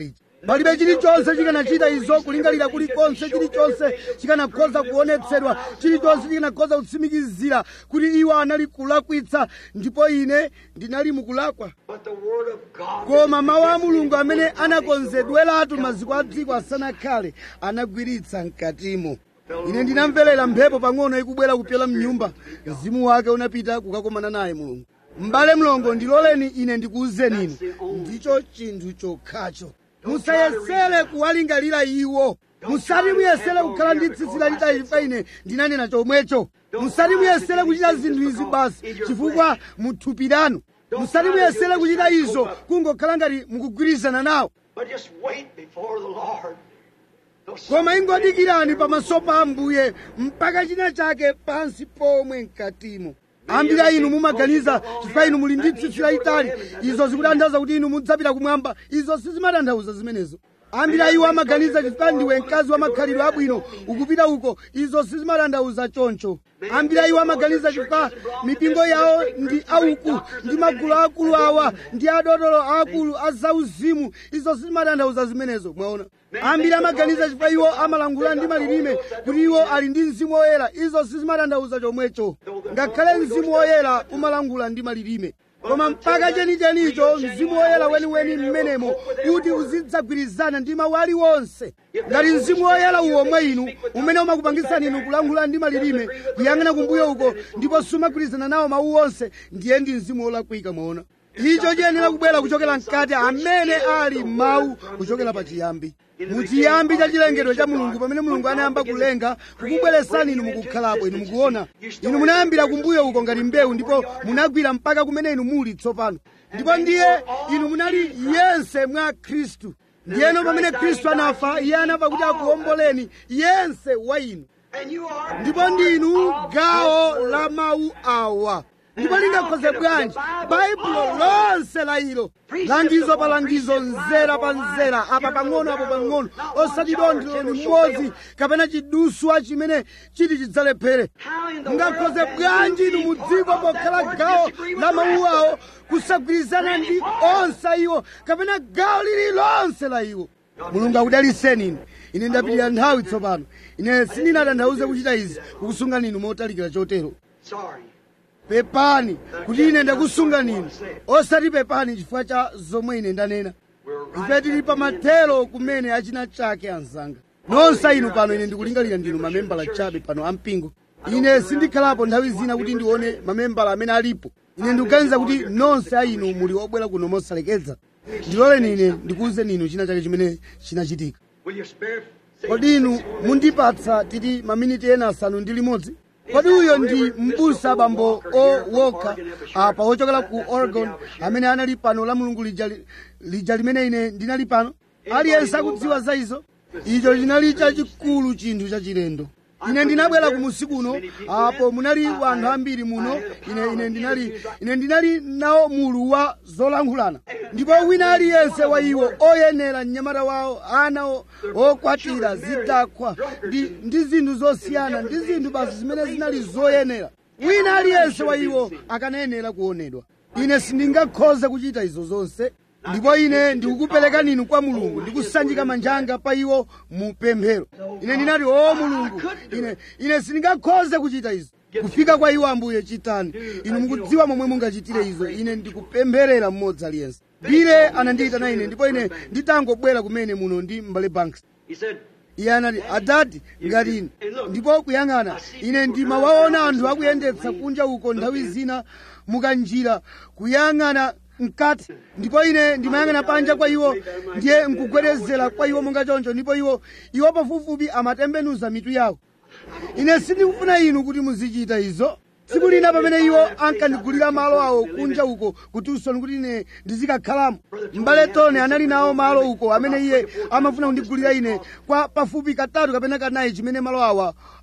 palibe chilichonse chikanachita izo kulingalira kulikonse chilichonse chikanakhoza kuonetsedwa chilichonse chikanakhoza kutsimikizira kuti iwo anali kulakwitsa ndipo ine ndinali mukulakwa But the Word of God. koma mawu a mulungu amene anakonzedweratu maziko a dziko asanakhale anagwiritsa mkatimo ine ndinamverera mphepo pang'ono ikubwera kupyola mnyumba mzimu wake unapita kukakomana naye mulungu m'bale mlongo ndiloleni ine ndikuwuzeni inu ndicho chinthu chokhacho musayesere kuwalingalira iwo musati muyesere kukhala ndi tsitsi lalitali pa ine ndinanena chomwecho musati muyesere kuchita zinthu izi basi chifukwa muthupi lanu musati muyesere kuchita izo kungokhala ngati mukugwirizana nawo But just wait before the Lord. No, koma ingodikirani pamaso pa ambuye mpaka china chake pansi pomwe mkatimo ambira inu mumaganiza chifukwa inu muli ndi tsitsi lalitali izo zikutanthauza kuti inu mudzapita kumwamba izo sizimatanthauza zimenezo ambira iwo amaganiza chifukwa ndiwe mkazi wa makhalidwe abwino ukupita uko izo sizimatanthauza choncho ambira iwo amaganiza chifukwa mipingo yawo ndi auku ndi magulu akulu awa ndi adotolo akulu a zauzimu izo sizimatanthauza zimenezo mwaona ambiri amaganiza chifukwa iwo amalangula ndi malilime kuti iwo ali ndi mzimu woyera izo sizimatanthauza chomwecho ngakhale mzimu woyera umalangula ndi malilime koma mpaka chenichenicho mzimu woyera weniweni mmenemo kuti uzidzagwirizana ndi mawu aliwonse ngati mzimu woyera uwo mwa inu umene umakupangitsani inu kulangula ndi malilime kuyang'ana kumbuyo uko ndipo sumagwirizana nawo mawu onse ndiye ndi mzimu wolakwika mwaona icho chiyenera kubwera kuchokera mkati amene ali mawu kuchokera pachiyambi muchiyambi cha chilengedwe cha mulungu pamene mulungu anayamba kulenga kukubweresani inu mukukhalapo inu mukuona inu munayambira kumbuyo uko ngati mbewu ndipo munagwira mpaka kumene inu muli tsopano ndipo ndiye inu munali yense mwa khristu ndiyeno pamene khristu anafa iye anafa kuti akuwomboleni yense wa inu And you are ndipo ndinu gawo la mawu awa ndipo lingakhoze bwanji baibulo lonse la ilo langizo pa langizo nzera pa nzera apa pang'ono apo pang'ono osati dontho limodzi kapena chiduswa chimene chiti chidzalephere how in the mungakhoze world bwanji inu mu dziko pokhala gawo la mawu awo kusagwirizana ndi onse iwo kapena gawo lililonse la iwo mulungu akudaliseni inu ine ndapitira nthawi tsopano ine sindinatanthauze kuchita izi kukusungani inu motalikira chotero Sorry. pepani kuti ine ndakusungani inu osati pepani chifukwa cha zomwe ine ndanena ife tili pamathero kumene achina chake anzanga nonse inu pano ine ndikulingalira ndinu mamembala chabe pano ampingo ine sindikhalapo nthawi zina kuti ndione mamembala amene alipo ine ndikuganiza kuti nonse a inu muli obwera kuno mosalekeza ndiloleni ine ndikuwuzeni inu china chake chimene chinachitika Will you spare? kodi inu mundipatsa titi maminiti ena asanu ndi limodzi kodi uyo ndi mbusa bambo owokha apa wochokera ku oregon amene anali pano la mulungu lija, lija limene ine ndinali pano aliyense akudziwa za izo icho chinali chachikulu chinthu chachilendo ine ndinabwera ku musiku uno apo munali wanthu ambiri muno ine ine ndinali ine ndinali nawo mulu wa zolankhulana ndipo wina aliyense wa iwo oyenera mnyamata wawo ana o- okwatira zidakwa ndi, ndi zinthu zosiyana ndi zinthu basi zimene zinali zoyenera wina aliyense wa iwo akanayenera kuonedwa ine sindingakhoze kuchita izo zonse ndipo ine ndikukuperekani inu kwa mulungu ndikusanjika manja anga pa iwo mu pemphero ine ndinati o mulungu ine ine sindingakhoze kuchita izo kufika kwa iwo ambuye chitani inu mukudziwa momwe mungachitire izo ine ndikupempherera mmodzi aliyense bile anandiyitana ine ndipo ine nditangobwera kumene muno ndi mbale banks He said, iye anati adati ngati ine ndipo kuyang'ana ine ndimawaona anthu akuyendetsa kunja uko nthawi zina mukanjira kuyang'ana mkati ndipo ine ndimayang'ana panja kwa iwo ndiye nkugwedezera kwa iwo monga choncho ndipo iwo iwo pafupifupi amatembenuza mitu yawo ine sindikufuna inu kuti muzichita izo tsiku lina pamene iwo ankandigulira malo awo kunja uko ku tucson kuti ine ndizikakhalamo m'bale tone anali nawo malo uko amene iye amafuna kundigulira ine kwa pafupi katatu kapena kanayi chimene malo awa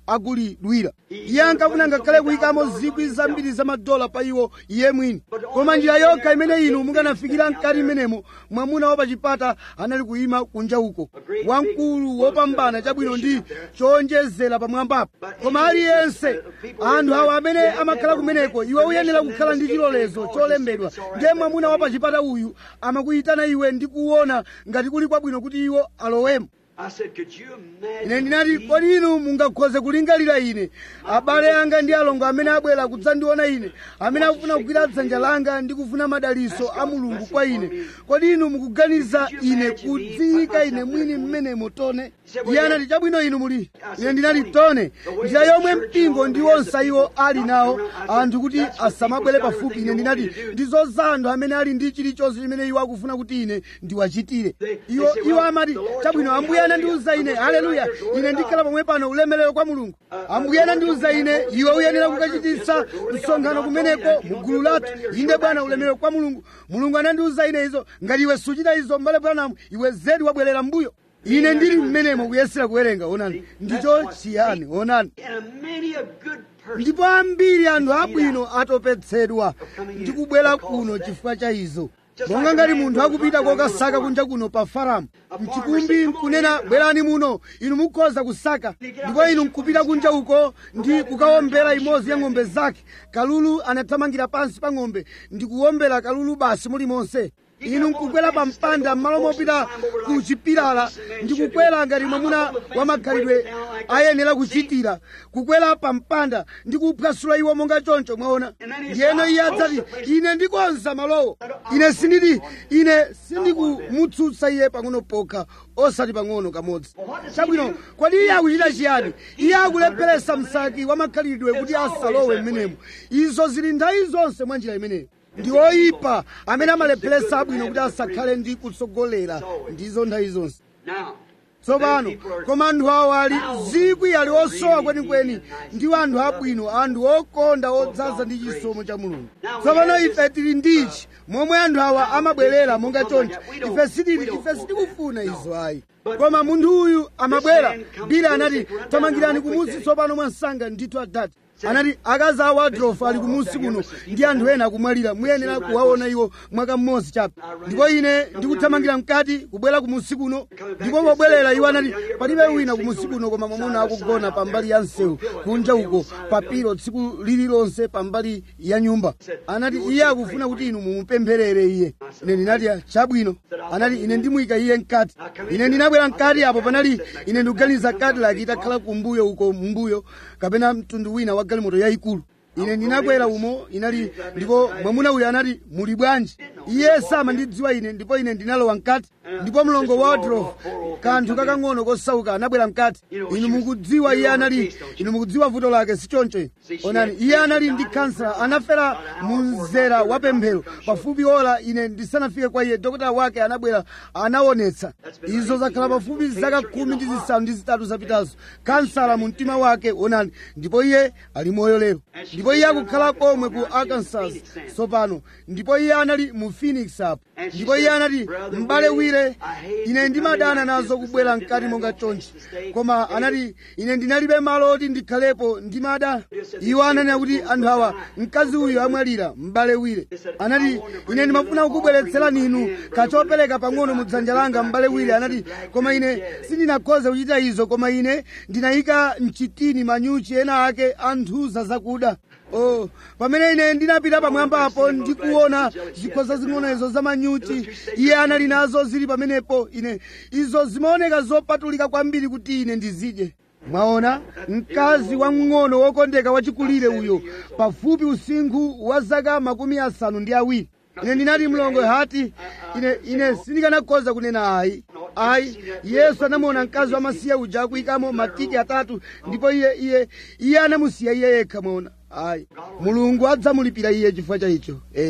agulidwira iye ankafuna ngakhale kuyikamo zikwi zambiri za madola pa iwo iye mwini koma njira yokha imene inu mukanafikira mkati imenemo mwamuna wa pachipata anali kuyima kunja uko wamkulu wopambana chabwino ndi chowonjezera pamwambapo koma aliyense anthu awo amene amakhala kumeneko iwe uyenera kukhala ndi chilolezo cholembedwa ndiye mwamuna wa pachipata uyu amakuyitana iwe ndi kuona ngati kuli kwabwino kuti iwo alowemo I said, could you imagine? ine ndinati kodi inu mungakhoze kulingalira ine abale anga ndi alongo amene abwera kudzandiona ine amene akufuna kugwira dzanja langa ndi kufuna madaliso a mulungu kwa ine kodi inu mukuganiza ine kudziyika ine mwini mmenemo tone iye anati chabwino inu muli ine ndinati tone njira yomwe mpingo ndi onse iwo ali nawo anthu kuti asamabwere pafupi ine ndinati ndizoza anthu amene ali ndi chilichonse chimene iwo akufuna kuti ine ndiwachitire iwo iwo amati chabwino ambuye anandiuza ine haleluya ine ndikhala pomwe pano ulemerero kwa mulungu ambuye anandiuza ine iwe uyenera kukachititsa msonkhano kumeneko mu gulu lathu inde bwana ulemerero kwa mulungu mulungu anandiuza ine izo ngati iwe suchita izo mbale bwanamu iwe zedi wabwerera mbuyo ine ndili mmenemo kuyesera kuwerenga onani ndicho chiyani onani And many a good person. ndipo ambiri anthu abwino atopetsedwa ndi kubwera kuno chifukwa cha izo monga ngati munthu akupita kokasaka kunja kuno pa faramu mchikumbi nkunena bwerani muno inu mukhoza kusaka ndipo inu nkupita kunja uko ndi kukawombera imodzi ya ng'ombe zake kalulu anathamangira pansi pa ng'ombe ndi kuwombera kalulu basi mulimonse inu nkukwera pa mpanda m'malo mopita ku chipilala ndi kukwera ngati mwamuna wa makhalidwe ayenera kuchitira kukwera pa mpanda ndi kuphwasula iwo monga choncho mwaona ndiyeno iye adzati ine ndikonza malowo ine sinditi ine sindikumutsutsa iye pang'ono pokha osati pang'ono kamodzi chabwino kodi iye akuchita chiyani iye akulepheresa msaki wa makhalidwe kuti asalowe mmenemo izo zili nthawi zonse mwa njira imeneyo ndi oyipa amene amalepheresa abwino kuti asakhale ndi kutsogolera ndizo nthawi zonse Now, tsopano koma anthu awo ali zikwi ali osowa kwenikweni ndiwo anthu abwino anthu okonda odzaza ndi chisomo cha mulungu tsopano ife tili ndichi momwe anthu awa amabwerera monga choncho ife sitili ife sitikufuna izo ayi koma munthu uyu amabwera bila anati tamangirani kumusi tsopano mwansanga ndithu adati anati akazi awo adrofu ali kumusi kuno ndi anthu ena akumwalira muyenera kuwaona iwo mwaka mmodzi chabe ndipo ine ndikuthamangira mkati kubwera kumusi kuno ndipo pobwerera iwo anati palibe wina kumusi kuno koma mwamuna akugona pambali ya msewu kunja uko papiro tsiku lililonse pambali ya nyumba anati iye akufuna kuti inu mumupempherere iye ine ndinati chabwino anati ine ndimuyika iye mkati ine ndinabwera mkati apo panali ine ndikuganiza cadillac itakhala kumbuyo uko mbuyo kapena mtundu wina wa galimoto yayikulu ine ndinabwera umo inali ndipo mwamuna uyu anati muli bwanji iye samandidziwa ine ndipo ine ndinalowa mkati ndipo mlongo wa wadrof kanthu kakang'ono kosauka anabwera mkati inu mukudziwa iye anali inu mukudziwa vuto lake sichoncho onani iye anali ndi kansala anafera mu mzera wa pemphero pafupi ola ine ndisanafike kwa iye dokotala wake anabwera anaonetsa izo zakhala pafupi zaka khumi ndi zisanu ndi zitatu zapitazo kansala mu mtima wake onani ndipo iye ali moyo lero ndipo iye akukhala komwe ku arkansas tsopano ndipo iye anali mu phoenix apo ndipo iye anati m'bale wire ine ndimadana nazo kubwera mkati monga chonchi koma anati ine ndinalibe malo oti ndikhalepo ndimada iwo ananena kuti anthu awa mkazi uyu amwalira m'bale wire anati ine ndimafuna kukubweretserani inu kachopereka pang'ono mu dzanja langa m'bale wire anati koma ine sindinakhoze kuchita izo koma ine ndinayika mchitini manyuchi ena ake anthuza zakuda Oh, pamene ine ndinapita pamwamba apo ndikuona zikhoza zing'onozo za manyuchi iye anali nazo zili pamenepo ine izo zimaoneka zopatulika kwambiri kuti ine ndizidye mwaona mkazi wamng'ono wokondeka wachikulire uyo pafupi usinkhu wa zaka makumi asanu ndi awiri ine ndinati mlongo hati ine ine sindikanakhoza kunena ayi ayi yesu anamuona mkazi wamasiye uja akuyikamo matiki atatu ndipo iye iye iye anamusiya iye yekha mwaona ayi mulungu adzamulipira iye chifukwa cha icho eya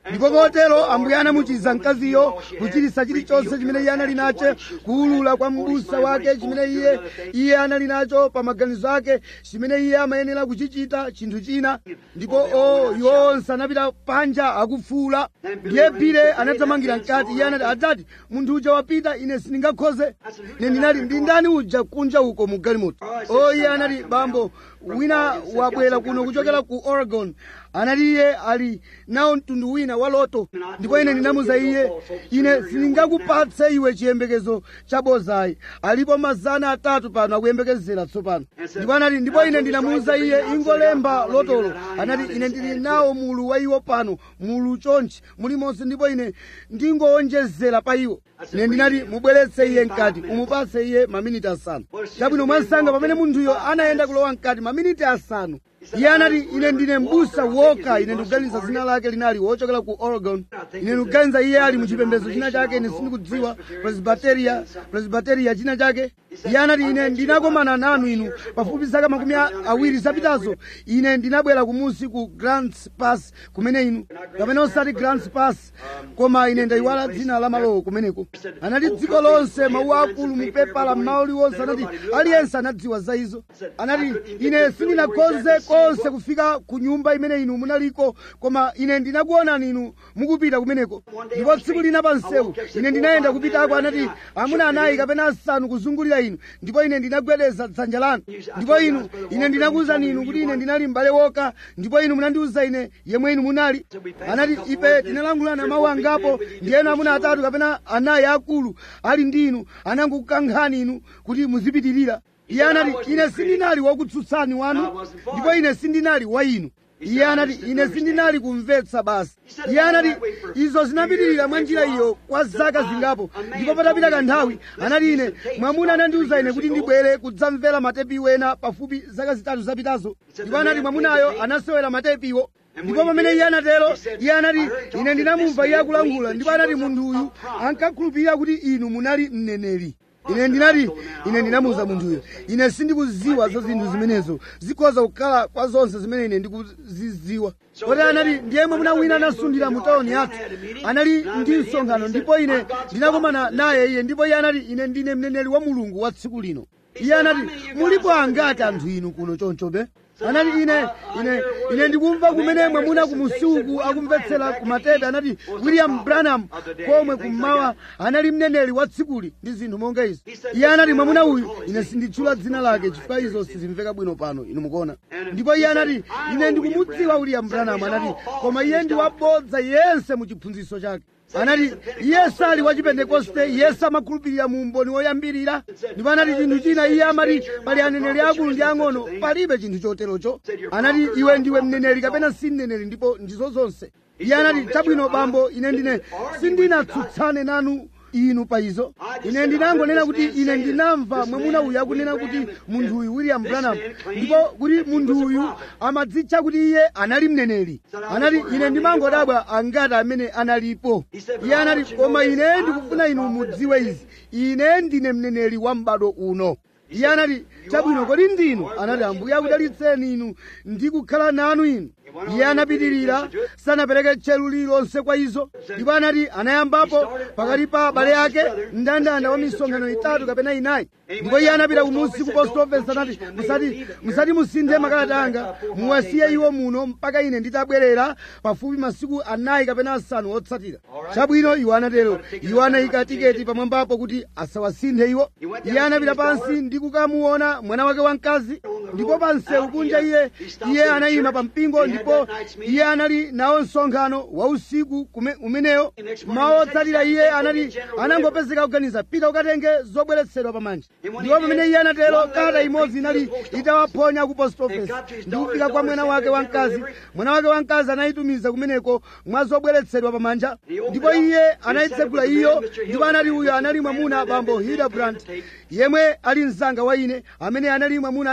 ndipo kotero ambuye anamuchiza mkaziyo kuchiritsa chilichonse chimene iye anali nacho kuwulula kwa m'busa wake chimene iye iye anali nacho pa maganizo ake chimene iye amayenera kuchichita chinthu china ndipo o iwo onse anapita panja akufuula ndiye bile anathamangira mkati iye anati adzati munthu uja wapita ine sindingakhoze ine ndinati ndi ndani uja kunja uko mu galimoto o iye anati bambo wina wabwera kuno kuchokera ku oregon anati iye ali nawo mtundu wina wa loto ndipo ine ndinamuza iye ine sindingakupatse iwe chiyembekezo chabozayi alipo mazana atatu pano akuyembekezera tsopano ndipo anati ndipo ine ndinamuza iye ingolemba lotolo anati ine ndili nawo mulu wa iwo pano mulu chonchi mulimonse ndipo ine ndingowonjezera pa iwo ine ndinati mubweretse iye mkati umupatse iye maminiti asanu chabwino mwansanga pamene munthuyo anayenda kulowa mkati maminiti asanu iye anati ine ndine mbusa woka ine ndikuganiza dzina lake linali wochokera ku oregon ine ndikuganiza iye ali muchipembedzo china chake ine sindikudziwa presbyteria presbyteria china chake iye anati ine ndinakomana nanu inu pafupi zaka makumi awiri zapitazo ine ndinabwera kumusi ku grants pass kumene inu kapena osati grants pass koma ine ndayiwala dzina la malowo kumeneko anati dziko lonse mawu akulu mupepala mmawu liwonse anati aliyense anadziwa za izo anati ine sindinakhoze konse kufika ku nyumba imene inu munaliko koma ine ndinakuonani inu mukupita kumeneko ndipo tsiku lina pa msewu ine ndinayenda kupitako anati amuna anayi kapena asanu kuzungulira inu ndipo ine ndinagwedeza dzanja lanu ndipo inu ine ndinakuwuzani inu kuti ine ndinali m'bale woka ndipo inu munandiwuza ine yemwe inu munali anati ife tinalangulana mawu angapo ndiyeno amuna atatu kapena anayi akulu ali ndi inu anangokukankhani inu kuti muzipitirira iye anati ine sindinali wakutsutsani wanu ndipo ine sindinali wa inu iye anati ine sindinali kumvetsa basi iye anati izo zinapitirira mwa njira iyo kwa zaka zingapo ndipo patapita kanthawi anati ine mwamuna anandiwuza ine kuti ndibwere kudzamvera matepi wena pafupi zaka zitatu zapitazo ndipo anati mwamunayo anasewera matepiwo ndipo pamene iye anatero iye anati ine ndinamumva iye akulangula ndipo anati munthu uyu ankakhulupirira kuti inu munali mneneri ine ndinati ine ndinamuwuza munthuyo ine sindikuziwa za zinthu zimenezo zikhoza kukhala kwa zonse zimene ine ndikuziziwa kotero anati ndiye mwamuna wina anasundira mu tawuni yathu anali ndi msonkhano ndipo ine ndinakomana naye iye ndipo iye anati ine ndine mneneri wa mulungu wa tsiku lino iye anati mulipo angati anthu inu kuno chonchobe anati ine ine ine ndikumva kumene mwamuna kumusiuku akumvetsera kumatepe anati william branham komwe kummawa anali mneneri wa tsikuli ndi zinthu monga izi iye anati mwamuna uyu ine sinditchula dzina lake chifukwa izo sizimveka bwino pano inu mukuona ndipo iye anati ine ndikumudziwa william branham anati koma iye ndi wabodza yense mu chiphunzitso chake anati iye sali wa chipentekoste iye samakhulupirira mu umboni woyambirira ndipo anati chinthu china iye amati pali aneneri akulu ndi ang'ono palibe chinthu choterocho anati iwe ndiwe mneneri kapena si mneneri ndipo ndizo zonse iye anati chabwino bambo ine ndine sindinatsutsane nanu inu pa izo ine ndinangonena kuti ine ndinamva mwamuna uyu akunena kuti munthu uyu william branham ndipo kuti munthu uyu amadzitcha kuti iye anali mneneri anati ine ndimangodabwa angati amene analipo iye anati koma ine ndikufuna inu mudziwe izi ine ndine mneneri wa m'bado uno iye anati chabwino kodi ndinu anati ambuye akudalitseni inu ndi kukhala nanu inu iye anapitirira sanapereke tcheru lililonse kwa izo ndipo anati anayambapo pakati pa abale ake mndandanda wa misonkhano itatu kapena inayi ndipo iye anapita kumusi ku post office anati musati musati musinthe makalata anga muwasiye iwo muno mpaka ine nditabwerera pafupi masiku anayi kapena asanu otsatira chabwino iwo anatero iwo anayika tiketi pamwambapo kuti asawasinthe iwo iye anapita pansi ndi kukamuona mwana wake wamkazi ndipo pa msewu kunja iye iye anayima pa mpingo ndipo iye anali nawo msonkhano wa usiku kume- umeneyo mawu otsatira iye anati anangopezeka kuganiza pita ukatenge zobweretsedwa pamanja ndipo pamene iye anatero kalata imodzi inali itawaphonya ku post office ndi kufika kwa mwana wake wamkazi mwana wake wamkazi anayitumiza kumeneko mwa zobweretsedwa pamanja ndipo iye anayitsegula iyo ndipo anati uyo anali mwamuna bambo hildebrand yemwe ali mzanga wa ine amene anali mwamuna amene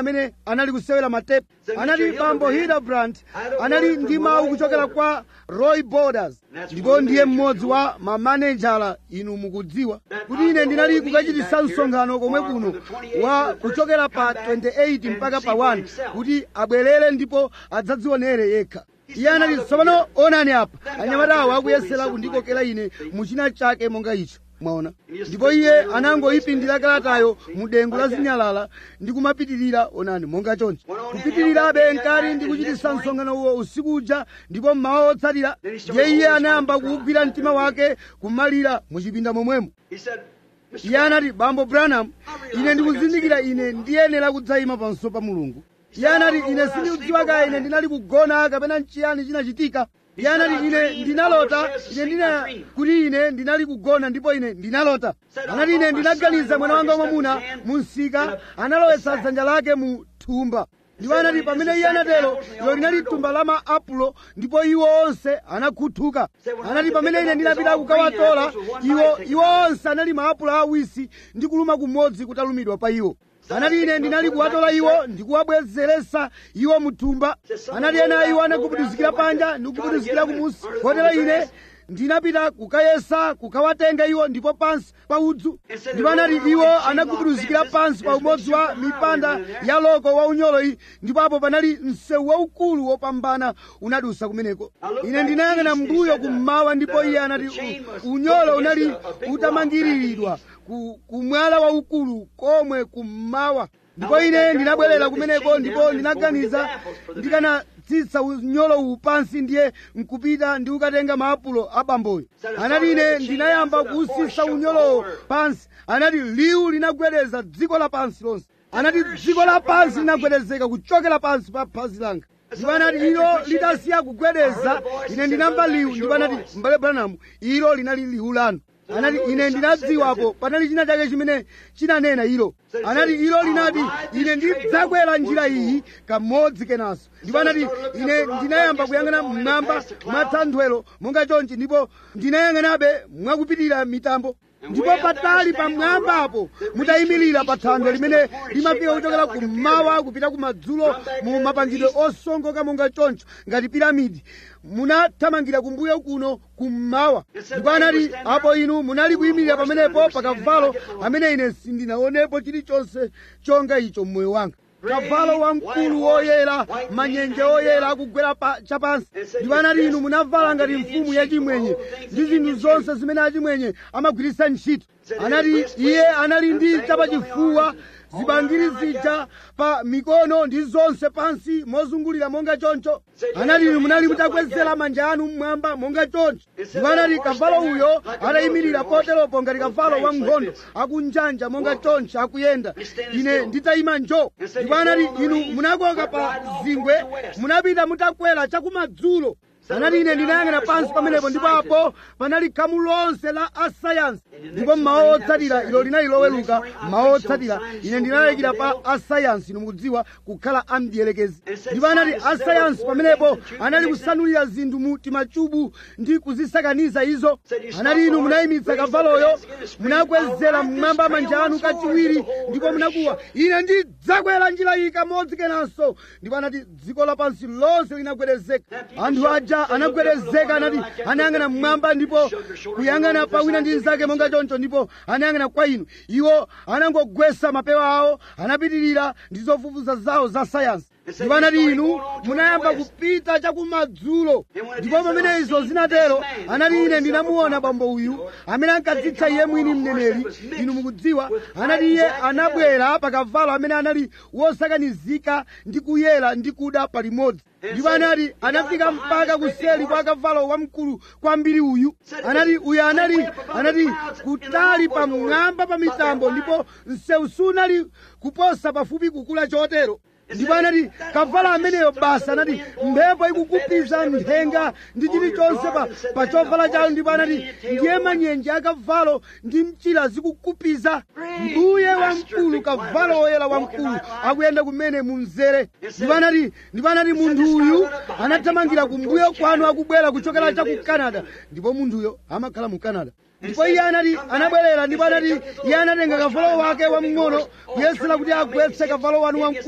anali kusewera matepe anati bambo hildebrand anali ndi mawu kuchokera kwa roy borders ndipo ndiye mmodzi wa mamanejala inu mukudziwa kuti ine ndinali kukachitisa msonkhano komwe kuno wa kuchokera pa 28 mpaka pa 1 kuti abwerere ndipo adzadzionere yekha iye anati tsopano onani apa anyamatawo akuyesera kundikokera ine muchina chake monga icho mwaona ndipo iye anangoyipindira kalatayo mu dengu la zinyalala ndi kumapitirira onani monga chonchi kupitirirabe nkati ndi kuchitisa msonkhano uwo usiku uja ndipo mmawa otsatira ndiye iye anayamba kuwugwira mtima wake kumalira muchipinda momwemo He said, Mr. iye anati bambo branham ine ndikuzindikira ine ndiyenera kudzayima pamaso pa mulungu iye anati ine sindikudziwa kaya ine ndinali kugona kapena nchiyani chinachitika iye anati ine ndinalota ine ndina kuti ine ndinali kugona ndipo ine ndinalota anati ine ndinaganiza mwana wanga wamwamuna mu msika analowetsa dzanja lake mu thumba ndipo anati pamene iye anatero ilo linali thumba la maapulo ndipo iwo onse anakhuthuka anati pamene ine ndinapita kukawatola iwo iwo onse anali maapulo awisi ndi kuluma kumodzi kutalumidwa pa iwo anati ine ndinali kuwatola iwo ndikuwabwezeresa iwo muthumba anati ena iwo anagubuduzikira panja ndikugubuduzikira kumusi kotero ine ndinapita kukayesa kukawatenga iwo ndipo pansi pa udzu ndipo anati iwo anagubuduzikira pansi pa umodzi wa mipanda ya loko wa unyolo iyi ndipo apo panali msewu waukulu wopambana unadusa kumeneko ine ndinayang'ana mbuyo kummawa ndipo iye anati "U- unyolo unali utamangiriridwa ku, kumwala waukulu komwe kummawa ndipo ine ndinabwerera kumeneko ndipo ndinaganiza ndikanatsitsa unyolo uwu pansi ndiye nkupita ndi kukatenga maapulo a bamboyo anati ine ndinayamba kuwusisa unyolowo pansi anati liwu linagwedeza dziko lapansi lonse anati dziko lapansi linagwedezeka kuchokera pansi pa phazi langa ndipo anati ilo lidasiya kugwedeza ine ndinamva liwu ndipo anati mbale branamu ilo linali liwu lanu anati ine ndinadziwapo panali china chake chimene chinanena ilo anati ilo linati ine ndidzakwera njira iyi kamodzi kenanso ndipo anati ine ndinayamba kuyang'ana mmwamba mwa thanthwelo monga chonchi ndipo ndinayang'anabe mwakupitirira mitambo ndipo patali pamwambapo mutayimirira pa thanthwe limene limafika kuchokera kummawa kupita kumadzulo mu mapangidwe osongoka monga choncho ngati piramidi munathamangira kumbuyo kuno kummawa ndipo anati apo inu munali kuyimirira pamenepo pa kavalo amene ine sindinaonepo chilichonse chonga icho mmoyo wanga kavalo wamkulu woyera manyenje oyera akugwera pa chapansi ndipo anati inu munavala ngati mfumu yachimwenye ndi zinthu zonse zimene achimwenye amagwiritsa ntchito anati iye anali ndi chapachifuwa zibangiri zija pa mikono ndi zonse pansi mozungulira monga choncho anati inu munali mutakwezera manja anu mmwamba monga choncho ndipo anati kavalo uyo atayimirira poteropo ngati kavalo wa nkhondo akunjanja monga choncho akuyenda ine nditayima njo ndipo anati inu munakoka pa zingwe munapita mutakwera chakumadzulo anati ine ndinayang'ana pansi pamenepo ndipo apo panali khamu lonse la asayansi ndipo mmawa otsatira ilo linali loweluka mmawa otsatira ine ndinalalikira pa asayansi inu mukudziwa kukhala amdiyelekezi ndipo anati asayansi pamenepo anali kusanulira zinthu mu timachubu ndi kuzisakaniza izo anati inu munayimitsa kavaloyo munakwezera mmwamba manja anu kachiwiri ndipo munakuwa ine ndidzakwera njira iyi kamodzi kenanso ndipo anati dziko lapansi lonse linagwedezeka anthu aja anagwedezeka anati anayang'ana mmwamba ndipo kuyang'ana pa wina ndi nzake monga choncho ndipo anayang'ana kwa inu iwo anangogwesa mapewa awo anapitirira ndi zofufuza zawo za sayansi ndipo anati inu munayamba kupita chakumadzulo ndipo pamene izo zinatero anati ine ndinamuona bambo uyu amene ankadzitcha iye mwini mneneri inu mukudziwa anati iye anabwera pa kavalo amene anali wosakanizika ndi kuyera ndi kuda palimodzi ndipo anati anafika mpaka kuseli kwa kavalo wamkulu kwambiri uyu anati uyu anali anati kutali pamwamba pa mitambo ndipo msewu sunali kuposa pafupi kukula chotero ndipo anati kavalo ameneyo basa anati mphepo ikukupiza nthenga ndi chilichonse pa, pa chovala chawo ndipo anati ndiye manyenje akavalo ndi mchira zikukupiza mbuye wamkulu kavalo woyera wamkulu akuyenda kumene mumzere ndipo anati ndipo anati munthu uyu anathamangira kumbuyo kwanu akubwera kuchokera cha ku canada ndipo munthuyo amakhala mu canada ndipo iye anati anabwerera ndipo anati iye anatenga kavalo wake wamng'ono kuyesera kuti agwetse kavalo wanu wamkulu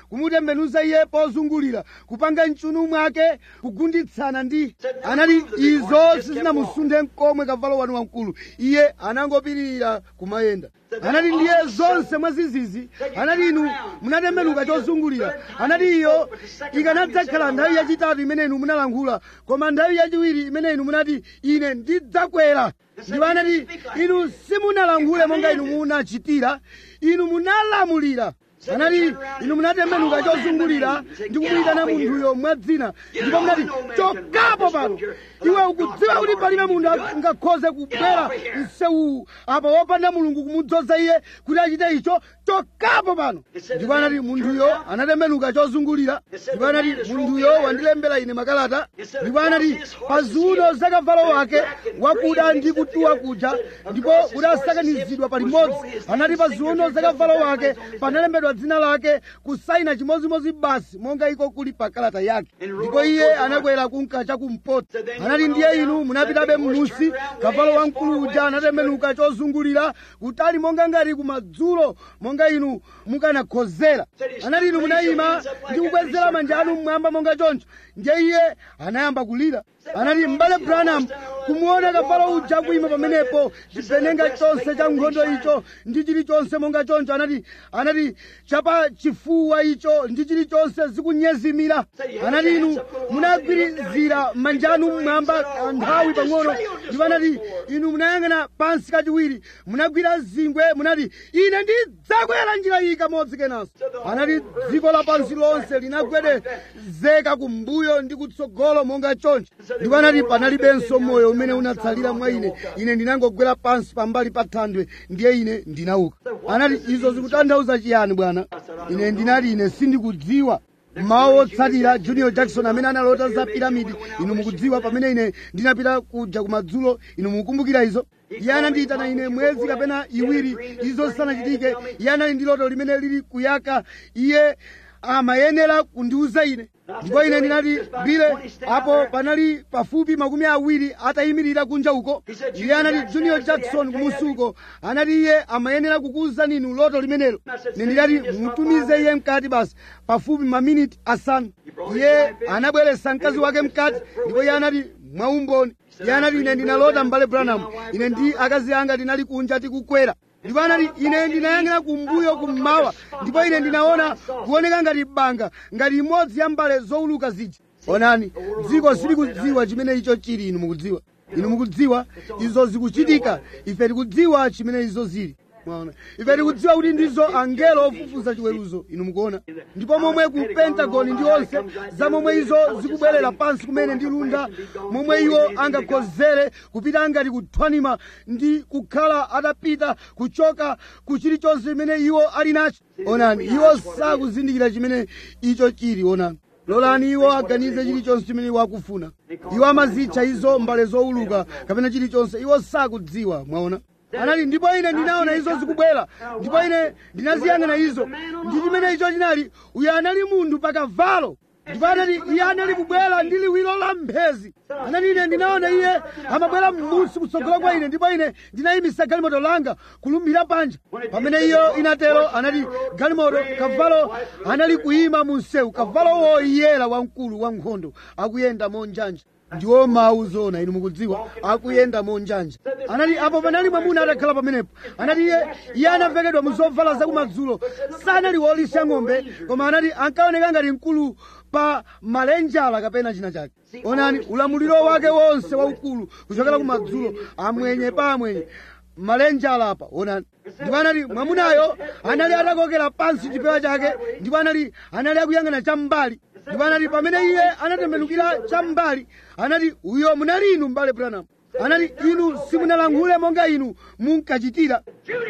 kumutembenuza iye pozungulira kupanga mchunu mwake kugunditsana ndi anati izo sizinamusunthe mkomwe kavalo wanu wamkulu iye anangopitirira kumayenda anati ndiye zonse mwazizizi anati inu munatembenuka chozungulira anati iyo ikanadzakhala nthawi yachitatu imene inu munalankhula koma nthawi yachiwiri imene inu munati ine ndidzakwera ndipo anati inu simunalankhule monga inu munachitira inu munalamulira anati inu munatembenuka chozungulira ndi kumuyitana munthuyo mwadzina ndipo munati chokapo pano iwe ukudziwa kuti palibe munthu angakhoze kubwera msewuwu apa wopanda mulungu kumudzoza iye kuti achite icho chokapo pano ndipo anati munthuyo anatembenuka chozungulira ndipo anati munthuyo wandilembera ine makalata ndipo anati pa ziuno za kavalo wake wakuda ndi kutuwa kuja ndipo kudasakanizidwa palimodzi anati pa ziuno za kavalo wake panalembedwa dzina lake kusaina chimodzimodzi basi monga iko kuli pa kalata yake ndipo iye anakwera kunka chakumpoto anati ndiye inu munapitabe m'musi kavalo wamkulu uja anatembenuka chozungulira kutali monga ngati kumadzulo monga inu mukanakhozera anati inu munayima ndi kukwezera manja anu mmwamba monga choncho ndiye iye anayamba kulira anati m'bale branham kumuona kavalo uja kuyima pamenepo chipenenga chonse cha nkhondo icho ndi chilichonse monga choncho anati anati chapa chifuwa icho ndi chilichonse zikunyezimira anati inu munagwirizira manja anu mmwamba nthawi pang'ono ndipo anati inu munayang'ana pansi kachiwiri munagwira zingwe munati ine ndidzakwera njira iyi kamodzi kenanso anati dziko lapansi lonse linagwedezeka kumbuyo ndi kutsogolo monga choncho ndipo anati panalibenso moyo umene unatsalira mwa ine ine ndinangogwera pansi pambali pa thandwe ndiye ine ndinauka anati izo zikutanthauza chiyani bwana ine ndinati ine sindikudziwa mawu otsatira junior jackson amene analota za piramidi inu mukudziwa pamene ine ndinapita kuja kumadzulo inu mukumbukira izo iye anandiyitana ine mwezi kapena iwiri izo zisanachitike iye anali ndi loto limene lili kuyaka iye amayenera kundiuza ine ndipo ine ndinati bile apo panali pafupi makumi awiri atayimirira kunja uko iye anati junior jackson kumusuko anati iye amayenera kukuwuzani inu loto limenelo ine ndinati mutumize iye mkati basi pafupi maminiti asanu iye anabweretsa mkazi wake mkati ndipo iye anati mwaumboni iye anati ine ndinalota m'bale branham ine ndi akazi anga tinali kunja tikukwera ndipo anati ine ndinayang'ana kumbuyo kummawa ndipo ine ndinaona kuoneka ngati banga ngati imodzi ya mbale zowuluka zija onani dziko silikudziwa chimene icho chili inu mukudziwa inu mukudziwa izo zikuchitika ife tikudziwa chimene izo zili mwaona ife tikudziwa kuti ndizo angelo ofufuza chiweruzo inu mukuona ndipo momwe ku pentagoni ndi onse za momwe izo zikubwerera pansi kumene ndi lunda momwe iwo angakhozere kupita ngati kuthwanima ndi kukhala atapita kuchoka ku chilichonse chimene iwo ali nacho onani iwo sakuzindikira chimene icho chili onani lolani iwo aganize chilichonse chimene iwo akufuna iwo amazitcha izo mbale zowuluka kapena chilichonse iwo sakudziwa mwaona anati ndipo ine ndinaona izo zikubwera ndipo ine ndinaziyang'ana izo ndi chimene icho chinali uyo anali munthu pakavalo ndipo anati iye anali kubwera ndi liwiro la mphezi anati ine ndinaona iye amabwera m'munsi kutsogolo kwa ine ndipo ine ndinayimisa galimoto langa kulumbira panja pamene iyo inatero anati galimoto kavalo anali kuyima mu msewu kavalo woyera wamkulu wankhondo akuyenda monjanja ndiwo mawu zona inu mukudziwa akuyenda monjanja anati apo panali mwamuna atakhala pamenepo anati iye iye anavekedwa mu zovala zakumadzulo sanali wolisha ng'ombe koma anati ankaoneka ngati mkulu pa malenjala kapena china chake onani ulamuliro wake wonse waukulu kuchokera kumadzulo amwenye pa amwenye malenjala apa onani ndipo anati mwamunayo anali atakokera pansi chipewa chake ndipo anali anali akuyang'ana cham'mbali ndipo anati pamene iye anatembenukira cham'mbali anati uyo munali inu m'bale branham anati inu simunalankhule monga inu munkachitira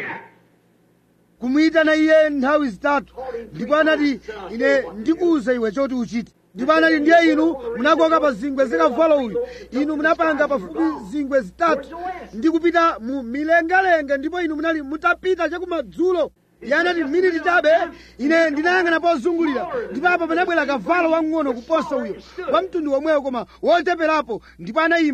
kumuyitana iye nthawi zitatu ndipo anati ine ndikuwuza iwe choti uchite ndipo anati ndiye inu munakoka pa zingwe zikavalo uyu inu munapanga pafupi zingwe zitatu ndi kupita mu milengalenga ndipo inu munali mutapita chakumadzulo iye anati miniti chabe ine ndinayang'ana pozungulira ndipo apo panabwera kavalo wamng'ono kuposa uyo wa mtundu womwewo koma wocheperapo ndipo anayima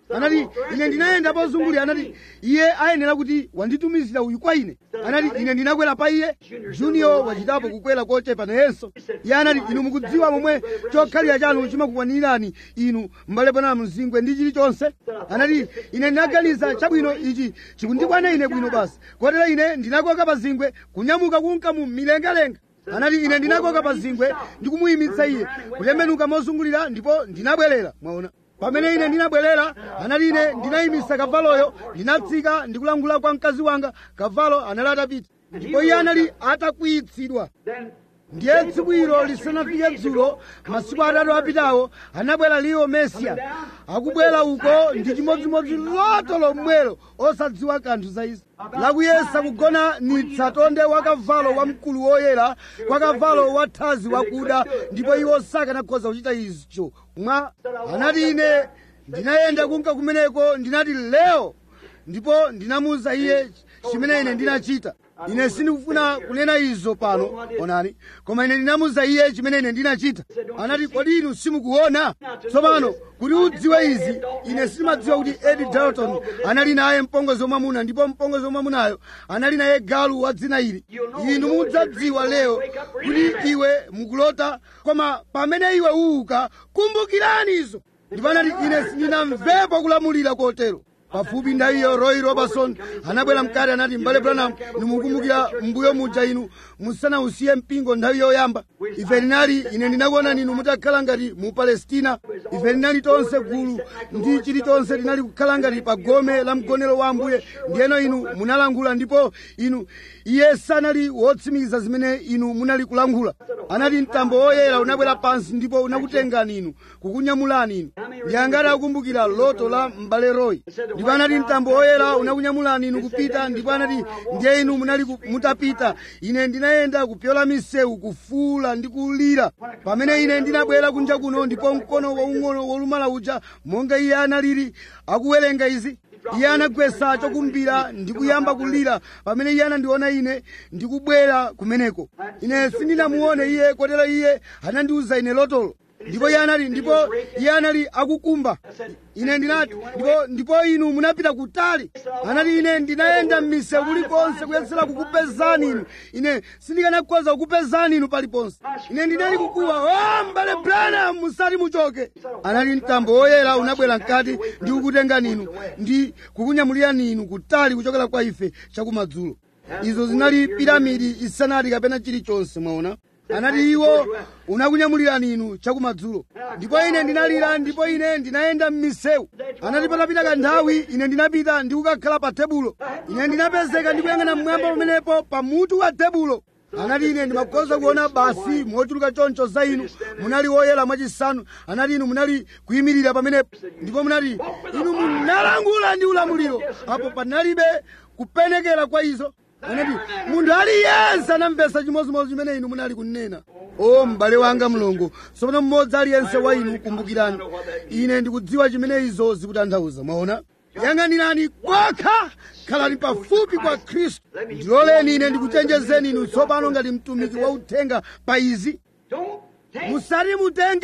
anati ine ndinayenda pozungulira anati iye ayenera kuti wanditumizira uyu kwa ine anati ine ndinakwera pa iye junior wachitapo kukwera kochepa nayenso iye anati inu mukudziwa momwe chokhalira chanu chimakukwanirani inu m'bale pana mzingwe ndi chilichonse anati ine ndinaganiza chabwino ichi chikundikwana ine bwino basi kotero ine ndinakoka pa zingwe kunyamuka kunka mu milengalenga anati ine ndinakoka pa zingwe ndikumuyimitsa iye kutembenuka mozungulira ndipo ndinabwerera mwaona pamene ine ndinabwerera anati ine ndinayimitsa kavaloyo ndinatsika ndikulangula kwa mkazi wanga kavalo anali atapita ndipo iye anali atakwiyitsidwa ndiye tsiku ilo lisanafike dzulo masiku atatu apitawo anabwera liwo mesiya akubwera uko ndi chimodzimodzi loto lomwelo osadziwa kanthu za izi lakuyesa kugonanitsa tonde wa kavalo wamkulu woyera kwa kavalo wathazi wakuda ndipo iwo sakanakhoza kuchita izo mwa anati ine ndinayenda kunka kumeneko ndinati leo ndipo ndinamuwuza iye chimene ine ndinachita ine sindikufuna kunena izo pano onani koma ine ndinamuwuza iye chimene ine ndinachita anati kodi inu simukuona tsopano kuti udziwe izi ine sindimadziwa kuti edi dalton anali naye mpongozi wamwamuna ndipo mpongozi wamwamunayo anali naye galu wa dzina ili inu mudzadziwa lero kuti iwe mukulota koma pamene iwe uuka kumbukirani izo ndipo anati ine sindinamvepo kulamulira kotero pafupi ndayiyo roy robertson anabwera mkati anati mbale branham nimukumbukira mbuyo muja inu musanausiye mpingo nthawi yoyamba ife linali ine ndinakuona inu mutakhala ngati mu palestina ife linali tonse gulu ndi chilichonse linali kukhala ngati pa gome la mgonero wa ambuye ndiyeno inu munalangula ndipo inu iye sanali wotsimikiza zimene inu munali kulangula anati mtambo woyera unabwera pansi ndipo unakutengani inu kukunyamulani inu ndiyangati akumbukira loto la m'bale roy ndipo anati mtambo woyera unakunyamulani inu kupita ndipo anati ndiye inu munali ku- mutapita ine ndinayenda kupyola misewu kufuula ndi kulira pamene ine ndinabwera kunja kuno ndipo mkono waung'ono wolumala uja monga iye analili akuwerenga izi iye anagwetsa chokumbira ndi kuyamba kulira pamene iye anandiona ine ndikubwera kumeneko ine sindinamuone iye kotero iye anandiwuza ine lotolo ndipo iye anali ndipo iye anali akukumba ine ndinati ndipo ndipo inu munapita kutali anati ine ndinayenda m'misewu kulikonse kuyesera kukupezani inu ine sindikanakhoza kukupezani inu paliponse ine ndinali kukuwa o mbale branham musati muchoke anati mtambo woyera unabwera mkati ndi kukutengani inu ndi kukunyamulirani inu kutali kuchokera kwa ife chakumadzulo izo zinali piramidi isanati kapena chilichonse mwaona anati iwo unakunyamulirani inu chakumadzulo ndipo ine ndinalira ndipo ine ndinayenda m'misewu anati patapita kanthawi ine ndinapita ndi kukakhala pa tebulo ine ndinapezeka ndikuyang'ana mmwamba pamenepo pa mutu wa tebulo anati ine ndimakhoza kuona basi mochuluka choncho za inu munali woyera mwachisanu anati inu munali kuyimirira pamenepo ndipo munati inu munalangula ndi ulamuliro apo panalibe kupenekera kwa izo anati munthu aliyense anamvesa chimodzimodzi chimene inu munali kunena o m'bale wanga mlongo tsopano mmodzi aliyense wa inu kumbukirani ine ndikudziwa chimene izo zikutanthauza mwaona yang'anirani kwakha khalani pafupi kwa khristu ndiloleni ine ndikuchenjezeni inu tsopano ngati mtumiki wa uthenga pa izi Don't take musati mutenge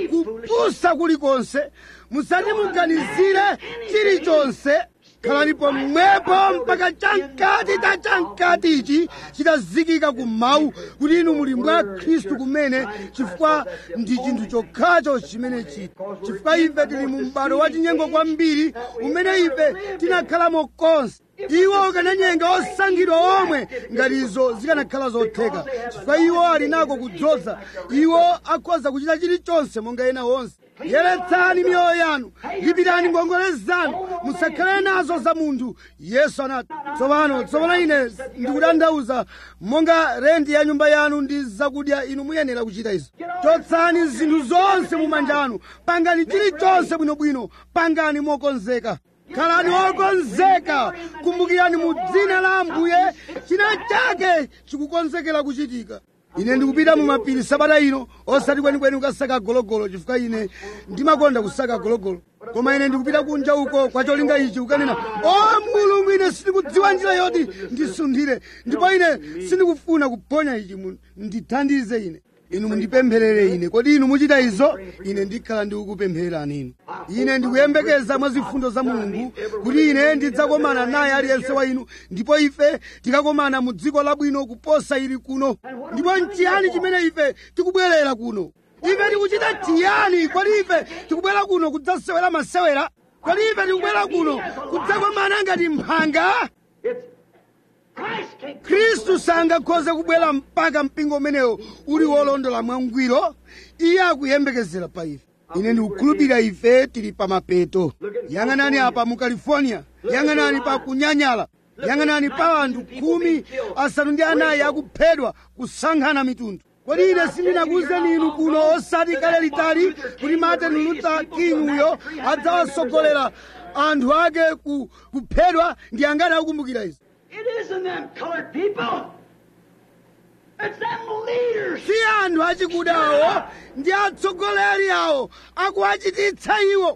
kupusa kulikonse musati muganizire chilichonse khalani pomwepo mpaka chamkati ta chamkati ichi chitazikika ku mawu kuti inu muli mwa khristu kumene chifukwa ndi chinthu chokhacho chimene chiti chifukwa ife tili mu m'bado wa chinyengo kwambiri umene ife tinakhalamo konse iwo akananyenga osankhidwa omwe ngati izo zikanakhala zotheka chifukwa iwo ali nako kudzoza iwo akhoza kuchita chilichonse monga ena onse yeretsani miyoyo yanu lipirani ngongole zanu musakhale nazo za munthu yesu anati tsopano tsopano ine ndikutanthauza monga renti ya nyumba yanu ndi zakudya inu muyenera kuchita izo chotsani zinthu zonse mu manja anu pangani chilichonse bwinobwino pangani mokonzeka khalani okonzeka kumbukirani mu dzina la ambuye china chake chikukonzekera kuchitika ine ndikupita mu mapiri sabata ino osati kwenikweni kukasaka gologolo chifukwa ine ndimakonda kusaka gologolo koma ine ndikupita kunja uko kwa cholinga ichi kukanena o mulungu ine sindikudziwa njira yoti ndisunthire ndipo ine sindikufuna kuphonya ichi mu- ndithandize ine inu mundipempherere ine kodi inu muchita izo ine ndikhala ndikukupemphererani inu ine ndikuyembekeza mwa zifundo za mulungu kuti ine ndidzakomana naye aliyense wa inu ndipo ife tikakomana mu dziko labwino kuposa ili kuno ndipo nchiyani chimene ife tikubwerera kuno ife tikuchita tiyani kodi ife tikubwera kuno kudzasewera masewera kodi ife tikubwera kuno kudzakomana ngati mphanga It's Christ can't khristu sangakhoze kubwera mpaka mpingo umenewo uli wolondola mwangwiro iye akuyembekezera pa ife ine ndikukhulupirira ife tili pa mapeto yang'anani apa mu california yang'anani pa kunyanyala yang'anani pa anthu khumi asanu ndi anayi akuphedwa kusankhana mitundu kodi ine sindinakuwuzeni inu kuno osati kale litali kuti martin luther king uyo adzawasogolera anthu ake ku- kuphedwa ndi angati akukumbukira izi It isn't them colored people. It's them leaders. si anthu achikudawo ndi atsogoleri awo akuwachititsa iwo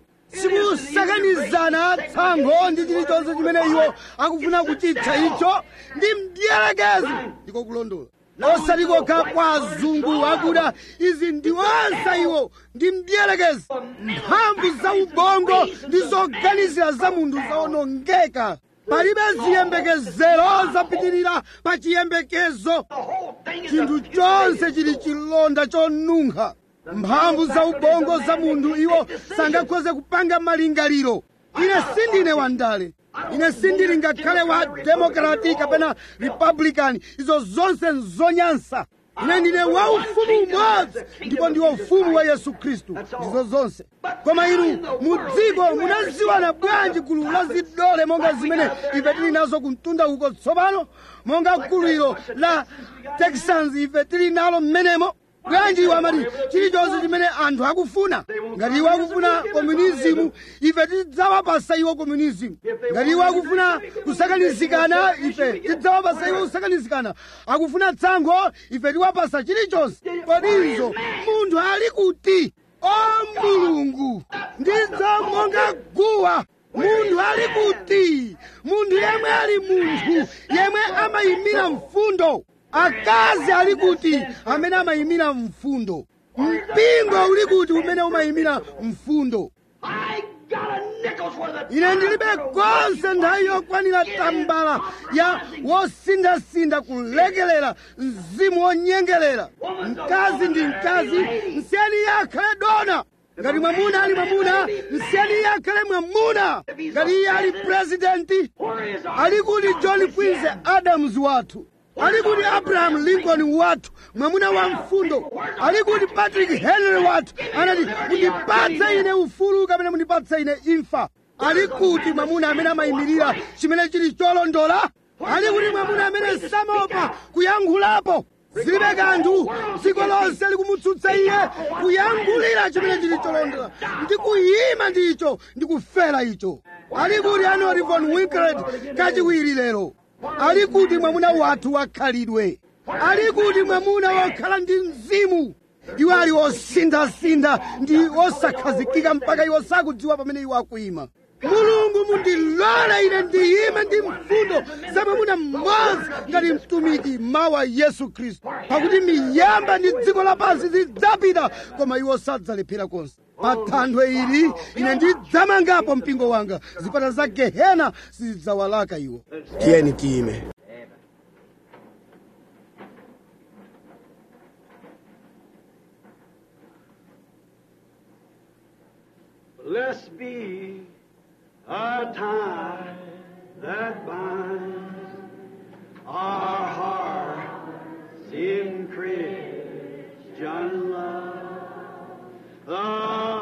sikusakanizana tsankho ndi chilichonse chimene iwo akufuna kuchitcha icho ndi mdierekezi ndiko kulondola osati kokha kwa azungu akuda izi ndi onse iwo ndi mdierekezi mphamvu za ubongo ndi zoganizira za munthu zawonongeka palibe ziyembekezero zapitirira pa chiyembekezo The whole thing is chinthu a chonse chili chilonda chonunkha mphamvu za ubongo za munthu iwo sangakhoze kupanga malingaliro ine sindine wandale ine sindili ngakhale wa demokrati kapena republican izo zonse nzonyansa ine ndine wa ufumu umodzi ndipo ndiwo ufumu wa yesu khristu ndizo zonse koma inu mu dziko munaziwana bwanji gulu la zidole monga zimene ife tili nazo kumtunda uko tsopano monga gulu ilo la texans ife tili nalo mmenemo bwanji iwo amati chilichonse chimene anthu akufuna ngati iwo akufuna komunizimu ife tidzawapasa iwo komunizimu ngati iwo akufuna kusakanizikana ife tidzawapasa iwo kusakanizikana akufuna tsankho ife tiwapasa chilichonse kodizo munthu ali kuti o mulungu ndizo monga guwa munthu ali kuti munthu yemwe ali munthu yemwe amayimira mfundo akazi ali kuti amene amayimira mfundo mpingo uli kuti umene umayimira mfundo I got a nickel's worth of ine ndilibe konse nthawi yokwanira tambala ya wosindasinda kulekelera mzimu wonyengerera mkazi ndi mkazi nsiyeni iye akhale dona ngati mwamuna ali mwamuna nsiyeni iye akhale mwamuna ngati iye ali purezidenti Where is our ali kuti john quincy adams wathu ali kuti abraham lincoln wathu mwamuna wa mfundo ali kuti patrick henry wathu anati mundipatse ine ufulu kapena mundipatse ine imfa ali kuti mwamuna amene amayimirira chimene chili cholondola ali kuti mwamuna amene samaopa kuyankhulapo zilibe kanthu dziko lonse likumutsutsa iye kuyankhulira chimene chili cholondola ndi kuyima ndicho ndi kufera icho ali kuti anoti von winklet kachiwiri lero ali kuti mwamuna wathu wakhalidwe ali kuti mwamuna wokhala ndi mzimu iwo ali osindasinda ndi osakhazikika mpaka iwo sakudziwa pamene iwo akuyima mulungu mundilole ine ndiyime ndi mfundo za mwamuna mmodzi ngati mtumiki mawa yesu khristu pakuti miyamba ndi dziko lapansi zidzapita koma iwo sadzalephera konse pa thanthwe ili ine ndidzamangapo mpingo wanga zipata za gehena sizidzawalaka iwo tiyeni tiyime Blessed be a tie that binds our hearts in Christian love. The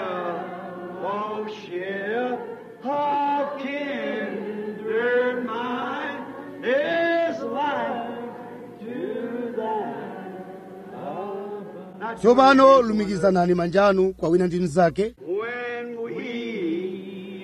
fellowship of kindred mind is life to that. tsopano lumikizanani manja anu kwa wina ndi mnzake When we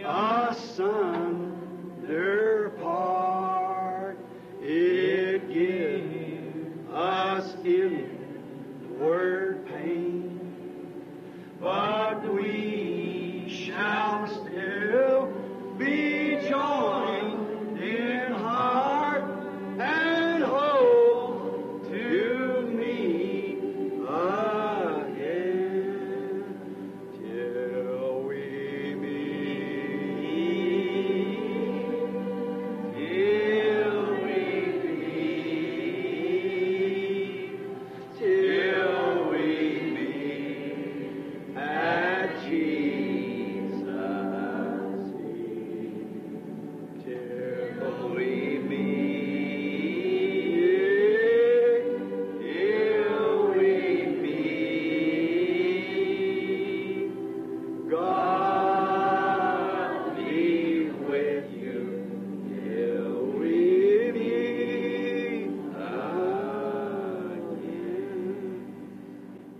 asunder part, it gives us inward pain. But we shall still be joined in heart and hope to meet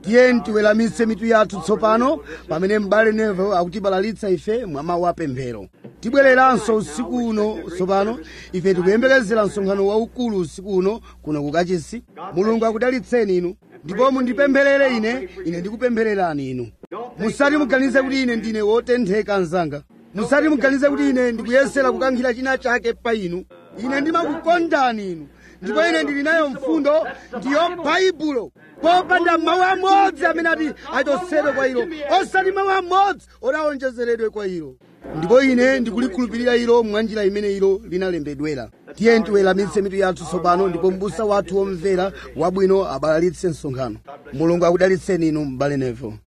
tiye tiweramitse mitu yathu tsopano pamene m'bale nevo akutibalalitsa ife mwa mawu apemphero tibwereranso usiku uno tsopano ife tikuyembekezera msonkhano waukulu usiku uno kuno kukachisi mulungu akudalitseni inu ndipo mundipempherere ine ine ndikupemphererani inu musati muganize kuti ine ndine wotentheka mnzanga musati muganize kuti ine ndikuyesera kukankhira china chake pa inu ine ndimakukondani inu ndipo ine ndili nayo mfundo ndiyo baibulo popanda mawu amodzi amene ati achotsedwe kwa ilo osati mawu amodzi onawonjezeredwe kwa ilo ndipo ine ndikulikhulupirira ilo mwa njira imene ilo linalembedwera tiye tiweramitse mitu yathu tsopano ndipo m'busa wathu womvera wabwino abalalitse msonkhano mulungu akudalitseni inu m'bale nevo